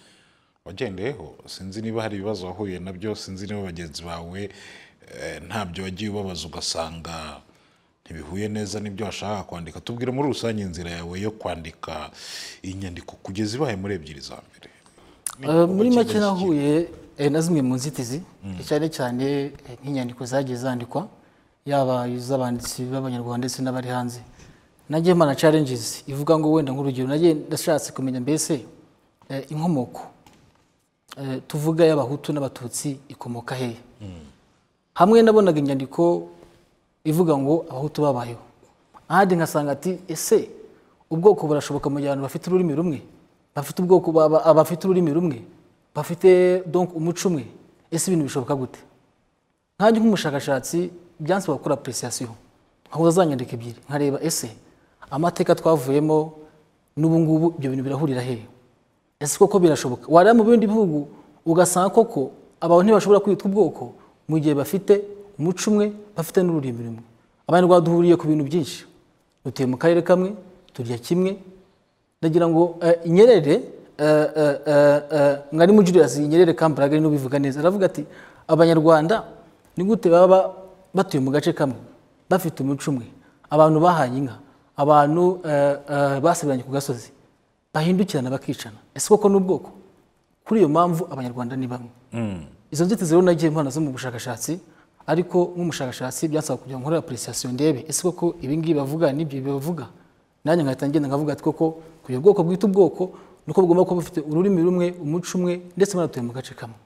wagendeyeho sinzi niba hari ibibazo wahuye nabyo sinzi niba bagenzi bawe eh, ntabyo wagiye ubabaza ugasanga ntibihuye neza n'ibyo washakaga kwandika tubwire muri rusange inzira yawe yo kwandika iyi nyandiko kugeza ibaye muri ebyiri za mbere Eh, muri make nahuye eh, na zimwe mu nzitizi cyane cyane eh, nk'inyandiko zagiye zandikwa yaba iz'abanditsi b'abanyarwanda ndetse n'abari hanze nagiye mana challenges ivuga ngo wenda nk'urugero nagiye ndashatse kumenya mbese eh, inkomoko eh, tuvuga y'abahutu n'abatutsi ikomoka hehe hamwe nabonaga inyandiko ivuga ngo abahutu babayeho ahandi nkasanga ati ese ubwoko burashoboka mu gihe abantu bafite ururimi rumwe bafite ubwoko baba- abafite ururimi rumwe bafite donc umuco umwe ese ibintu bishoboka gute nkanjye nk'umushakashatsi byansaba gukora apreciation nkahuza za nyandiko ebyiri nkareba ese amateka twavuyemo n'ubu ngubu ibyo bintu birahurira hehe ese koko birashoboka wareba mu bindi bihugu ugasanga koko abantu ntibashobora kwitwa ubwoko mu gihe bafite umuco umwe bafite n'ururimi rumwe abanyarwanda duhuriye ku bintu byinshi dutuye mu karere kamwe turya kimwe ndagira ngo eh, inyerere eh, eh, eh, eh, mwarimu julius inyerere kambarage ari n'ubivuga neza aravuga ati abanyarwanda ni gute baba batuye mu gace kamwe bafite umuco umwe abantu bahaye inka abantu eh, eh, basabiranye ku gasozi bahindukirana bakicana ese koko ni ubwoko kuri iyo mpamvu abanyarwanda ni bamwe izo nzitizi rero nagiye mpana zo mu bushakashatsi ariko nk'umushakashatsi byasaba kugira ngo nkore apreciation ndebe ese koko ibi ngibi bavuga n'ibyo bibavuga nanjye nkahita ngenda nkavuga ati koko kugira ubwoko bwita ubwoko nuko bugomba kuba bufite ururimi rumwe umuco umwe ndetse banatuye mu gace kamwe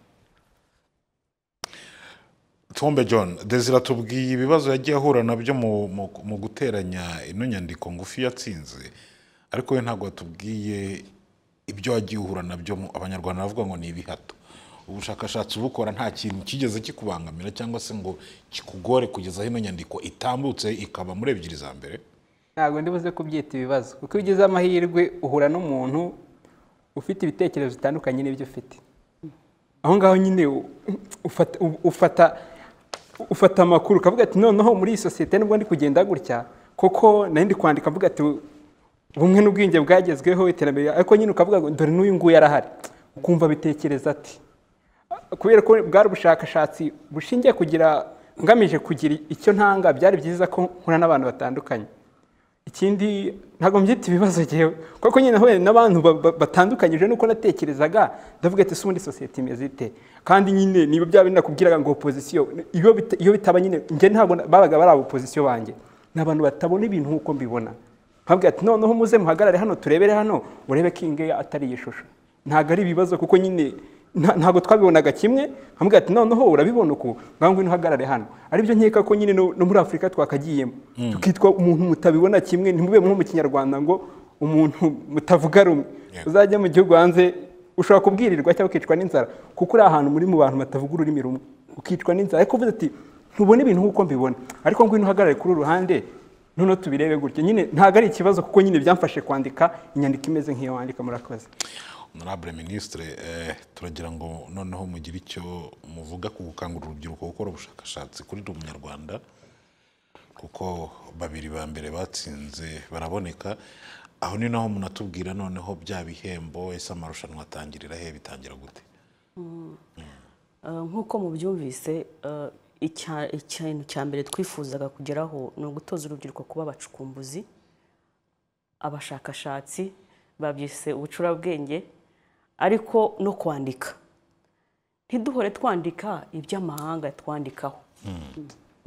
Tombe John Desira tubwiye ibibazo yagiye ahura nabyo mu- mu- mu guteranya ino nyandiko ngufi yatsinze ariko we ntabwo watubwiye ibyo wagiye uhura nabyo mu- abanyarwanda bavuga ngo ni ibihato ubushakashatsi ubukora nta kintu kigeze kikubangamira cyangwa se ngo kikugore kugeza aho ino nyandiko itambutse ikaba muri ebyiri za mbere ntabwo ndibuze kubyita ibibazo kuko iyo ugize amahirwe uhura n'umuntu ufite ibitekerezo bitandukanye n'ibyo ufite aho ngaho nyine u- ufata u- ufata ufata amakuru ukavuga ati noneho muri iyi sosiyete nibwo ndi kugenda gutya kuko nari ndi kwandika mvuga ati bumwe n'ubwenge bwagezweho iterambere ariko nyine ukavuga ngo dore n'uyu nguyu arahari ukumva abitekereza ati kubera ko bwari ubushakashatsi bushingiye kugira ngamije kugira icyo ntanga byari byiza ko nkura n'abantu batandukanye ikindi ntabwo mbyita ibibazo ngewe kuko nyine nahuye n'abantu ba- ba- batandukanyije nuko natekerezaga ndavuga ati ese ubundi sosiyete imeze ite kandi nyine niba byaba binakubwiraga ngo opozisiyo iyo bita- iyo bitaba nyine njye ntabwo na- babaga bari opozisiyo banjye ni abantu batabona ibintu nk'uko mbibona nkabwira ati noneho muze muhagarare hano turebere hano urebe ko iyi ngiyi atari iyi shusho ntabwo ari ibibazo kuko nyine nta- ntabwo twabibonaga kimwe nkabwira ati noneho urabibona uku ngaho ngwino uhagarare hano aribyo nkeka ko nyine no no muri afurika twakagiyemo tukitwa umuntu mutabibona kimwe ntimube nko mu kinyarwanda ngo umuntu mutavuga rumwe Yego. uzajya mu gihugu hanze ushobora kubwirirwa cyangwa ukicwa n'inzara kuko uri ahantu muri mu bantu batavuga ururimi rumwe ukicwa n'inzara ariko uvuze ati ntubona ibintu nk'uko mbibona ariko ngwino uhagarare kuri uru ruhande noneho tubirebe gutya nyine ntabwo ari ikibazo kuko nyine byamfashe kwandika inyandiko imeze nk'iyo wandika murakoze honorable minisitire turagira ngo noneho mugire icyo muvuga ku gukangurira urubyiruko gukora ubushakashatsi kuri ndi umunyarwanda kuko babiri ba mbere batsinze baraboneka aho ni naho munatubwira noneho bya bihembo ese amarushanwa atangirira he bitangira gute Uh, nk'uko mubyumvise uh, icya- ikintu cya mbere twifuzaga kugeraho ni ugutoza urubyiruko kuba abacukumbuzi abashakashatsi babyise ubucurabwenge ariko no kwandika ntiduhore twandika iby'amahanga twandikaho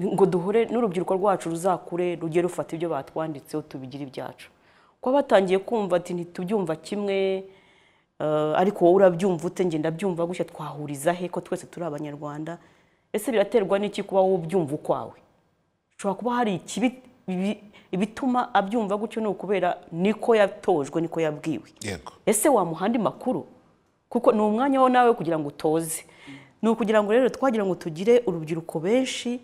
ngo duhure n'urubyiruko rwacu ruzakure rujye rufata ibyo batwanditseho tubigire ibyacu kuba batangiye kumva ati ntitubyumva kimwe eh, ariko wowe urabyumva ute ngenda byumva gutya twahuriza he ko twese turi abanyarwanda ese biraterwa n'iki kuba wowe ubyumva ukwawe ushobora kuba hari ikibi ibi- ibituma abyumva gutyo ni ukubera niko yatojwe niko yabwiwe yego ese wamuha andi makuru kuko ni umwanya wo nawe kugira ngo utoze ni ukugira ngo rero twagira ngo tugire urubyiruko benshi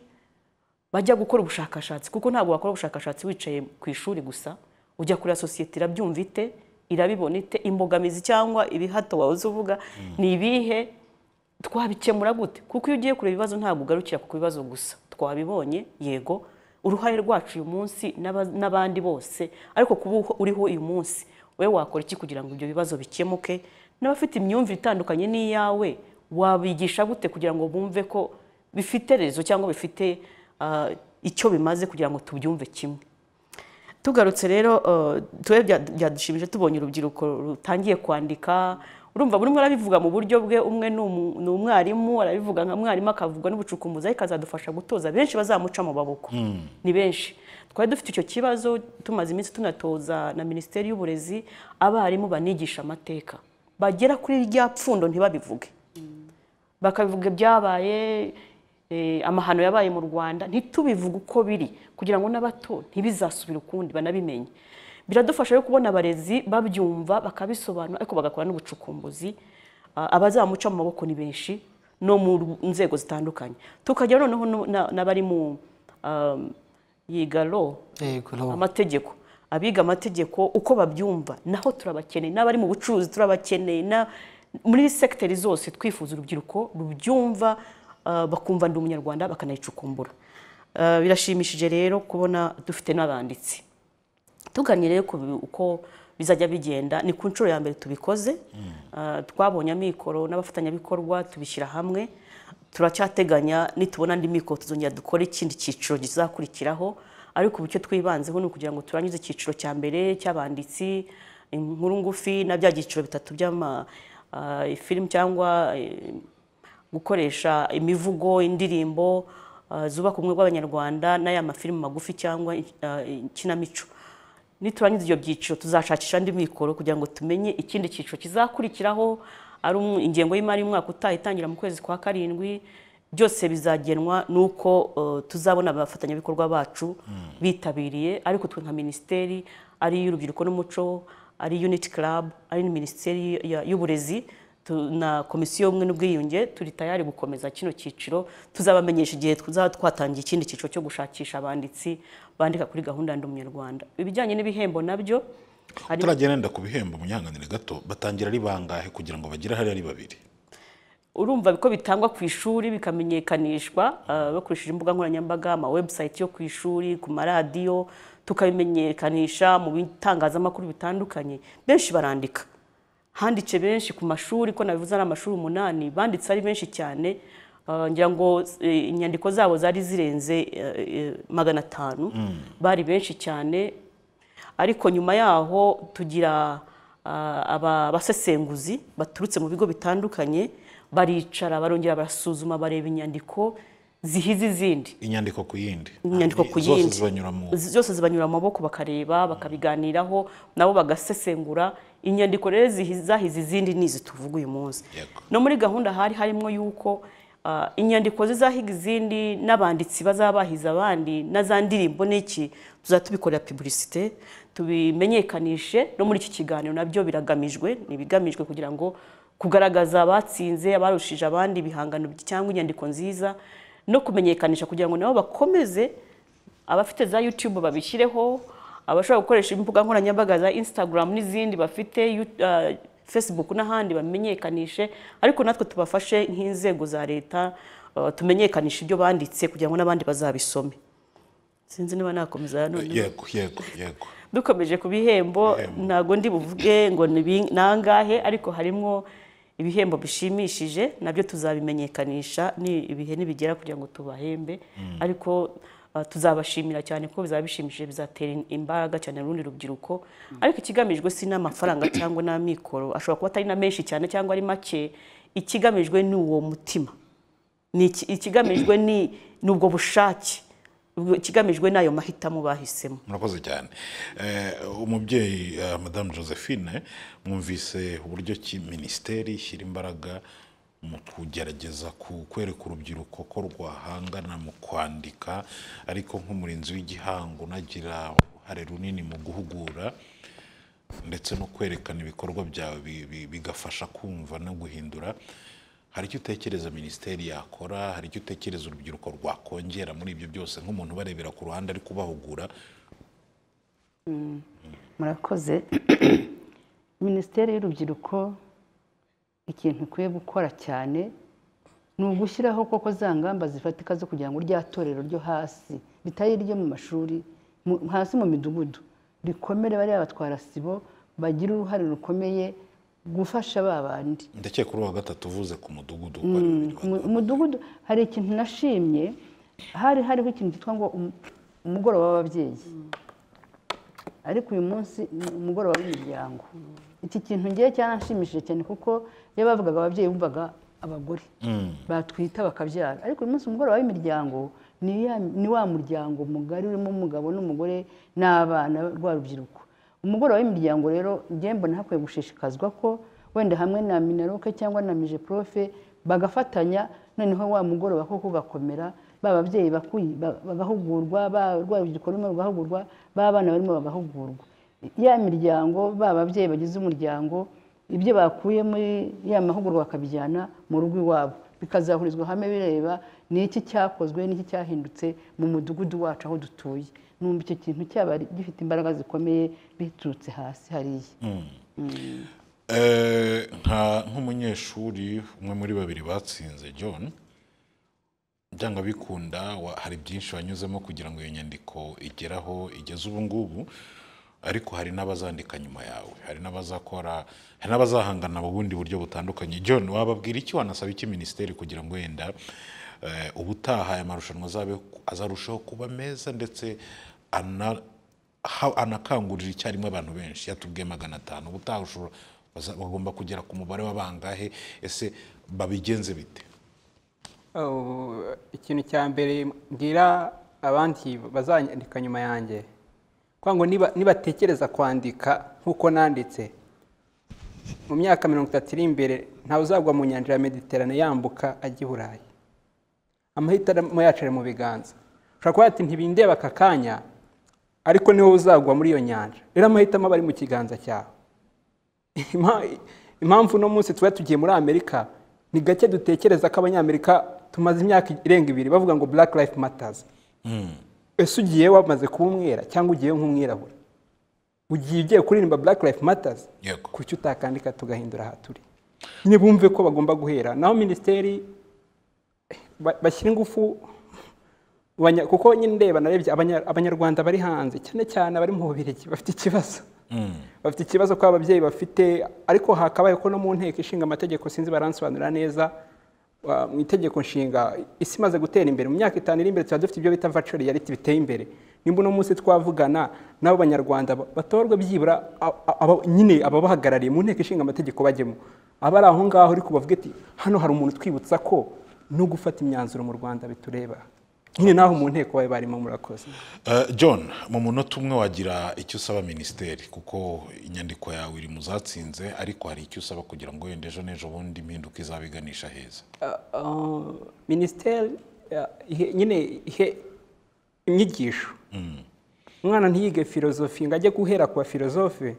bajya gukora ubushakashatsi kuko ntabwo wakora ubushakashatsi wicaye ku ishuri gusa ujya kureba sosiyete irabyumva ite irabibona ite imbogamizi cyangwa ibihato wahoze uvuga ni ibihe twabikemura gute kuko iyo ugiye kureba ibibazo ntabwo ugarukira ku bibazo gusa twabibonye yego uruhare rwacu uyu munsi n'aba- n'abandi bose ariko kuba uho- uriho uyu munsi wowe wakora iki kugira ngo ibyo bibazo bikemuke n'abafite imyumvire itandukanye n'iyawe wabigisha gute kugira ngo bumve ko bifite rezo cyangwa bifite ah, icyo bimaze kugira ngo tubyumve kimwe tugarutse rero eh, twe bya- byadushimije tubonye urubyiruko rutangiye kwandika urumva buri umwe arabivuga mu buryo bwe umwe ni umu- ni umwarimu arabivuga nka mwarimu akavuga n'ubucukumuzi ariko azadufasha gutoza benshi bazamuca mu baboko ni benshi twari dufite icyo kibazo tumaze iminsi tunatoza na minisiteri y'uburezi abarimu banigisha amateka bagera kuri rya pfundo ntibabivuge bakabivuga ibyabaye eh, amahano yabaye mu rwanda ntitubivuge uko biri kugira ngo n'abato ntibizasubire ukundi banabimenye biradufasha rero kubona abarezi babyumva bakabisobanura ariko bagakora n'ubucukumbuzi Ah, abazamuca mu maboko ni benshi no mu ru- nzego zitandukanye tukajya noneho no- na- n'abari mu um, yiga law yego law. amategeko abiga amategeko uko babyumva naho turabakeneye n'abari mu bucuruzi turabakeneye na muri segiteri zose twifuza urubyiruko rubyumva ah, bakumva ndi umunyarwanda bakanayicukumbura Ah, birashimishije rero kubona dufite n'abanditsi tuganye rero ku bi- uko bizajya bigenda ni ku nshuro ya mbere tubikoze Ah, twabonye amikoro n'abafatanyabikorwa tubishyira hamwe turacyateganya nitubona andi mikoro tuzongera dukore ikindi cyiciro kizakurikiraho ariko ubu icyo twibanzeho ni ukugira ngo turangize icyiciro cya mbere cy'abanditsi inkuru ngufi na bya byiciro bitatu by'ama ah, ifilimu cyangwa eh, gukoresha imivugo indirimbo uh, zubaka ubumwe bw'abanyarwanda n'aya mafilimi magufi cyangwa uh, ikinamico niturangiza ibyo byiciro tuzashakisha andi mikoro kugira ngo tumenye ikindi cyiciro kizakurikiraho ari umu- ingengo y'imari y'umwaka utaha itangira mu kwezi kwa karindwi byose bizagenwa nuko uh, tuzabona abafatanyabikorwa bacu bitabiriye ariko twe nka minisiteri ari iy'urubyiruko n'umuco ari unity club ari na minisiteri ya- y'uburezi tu- na komisiyo y'ubumwe n'ubwiyunge turi tayari gukomeza kino cyiciro tuzabamenyesha igihe tuzaba twatangiye ikindi cyiciro cyo gushakisha abanditsi bandika kuri gahunda ndi umunyarwanda ibijyanye n'ibihembo nabyo hari turagenda ku bihembo munyanganire gato batangira ari bangahe kugira ngo bagire hariya ari babiri urumva ko bitangwa ku ishuri bikamenyekanishwa ah, bakoresheje imbuga nkoranyambaga ama website yo ku ishuri ku maradiyo tukabimenyekanisha mu bitangazamakuru bitandukanye benshi barandika handitse benshi ku mashuri ko nabivuze ari amashuri umunani banditse ari benshi cyane ah, ngira ngo eh, inyandiko zabo zari zirenze eh, eh, magana atanu bari benshi cyane ariko nyuma yaho tugira ah, aba- abasesenguzi baturutse mu bigo bitandukanye baricara barongera barasuzuma bareba inyandiko zihiza izindi inyandiko ku yindi inyandiko ku yindi zose zibanyura mu Z- zose zibanyura mu maboko bakareba bakabiganiraho nabo bagasesengura inyandiko rero zihi- zahize izindi n'izi tuvuga uyu munsi Yego. no muri gahunda hari harimo yuko ah, inyandiko zizahiga izindi n'abanditsi bazaba bahize abandi na za ndirimbo n'iki tuzaba tubikorera pubulisite tubimenyekanishe no muri iki kiganiro nabyo biragamijwe ni ibigamijwe kugira ngo kugaragaza abatsinze abarushije abandi ibihangano cyangwa inyandiko nziza no kumenyekanisha kugira ngo nabo bakomeze abafite za YouTube babishyireho abashobora gukoresha imbuga nkoranyambaga za Instagram n'izindi bafite Yu- ah, Facebook n'ahandi bamenyekanishe ariko natwe tubafashe nk'inzego za leta ah, tumenyekanishe ibyo banditse kugira ngo n'abandi bazabisome sinzi niba nakomeza none yego yego yego dukomeje ku bihembo ntabwo ndi buvuge ngo ni bi- ni angahe ariko harimo ibihembo bishimishije nabyo tuzabimenyekanisha ni ibihe nibigera kugira ngo tubahembe ariko ah, tuzabashimira cyane ko bizaba bishimishije bizatera in- imbaraga cyane urundi rubyiruko ariko ikigamijwe si n'amafaranga cyangwa n'amikoro ashobora kuba atari na menshi cyane cyangwa ari make ikigamijwe ni uwo mutima ni iki- ikigamijwe ni ni ubwo bushake ubwo- ikigamijwe ni ayo mahitamo bahisemo murakoze cyane Eh, umubyeyi eh, madamu josephine mwumvise uburyo ki minisiteri ishyira imbaraga mu kugerageza ku- kwereka urubyiruko ko rwahangana mu kwandika ariko nk'umurinzi w'igihango unagira uruhare runini mu guhugura ndetse no kwerekana ibikorwa byawe bi- bi- bigafasha kumva no guhindura hari icyo utekereza minisiteri yakora hari icyo utekereza urubyiruko rwakongera muri ibyo byose nk'umuntu ubarebera ku ruhande ari kubahugura murakoze minisiteri y'urubyiruko ikintu ikwiye gukora cyane ni ugushyiraho koko za ngamba zifatika zo kugira ngo rya torero ryo hasi ritari iryo mu mashuri mu- hasi mu midugudu rikomere bariya batwara sibo bagire uruhare rukomeye gufasha ba bandi ndakeka kuri wa gatatu uvuze ku mudugudu uko ari bibiri mu mudugudu hari ikintu nashimye hari hariho ikintu cyitwa ngo um- umugoroba w'ababyeyi ariko uyu munsi ni umugoroba w'imiryango iki kintu ngewe cyaranshimishije cyane kuko iyo bavugaga ababyeyi bumvaga abagore batwita bakabyara ariko uyu munsi umugoroba w'imiryango ni ya- ni wa muryango mugari urimo umugabo n'umugore n'abana rwa rubyiruko umugoroba w'imiryango rero njye mbona hakwiye gushishikazwa ko wenda hamwe na minaroke cyangwa na mije profe bagafatanya noneho wa mugoroba koko ugakomera ba babyeyi bakuyi ba- bagahugurwa ba rwa rubyiruko rurimo rugahugurwa ba bana barimo bagahugurwa ya miryango ba babyeyi bagize umuryango ibyo bakuye muri ya mahugurwa bakabijyana mu rugo iwabo bikazahurizwa hamwe bireba ni iki cyakozwe n'iki cyahindutse mu mudugudu wacu aho dutuye numva icyo kintu cyaba gifite imbaraga zikomeye biturutse hasi hariya Eh, nka nk'umunyeshuri umwe muri babiri batsinze john byanga bikunda wa- hari byinshi wanyuzemo kugira ngo iyo nyandiko igere aho igeze ubu ngubu ariko hari n'abazandika nyuma yawe hari n'abazakora hari n'abazahangana mu bundi buryo butandukanye john wababwira iki wanasaba iki minisiteri kugira ngo wenda eh, ubutaha aya marushanwa azabe- azarushaho kuba meza ndetse ana ha- anakangurira icyarimwe abantu benshi yatubwiye magana atanu ubutaha ushobora baza- bagomba kugera ku mubare w'abangahe ese babigenze bite Oh, ikintu cya mbere mbwira abandi bazanyandika nyuma yanjye kugira ngo niba- nibatekereza kwandika nk'uko nanditse mu myaka mirongo itatu iri imbere ntawe uzagwa mu nyanja ya mediterane yambuka ajya i burayi amahitamo yacu ari mu biganza ushobora kuba yati ntibindeba aka kanya ariko niwe uzagwa muri iyo nyanja rero amahitamo aba ari mu kiganza cyawe Impa- impamvu uno munsi tuba tugiye muri amerika ni gake dutekereza ko abanyamerika tumaze imyaka irenga ibiri bavuga ngo black life matters ese ugiye wamaze kuba umwera cyangwa ugiye nk'umwirabura ugiye ugiye kuririmba black life matters Yego. kuki utakandika tugahindura aha turi nyine bumve ko bagomba guhera naho minisiteri ba- bashyira ingufu Abanya- kuko nyine ndeba narebye abanya- abanyarwanda bari hanze cyane cyane abari mu bubirigi bafite ikibazo bafite ikibazo ko ababyeyi bafite ariko hakabaye ko no mu nteko ishinga amategeko sinzi baransobanurira neza wa- mu itegeko nshinga isi imaze gutera imbere mu myaka itanu iri imbere tuba dufite ibyo bita virtual reality biteye imbere nimba uno munsi twavugana n'abo banyarwanda ba- batorwe byibura a- a- aba- nyine ababahagarariye mu nteko ishinga amategeko bajyemo abari aho ngaho ariko bavuga ati hano hari umuntu utwibutsa ko no gufata imyanzuro mu rwanda bitureba nyine naho mu nteko babe barimo murakoze Eh, john mu munota umwe wagira icyo usaba minisiteri kuko inyandiko yawe iri mu zatsinze ariko hari icyo usaba kugira ngo wenda ejo n'ejo bundi impinduka izabiganisha heza Uh, minisiteri uh, ihe- nyine ihe inyigisho umwana ntiyige filozofi ngo ajye guhera ku bafilozofe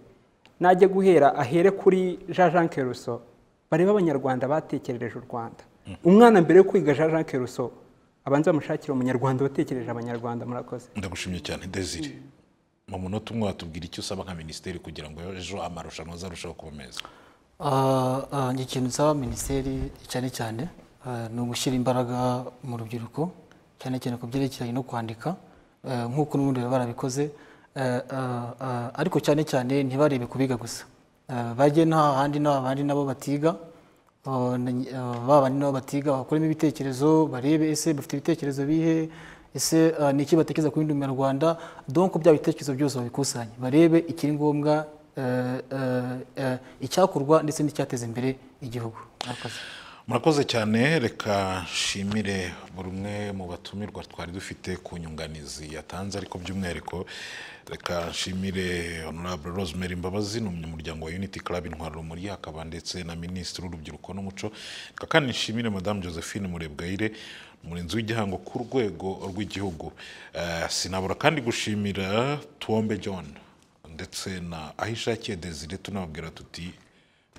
najye guhera ahere kuri jean jean keruso barebe abanyarwanda batekerereje u rwanda umwana mbere yo kwiga jean jean keruso abanza bamushakira umunyarwanda watekereje abanyarwanda murakoze ndagushimye cyane desire mu munota umwe watubwira icyo usaba nka minisiteri kugira ngo ejo amarushanwa azarushaho kuba meza Ah, ah, njye ikintu nsaba minisiteri cyane cyane ah, ni ugushyira imbaraga mu rubyiruko cyane cyane ku byerekeranye no kwandika eh, nk'uko n'ubundi baba barabikoze eh, ah, ah, ariko cyane cyane ntibarebe ku biga gusa Eh, bajye nta handi nta bandi nabo batiga Ah, na- ah, ba bandi nabo batiga bakuremo ibitekerezo barebe ese bafite ibitekerezo bihe ese ah, ni iki batekereza ku bindi munyarwanda donc bya bitekerezo byose babikusanye barebe ikiri ngombwa eh, eh, eh, icyakorwa ndetse n'icyateza imbere igihugu Murakoze. murakoze cyane reka nshimire buri umwe mu batumirwa twari dufite ku nyunganizi yatanze ariko by'umwihariko reka nshimire honorable rosemary mbabazi ni umunyamuryango wa unity club intwara rumuri hakaba ndetse na minisitiri w'urubyiruko n'umuco reka kandi nshimire madamu josephine murebwayire umurinzi w'igihango ku rwego rw'igihugu Eh, sinabura kandi gushimira tuwombe john ndetse na ahishakiye desire tunababwira tuti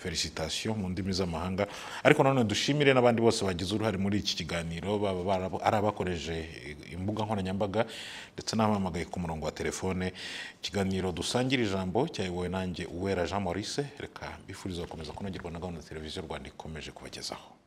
felicitasiyo mu ndimi z'amahanga ariko nanone dushimire n'abandi bose bagize uruhare muri iki kiganiro baba barabo- ari abakoreje imbuga nkoranyambaga ndetse n'abahamagaye ku murongo wa telefone ikiganiro dusangira ijambo cyayobowe nanjye uwera jean maurice reka mbifuriza gukomeza kunogerwa na gahunda ya televiziyo rwanda ikomeje kubagezaho